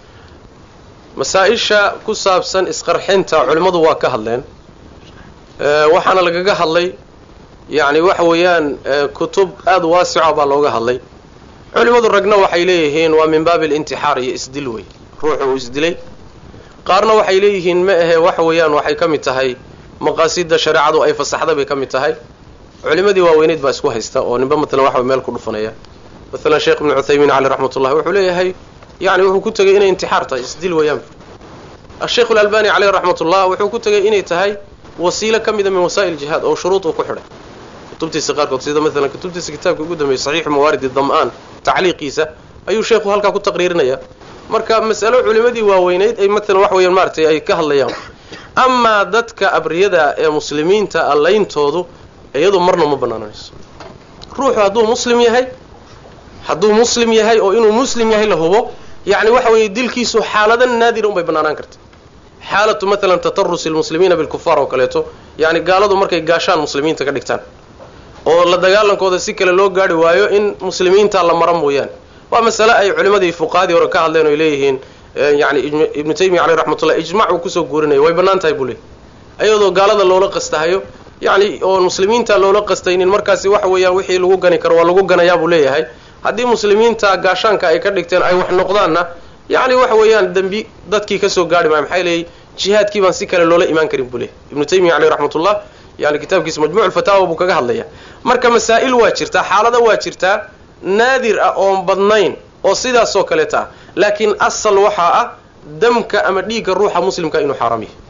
masaa-isha ku saabsan isqarxinta culimmadu waa ka hadleen waxaana lagaga hadlay yacni waxa weeyaan kutub aada waasica baa looga hadlay culimmadu ragna waxay leeyihiin waa min baabi alintixaar iyo isdil wey ruuxu uu isdilay qaarna waxay leeyihiin ma ahe waxa weeyaan waxay ka mid tahay maqaasida shareecadu ay fasaxda bay ka mid tahay culimadii waaweyneyd baa isku haysta oo ninba matalan waxa meel ku dhufanaya maalan sheekh ibnu cuthaymiin caleyh raxmat ullahi wuxuu leeyahay yani wuxuu ku tegay inay intixaar tahay isdil weeyaan asheikh alalbani caleyh raxmat ullah wuxuu ku tegay inay tahay wasiilo ka mida min wasaa'il jihaad oo shuruud uu ku xidhay kutubtiisa qaarkood sida maalan kutubtiisa kitaabka ugu dambeeyey saxiixu mawaaridi dam'aan tacliiqiisa ayuu sheekhu halkaa ku taqriirinaya marka mas'alo culimadii waaweyneyd ay maalan wax weeyaan maaratay ay ka hadlayaan amaa dadka abriyada ee muslimiinta allayntoodu iyadu marna ma banaananayso ruuxu hadduu muslim yahay hadduu muslim yahay oo inuu muslim yahay la hubo yacni waxa weeye dilkiisu xaalada naadira unbay banaanaan karta xaalatu maalan tatarusi lmuslimiina bilkufaar oo kaleeto yacni gaaladu markay gaashaan muslimiinta ka dhigtaan oo la dagaalankooda si kale loo gaari waayo in muslimiinta la mara mooyaane waa masale ay culimadii fuqahadii hore ka hadleen oy leeyihiin yani ibnu taymiya caleyh raxmatullah ijmac uu kusoo guurinaya way bannaan tahay buu leey ayadoo gaalada loola qastahayo yacni oon muslimiinta loola qastaynin markaasi waxa weeyaan wixii lagu gani karo waa lagu ganayaa buu leeyahay haddii muslimiinta gaashaanka ay ka dhigteen ay wax noqdaanna yacni waxa weeyaan dembi dadkii kasoo gaari maayo maxay leeyay jihaadkii baan si kale loola imaan karin buu leeyahy ibnu taymiya caleyh raxmatullah yani kitaabkiisa majmuc lfataawa buu kaga hadlaya marka masaa'il waa jirtaa xaalada waa jirtaa naadir ah oon badnayn oo sidaasoo kaleeta ah laakiin asal waxaa ah damka ama dhiigga ruuxa muslimka inuu xaaraam yahay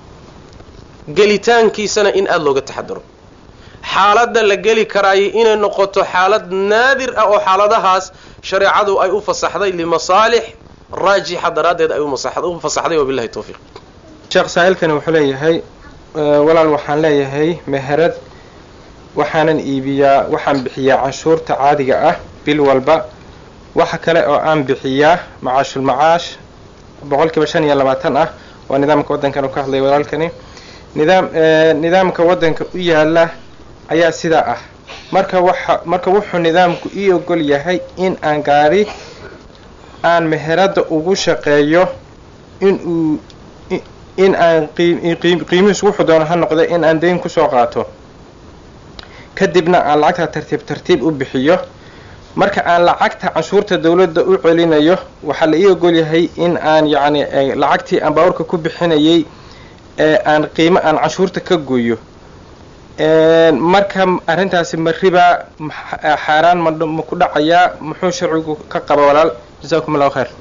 gelitaankiisana in aada looga taxadaro xaaladda la geli karaayo inay noqoto xaalad naadir ah oo xaaladahaas shareecadu ay u fasaxday limasaalix raajixa daraaddeed ay u fasaxday wabillahi tawfiiq sheekh saa'ilkani wuxuu leeyahay walaal waxaan leeyahay meherad waxaanan iibiyaa waxaan bixiyaa canshuurta caadiga ah bil walba waxa kale oo aan bixiyaa macaashul macaash boqol kiiba shan iyo labaatan ah waa nidaamka waddankan uu ka hadlaya walaalkani nidaam nidaamka waddanka u yaala ayaa sidaa ah marka waxa marka wuxuu nidaamku ii ogol yahay in aan gaari aan meheradda ugu shaqeeyo in uu in aan qiimihiisu wuxuu doono ha noqda in aan dayn kusoo qaato kadibna aan lacagta tartiib tartiib u bixiyo marka aan lacagta canshuurta dawladda u celinayo waxaa la ii ogol yahay in aan yacni lacagtii aan baabuurka ku bixinayay ee aan qiimo aan canshuurta ka gooyo marka arrintaasi ma ribaa xaaraan ma ma ku dhacayaa muxuu sharcigu ka qaba walaal jasaakum allahu khayr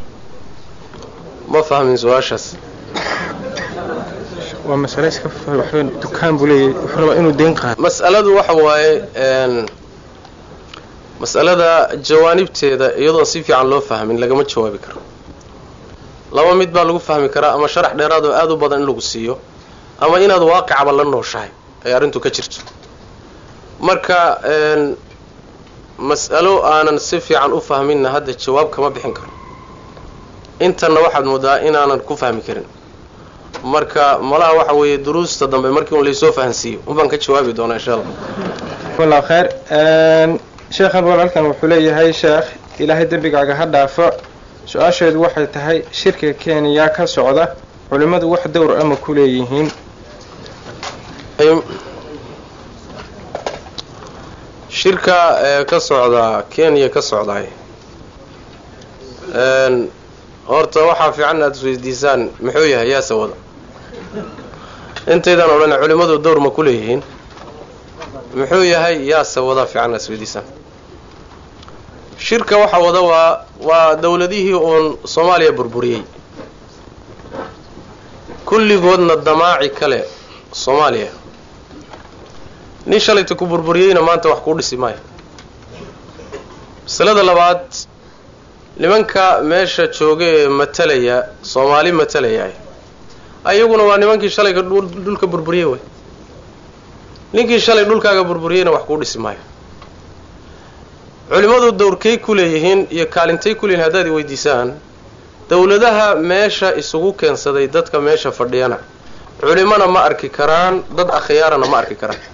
ma fahmin su-aashaas waa masale iska waxba dukaan buu leeyahay wuxuu rabaa inuu deyn qaado mas'aladu waxa waaye mas'alada jawaanibteeda iyadoon si fiican loo fahmin lagama jawaabi karo laba mid baa lagu fahmi karaa ama sharax dheeraad oo aada u badan in lagu siiyo ama inaad waaqicaba la nooshahay ay arrintu ka jirto marka mas'alo aanan si fiican u fahminna hadda jawaab kama bixin karo intanna waxaad moodaa inaanan ku fahmi karin marka malaha waxa weeye duruusta dambe markii un laysoo fahansiiyo unbaan ka jawaabi doonaa insha allah allahu khayr sheekhan walaalkan wuxuu leeyahay sheekh ilaahay dembigaaga ha dhaafo su-aasheedu waxay tahay shirka kenya ka socda culimmadu wax dowr ama ku leeyihiin shirka ee ka socda kenya ka socdaay horta waxaa fiican aad isweydiisaan muxuu yahay yaase wada intaydaan odhan culimmadu dowr ma ku leeyihiin muxuu yahay yaase wada fiican aad isweydiisaan shirka waxaa wada waa waa dowladihii uun soomaaliya burburiyey kulligoodna damaaci kale soomaaliya nin shalayta ku burburiyeyna maanta wax kuu dhisi maayo masalada labaad nimanka meesha jooga ee matalaya soomaali matalaya ayaguna waa nimankii shalayka dhulka burburiyey way ninkii shalay dhulkaaga burburiyeyna wax kuu dhisi maayo culimmadu dowrkay ku leeyihiin iyo kaalintay ku leeyihin haddaad i weydiisaan dowladaha meesha isugu keensaday dadka meesha fadhiyana culimona ma arki karaan dad akhyaarana ma arki karaan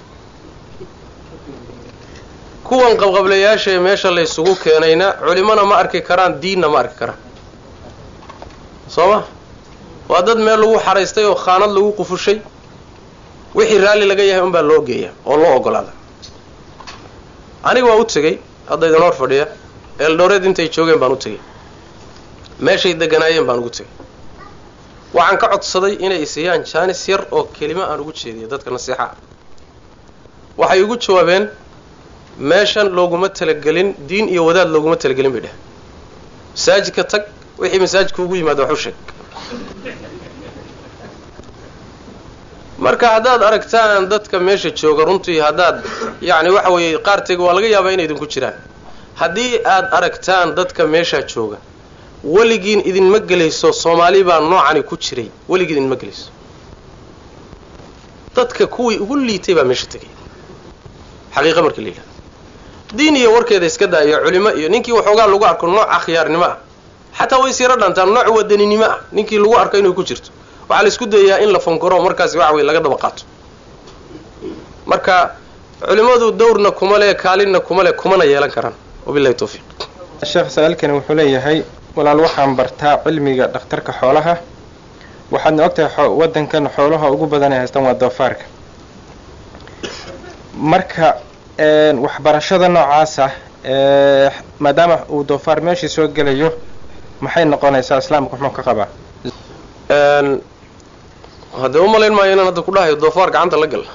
kuwan qabqablayaasha ee meesha la ysugu keenayna culimona ma arki karaan diinna ma arki karaan soo ma waa dad meel lagu xaraystay oo khaanad lagu qufushay wixii raalli laga yahay unbaa loo geeya oo loo ogolaada aniga waa u tegey hadda idin hor fadhiya eeldhowreed intay joogeen baan u tegey meeshay deganaayeen baan ugu tegey waxaan ka codsaday inay isiyaan jaanis yar oo kelimo aan ugu jeediyo dadka nasiixa ah waxay igu jawaabeen meeshan looguma talagelin diin iyo wadaad looguma talagelin bay dheh masaajidka tag wixii masaajidka ugu yimaada wax u sheeg marka haddaad aragtaan dadka meesha jooga runtii haddaad yacni waxa weeye qaarteega waa laga yaabaa inay idinku jiraan haddii aad aragtaan dadka meeshaa jooga weligiin idinma gelayso soomaali baa noocani ku jiray weligiin idinma gelayso dadka kuwii ugu liitay baa meesha tegay xaqiiqa marka la yidhahdo diin iyo warkeeda iska daaya culimo iyo ninkii waxoogaa lagu arko nooc akhyaarnimo ah xataa way siiro dhantaan nooc wadaninimo ah ninkii lagu arko inay ku jirto waxaa la isku dayayaa in la fankoro markaasi waxa weye laga daba qaato marka culimmadu dowrna kuma leh kaalinna kuma leh kumana yeelan karaan wabilahi tawfiiq sheekh sa-aalkani wuxuu leeyahay walaal waxaan bartaa cilmiga dhakhtarka xoolaha waxaadna ogtahay waddankan xoolaha ugu badan ay haystaan waa doofaarka marka waxbarashada noocaasa maadaama uu doofaar meeshii soo gelayo maxay noqonaysaa islaamka muxuu ka qabaa haddee u malayn maayo inaan hadda ku dhahayo doofaar gacanta la gal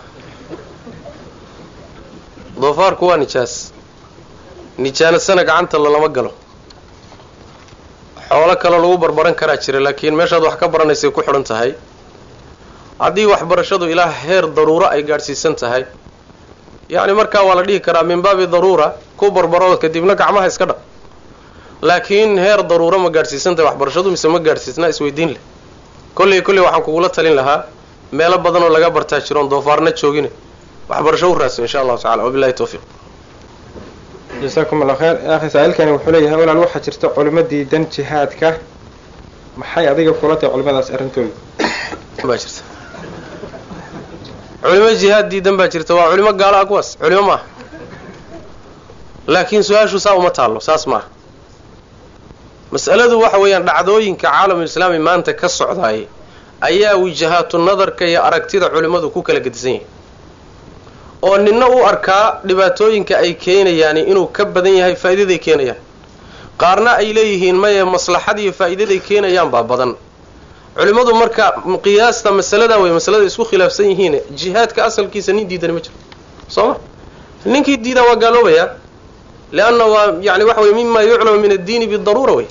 doofaarku waa nijaas nijaanasana gacanta lalama galo xoolo kaloo lagu barbaran karaa jira laakiin meeshaad wax ka baranaysay ku xidhan tahay haddii waxbarashadu ilaa heer daruuro ay gaadhsiisan tahay yacni markaa waa la dhihi karaa min baabi daruura ku barbaro kadibna gacmaha iska dhaq laakiin heer daruuro ma gaadhsiisan tahay waxbarashadu mise ma gaadhsiisnaa isweydiin leh kolley kolley waxaan kugula talin lahaa meelo badan oo laga bartaa jiroon doofaarna joogine waxbarasho u raadso insha allahu tacala wabilahi tawfiiq jasaakum allah khayr akhi saa-iilkani wuxuu leeyahay walaal waxaa jirta culimo diidan jihaadka maxay adiga kula tahay culimadaas arrintooda baa jirta culimo jihaad diidan baa jirta waa culimo gaalo ah kuwaas culimo maaha laakiin su-aashu saa uma taallo saas maaha mas'aladu waxa weeyaan dhacdooyinka caalamulislaami maanta ka socdaayay ayaa wijahaatu nadarka iyo aragtida culimmadu ku kala gedisan yahay oo ninna u arkaa dhibaatooyinka ay keenayaan inuu ka badan yahay faa'iidaday keenayaan qaarna ay leeyihiin maye maslaxad iyo faa'iidaday keenayaan baa badan culimmadu marka qiyaasta masaladaa wey masalada isku khilaafsan yihiin jihaadka asalkiisa nin diidani ma jiro soo ma ninkii diidaa waa gaaloobayaa leanna waa yani waxa wey mima yuclamu min addiini bidaruura wey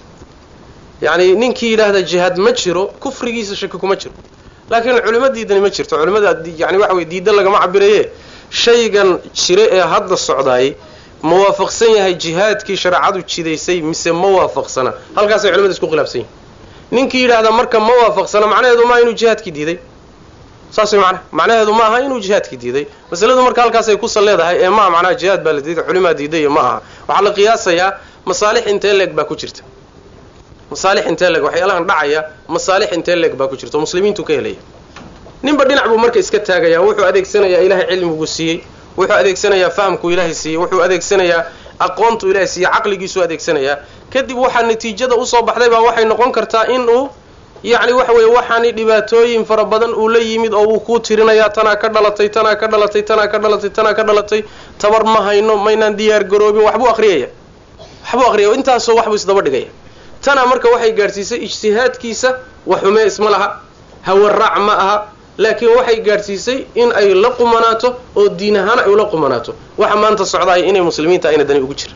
yani ninkii yidhaahda jihaad ma jiro kufrigiisa shaki kuma jiro laakiin culimo diidani ma jirto culimada yani waxa wey diida lagama cabiraye shaygan jire ee hadda socdaayay ma waafaqsan yahay jihaadkii shareecadu jidaysay mise ma waafaqsana halkaasay culimada isku khilaafsan yihin ninkii yidhaahda marka ma waafaqsana macnaheedu maaha inuu jihaadkii diiday saas way macnaha macnaheedu ma aha inuu jihaadkii diiday masaladu marka halkaasay kusa leedahay ee maaha macnaha jihaad baa la diiday culimaa diiday iyo ma aha waxaa la qiyaasayaa masaalix intee leeg baa ku jirta masaalix intee leeg waxyaalahan dhacaya masaalix intee leeg baa ku jirta oo muslimiintu ka helaya ninba dhinac buu marka iska taagayaa wuxuu adeegsanayaa ilaahay cilmigu siiyey wuxuu adeegsanayaa fahamku ilaahay siiyey wuxuu adeegsanayaa aqoontu ilaahay siiyey caqligiisuu adeegsanayaa kadib waxaa natiijada usoo baxday baa waxay noqon kartaa in uu yacni waxa weeye waxaani dhibaatooyin fara badan uu la yimid oo uu kuu tirinayaa tanaa ka dhalatay tanaa ka dhalatay tanaa ka dhalatay tanaa ka dhalatay tabar ma hayno maynaan diyaar garoobin waxbuu akhriyaya waxbuu akhriyaya intaasoo waxbuu isdaba dhigaya tanaa marka waxay gaadhsiisay ijtihaadkiisa wax xumee isma laha hawaraac ma aha laakiin waxay gaadhsiisay in ay la qumanaato oo diin ahaan ay ula qumanaato waxa maanta socdaaya inay muslimiinta ayna dani ugu jira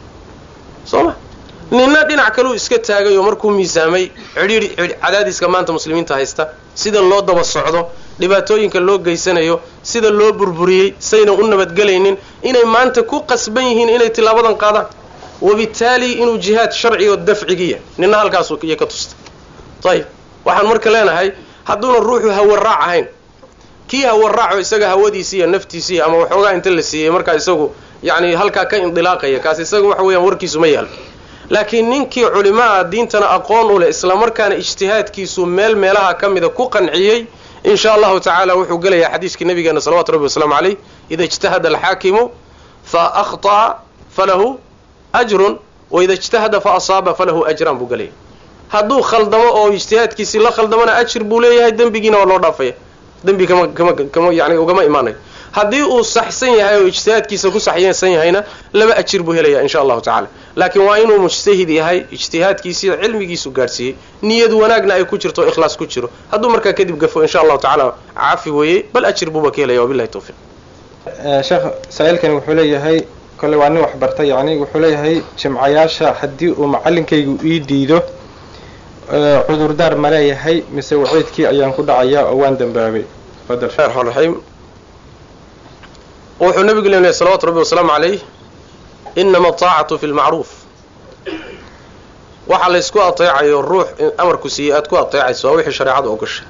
soo ma ninna dhinac kaleu iska taagay oo markuu miisaamay cidhiidhi cadaadiska maanta muslimiinta haysta sida loo daba socdo dhibaatooyinka loo geysanayo sida loo burburiyey saynan u nabadgelaynin inay maanta ku qasban yihiin inay tilaabadan qaadaan wabitaali inuu jihaad sharci oo dafcigiya ninna halkaas iyo ka tusta ayib waxaan marka leenahay hadduuna ruuxu hawaraac ahayn kii hawaraaco isaga hawadiisi iyo naftiisii ama waxoogaa inta la siiyey markaa isagu yacni halkaa ka indilaaqaya kaas isaga waxa weeyaan warkiisu ma yaalo laakiin ninkii culimaa diintana aqoon u leh islamarkaana ijtihaadkiisu meel meelaha ka mida ku qanciyey in sha allahu tacaala wuxuu gelayaa xadiiskii nabigeena salawatu rabbi wasalaamu caleyh ida ijtahada alxaakimu fa akhطa'a falahu ajrun waida ijtahada fa asaaba falahu ajraan buu gelaya hadduu khaldamo oo ijtihaadkiisii la khaldamona ajir buu leeyahay dembigiina waa loo dhaafaya dembi kama kama kama yani ugama imaanayo haddii uu saxsan yahay oo ijtihaadkiisa ku saxsan yahayna laba ajir buu helaya insha allahu tacala laakiin waa inuu mujtahid yahay ijtihaadkiisiiyo cilmigiisu gaadhsiiyey niyad wanaagna ay ku jirto o ikhlaas ku jiro hadduu markaa kadib gafo insha allahu tacaala cafi weeyey bal ajir buuba ka helaya wabilahi tawfiiq sheekh saa-iilkani wuxuu leeyahay kolle waa nin waxbarta yacni wuxuu leeyahay jimcayaasha haddii uu macallinkaygu ii diido cudurdaar ma leeyahay mise waciidkii ayaan ku dhacayaa oo waan dambaabay fadal raxmaan raxiim wuxuu nabigu leeyahay salawatu rabbi wasalaamu calayh inama ataacatu fi lmacruuf waxa laysku ateecayo ruux amarku siiyey aad ku ateecayso waa wixii shareecadu ogosha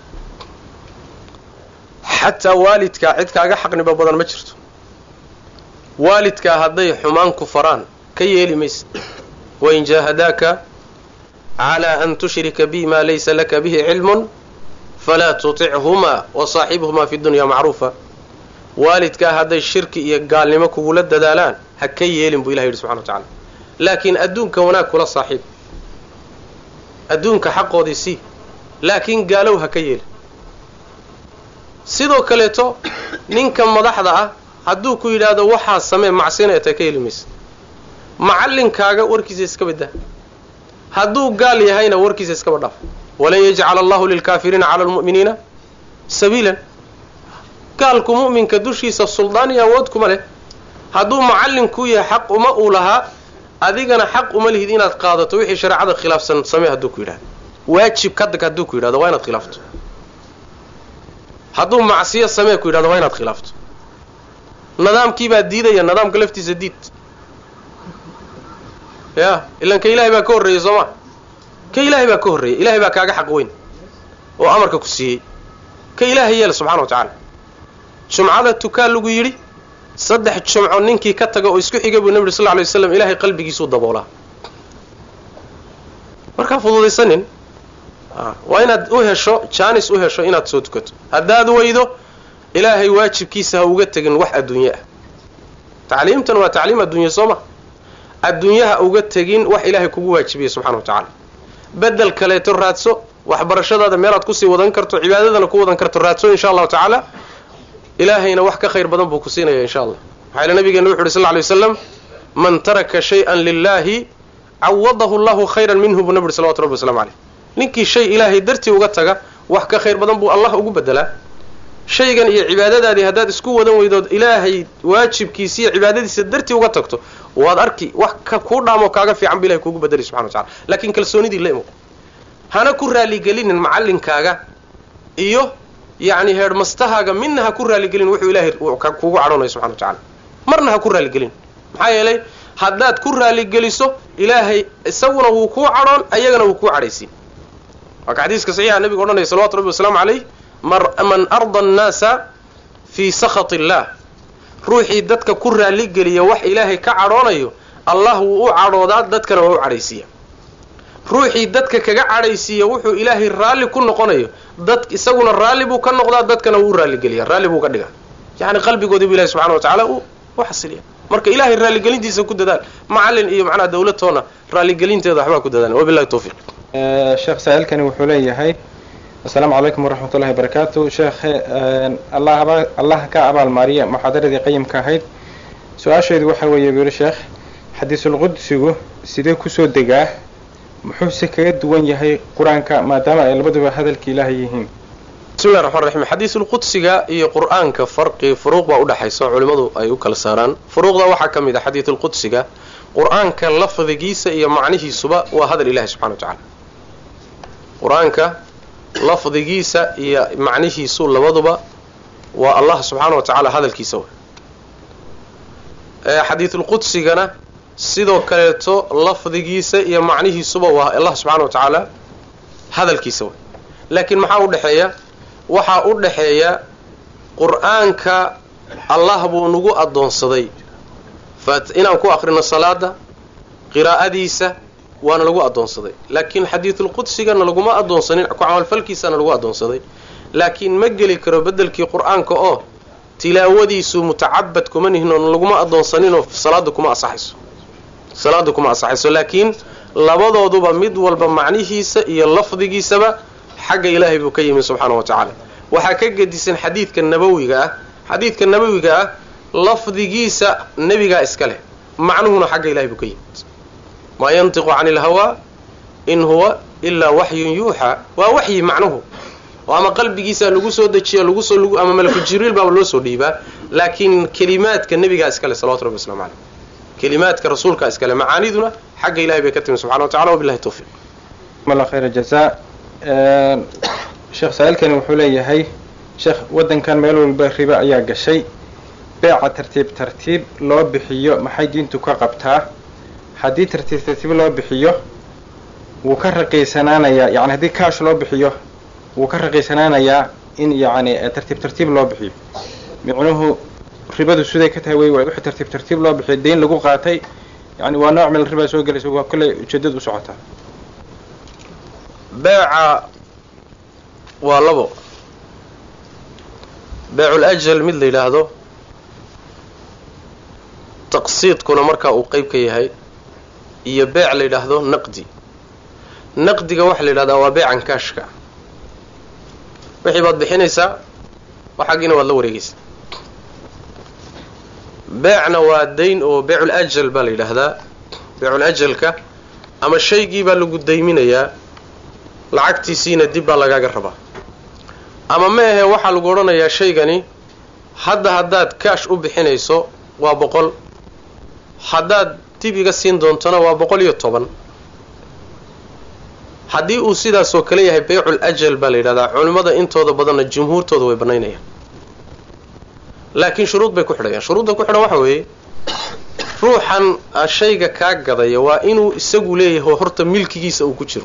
xataa waalidkaa cid kaaga xaqniba badan ma jirto waalidkaa hadday xumaan ku faraan ka yeeli maysa wain jaahadaaka calaa an tushrika bi ma laysa laka bihi cilmun falaa tutichumaa wasaaxibhumaa fi dunya macruufa waalidkaa hadday shirki iyo gaalnimo kugula dadaalaan ha ka yeelin buu ilahi yidhi subxana wa tacala laakiin adduunka wanaag kula saaxiib adduunka xaqoodii sii laakiin gaalow ha ka yeelin sidoo kaleeto ninka madaxda ah hadduu ku yidhaahdo waxaa samee macsina ee ta ka heli maysa macallinkaaga warkiisa iska baddaa hadduu gaal yahayna warkiisa iskaba dhaaf walan yajcala allahu lilkaafiriina cala almu'miniina sabiilan gaalku mu'minka dushiisa suldaan iyo awood kuma leh hadduu macallinkuu yahay xaq uma uu lahaa adigana xaq uma lihid inaad qaadato wixii shareecada khilaafsan samee hadduu ku yidhahdo waajib kadag hadduu ku yidhahdo waa inaad khilaafto hadduu macsiyo samee ku yidhahdo waa inaad khilaafto nidaamkiibaa diidaya nidaamka laftiisa diid ya ilan ka ilaahay baa ka horreeyey soo ma ka ilaahay baa ka horreeyey ilahay baa kaaga xaq weyn oo amarka ku siiyey ka ilaahay yeela subxana wa tacaala jumcada tukaa lagu yidhi saddex jumco ninkii ka taga oo isku xiga buu nebi uri sal lla alay waslam ilaahay qalbigiisuu daboolaa markaa fududaysanin waa inaad u hesho jaanis u hesho inaad soo tukato haddaad weydo ilaahay waajibkiisa ha uga tegin wax adduunye ah tacliimtan waa tacliim adduunye soo ma adduunyaha uga tegin wax ilaahay kugu waajibiyey subxana wa tacaala bedel kaleeto raadso waxbarashadaada meelaad kusii wadan karto cibaadadana ku wadan karto raadso insha allahu tacaala ilaahayna wax ka khayr badan buu ku siinaya insha allah maxaa yele nabigeena wuxu uhi sal lla lay waslam man taraka shay-an lilaahi cawadahu allahu khayran minhu buu nabi uhi salawatu rabbi waslamu caleyh ninkii shay ilaahay dartii uga taga wax ka khayr badan buu allah ugu bedelaa shaygan iyo cibaadadaadii haddaad isku wadan weydood ilaahay waajibkiisa iyo cibaadadiisa dartii uga tagto waad arki wax ka kuu dhaamoo kaaga fiican bu ilahay kuugu bedelay subxana wa tacala laakiin kalsoonidii la imo hana ku raaligelinin macallinkaaga iyo yacni heedhmastahaaga midna ha ku raaligelin wuxuu ilaahay kuugu cadhoonayo subxana wa tacala marna ha ku raaligelin maxaa yeelay haddaad ku raaligeliso ilaahay isaguna wuu kuu cadhoon ayagana wuu kuu cadhaysiin waa ka xadiiska saxiixa nabiga odhanaya salawatu rabbi wasalaamu calayh man arda annaasa fii sakhat illah ruuxii dadka ku raaligeliya wax ilaahay ka cadhoonayo allah wuu u cadhoodaa dadkana waa u cadhaysiiya ruuxii dadka kaga cadhaysiiya wuxuu ilaahay raalli ku noqonayo dad isaguna raalli buu ka noqdaa dadkana wuu u raalligeliya raalli buu ka dhigaa yacni qalbigoodii bu ilahi subxana wa tacala uu u xasiliya marka ilahay raalligelintiisa ku dadaal macallin iyo macnaha dawladtoona raalligelinteeda waxbaa ku dadaal wabillahi tawfiiq sheekh saa-ilkani wuxuu leeyahay assalaamu calaykum waraxmat ullahi barakaatu sheekhe allah allah ka abaalmaariya muxaadaradii qayimka ahayd su-aasheedu waxa weeye buu yihi sheekh xadiisulqudsigu sidee kusoo degaa muxuuse kaga duwan yahay qur-aanka maadaama ay labaduba hadalka ilaahay yihiin bismillahi raxmaan raxiim xadiisulqudsiga iyo qur-aanka farqi furuuq baa udhexaysa oo culimmadu ay u kala saaraan furuuqda waxaa ka mid a xadiisulqudsiga qur-aanka lafdigiisa iyo macnihiisuba waa hadal ilahi subxana wa tacala qur-aanka lafdigiisa iyo macnihiisu labaduba waa allah subxaana wa tacaala hadalkiisa way xadiisulqudsigana sidoo kaleeto lafdigiisa iyo macnihiisuba waa allah subxaana wa tacaala hadalkiisa way laakiin maxaa udhexeeya waxaa u dhexeeya qur-aanka allah buu nagu addoonsaday inaan ku akrino salaada qiraa'adiisa waana lagu addoonsaday laakiin xadiidulqudsigana laguma addoonsanin ku camalfalkiisana lagu addoonsaday laakiin ma geli karo beddelkii qur-aanka oo tilaawadiisu mutacabad kuma nihin oo laguma addoonsaninoo salaada kuma asaxayso salaada kuma asaxayso laakiin labadooduba mid walba macnihiisa iyo lafdigiisaba xagga ilaahay buu ka yimi subxaana wa tacaala waxaa ka gedisan xadiidka nabawiga ah xadiidka nabawiga ah lafdigiisa nebigaa iska leh macnuhuna xagga ilahay buu ka yimid maa yantiqu cani ilhawaa in huwa ilaa waxyun yuuxaa waa waxyi macnuhu oo ama qalbigiisa lagu soo dejiya lagusoo ama malaku jibriil baaba loo soo dhiibaa laakiin kelimaadka nebigaa iska leh salawatu rabbi waslamu caleyh kelimaadka rasuulkaa iska leh macaaniduna xagga ilahay bay ka timi subxana wa tacala wabillahi tawfiiq mala khayra jazaa sheekh saa-ilkani wuxuu leeyahay sheekh waddankan meel walba ribo ayaa gashay beeca tartiib tartiib loo bixiyo maxay diintu ka qabtaa haddii tartiib tartiib loo bixiyo wuu ka raqiisanaanayaa yani haddii kaash loo bixiyo wuu ka raqiisanaanayaa in yacni tartiib tartiib loo bixiyo micnuhu ribadu siday ka tahay wey waay wixii tartiib tartiib loo bixiyo dayn lagu qaatay yani waa nooc meel ribaa soo gelaysa waa kolley ujeedad u socotaa beeca waa labo beecul ajal mid la yidhaahdo taqsiidkuna markaa uu qeyb ka yahay iyo beec la yidhaahdo naqdi naqdiga waxaa la yidhahdaa waa beecan kaashka wixii baad bixinaysaa waxaagiina waad la wareegaysaa beecna waa dayn oo beecul ajal baa la yidhaahdaa beecul ajalka ama shaygii baa lagu dayminayaa lacagtiisiina dib baa lagaaga rabaa ama ma ahe waxaa lagu odhanayaa shaygani hadda haddaad kaash u bixinayso waa boqol haddaad dib iga siin doontona waa boqol iyo toban haddii uu sidaasoo kale yahay baycul ajal baa la yidhahdaa culimmada intooda badanna jumhuurtooda way bannaynayaan laakiin shuruud bay ku xidhayaan shuruudda ku xidhan waxa weeye ruuxan shayga kaa gadaya waa inuu isagu leeyahay horta milkigiisa uu ku jiro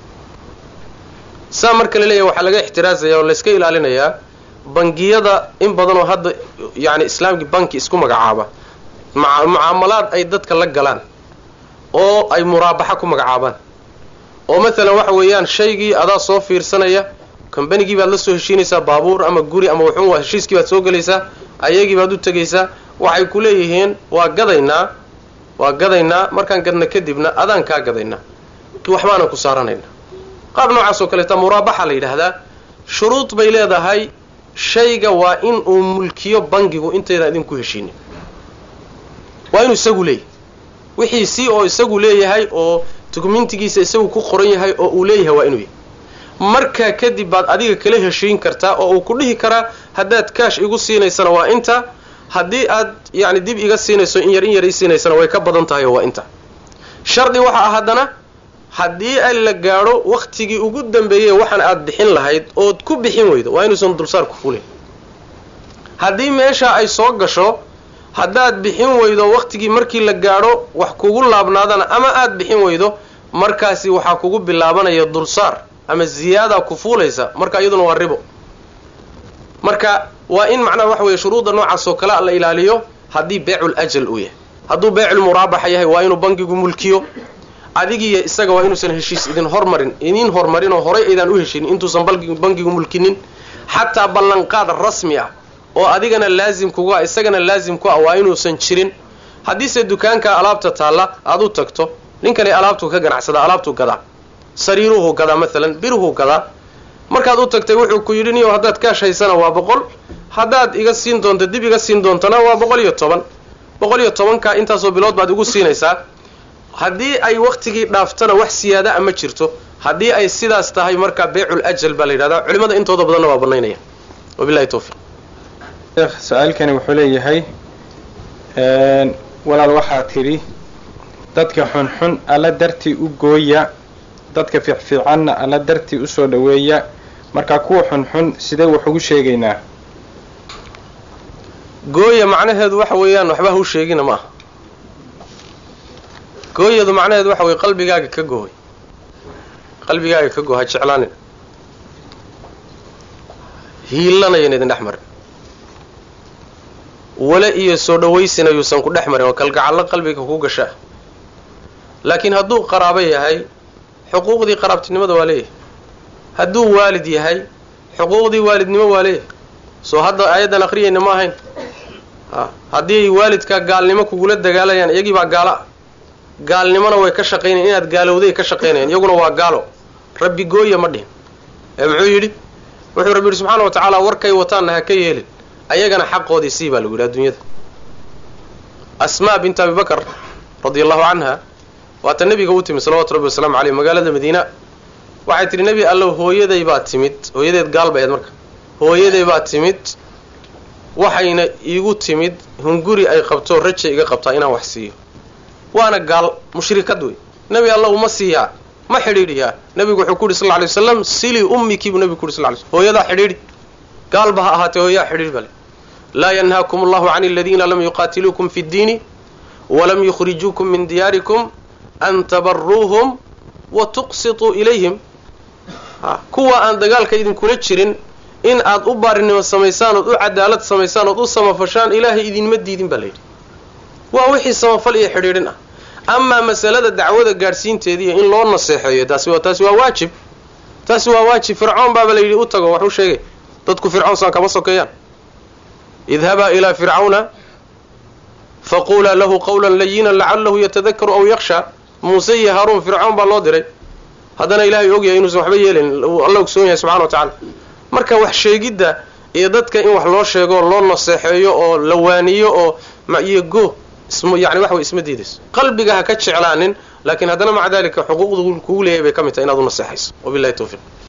saa marka la leeyahay waxaa laga ixtiraazaya oo layska ilaalinayaa bangiyada in badanoo hadda yacni islaamkii banki isku magacaaba mucaamalaad ay dadka la galaan oo ay muraabaxa ku magacaabaan oo maalan waxa weeyaan shaygii adaa soo fiirsanaya combanigii baad la soo heshiinaysaa baabuur ama guri ama wuxuun waa heshiiskii baad soo gelaysaa ayagii baad u tegaysaa waxay ku leeyihiin waa gadaynaa waa gadaynaa markaan gadna kadibna adaan kaa gadaynaa waxbaanan ku saaranayna qaab noocaas oo kaleeta muraabaxa la yidhaahdaa shuruud bay leedahay shayga waa in uu mulkiyo bangigu intaydan idinku heshiinin waa inuu isagu leeyahay wixii si oo isagu leeyahay oo dukumentigiisa isagu ku qoran yahay oo uu leeyahay waa inuu yahay markaa kadib baad adiga kala heshiin kartaa oo uu ku dhihi karaa haddaad kaash igu siinaysana waa inta haddii aad yacni dib iga siinayso in yar in yar ii siinaysana way ka badan tahay oo waa inta shardi waxa ah haddana haddii ay la gaadho wakhtigii ugu dambeeyey waxaan aad bixin lahayd ood ku bixin weydo waa inuusan dulsaar ku fulin haddii meesha ay soo gasho haddaad bixin weydo wakhtigii markii la gaadho wax kugu laabnaadana ama aad bixin weydo markaasi waxaa kugu bilaabanaya dulsaar ama ziyaada ku fuulaysa marka iyaduna waa ribo marka waa in macnaha waxa weeye shuruudda noocaas oo kale la ilaaliyo haddii beecul ajal uu yahay hadduu beecul muraabaxa yahay waa inuu bankigu mulkiyo adigiiyo isaga waa inuusan heshiis idin hormarin idin hormarin oo horay aydaan u heshinin intuusan bankigu mulkinin xataa ballanqaad rasmi ah oo adigana laazim kugu ah isagana laazim ku ah waa inuusan jirin haddiise dukaanka alaabta taalla aad u tagto ninkani alaabtuu ka ganacsada alaabtuu gadaa sariiruhu gadaa maalan biruhu gadaa markaad u tagtay wuxuu ku yidhi niyo haddaad kaash haysana waa boqol haddaad iga siin doonto dib iga siin doontana waa boqol iyo toban boqol iyo tobanka intaasoo bilood baad igu siinaysaa haddii ay waktigii dhaaftana wax siyaada a ma jirto haddii ay sidaas tahay markaa beecul ajal baa la yidhahdaa culimada intooda badanna waa banaynaya wabilahi tawfiiq sheekh su-aalkani wuxuu leeyahay walaal waxaa tidhi dadka xunxun alla dartii u gooya dadka fiicfiicanna alla dartii usoo dhoweeya markaa kuwa xunxun sidee wax ugu sheegaynaa gooya macnaheedu waxa weeyaan waxba hau sheegina ma aha gooyadu macnaheedu waxa weye qalbigaaga ka gooy qalbigaaga ka goo ha jeclaanin hiilanayan idin dhex marin wale iyo soo dhawaysina yuusan ku dhex marin oo kalgacallo qalbiga ku gasha laakiin hadduu qaraabo yahay xuquuqdii qaraabtinimada waa leeyahay hadduu waalid yahay xuquuqdii waalidnimo waa leeyahay soo hadda aayaddan aqriyayna ma ahayn a haddii waalidkaa gaalnimo kugula dagaalayaan iyagii baa gaalo ah gaalnimona way ka shaqaynayan inaad gaalowday ka shaqaynayaan iyaguna waa gaalo rabbi gooya ma dhihin ee muxuu yidhi wuxuu rabbi yidhi subxaana wa tacaala warkay wataanna ha ka yeelin ayagana xaqoodii sii baa lagu yidhi adduunyada asmaa bint abi bakr radia allahu canha waata nebiga u timid salawatu rabbi wasalaamu caleyh magaalada madiina waxay tidhi nebi allow hooyaday baa timid hooyadeed gaal bay ahayd marka hooyaday baa timid waxayna iigu timid hunguri ay qabto raja iga qabtaa inaan wax siiyo waana gaal mushrikad wey nebi allow ma siiyaa ma xidhiidhiyaa nebigu wuxuu ku yidhi sal lla alay waslam silii ummikii buu nebigu ku yidhi sal ly slm hooyadaa xidhiidhi gaalba ha ahaatee hooyaa xidhiidhi bale laa yanhaakum allahu can aladiina lam yuqaatiluukum fi ddiini walam yukhrijuukum min diyaarikum an tabaruuhum wa tuqsituu ilayhim kuwa aan dagaalka idinkula jirin in aad u baarinimo samaysaan ood u cadaalad samaysaan ood u samafashaan ilaahay idinma diidin baa layidhi waa wixii samafal iyo xidhiidhin ah amaa masalada dacwada gaadhsiinteediiyo in loo naseexeeyo taasi waa taasi waa waajib taasi waa waajib fircoon baaba layidhi u tago wax u sheegay dadku fircoon saan kama sokeeyaan idhabaa ilaa fircawna faqulaa lahu qawlan layinan lacalahu yatadakaru aw yakshaa muuse iyo haaruun fircoon baa loo diray haddana ilaahay ogyahay inuusan waxba yeelayn alla ogsoon yahay subxana wa tacala marka wax sheegidda iyo dadka in wax loo sheego loo naseexeeyo oo la waaniyo oo iyo go yani waxa way isma diidayso qalbiga ha ka jeclaanin laakiin haddana maca dalika xuquuqda kugu leeyahay bay ka mid tahay inaad u naseexayso wabilahi tawfiiq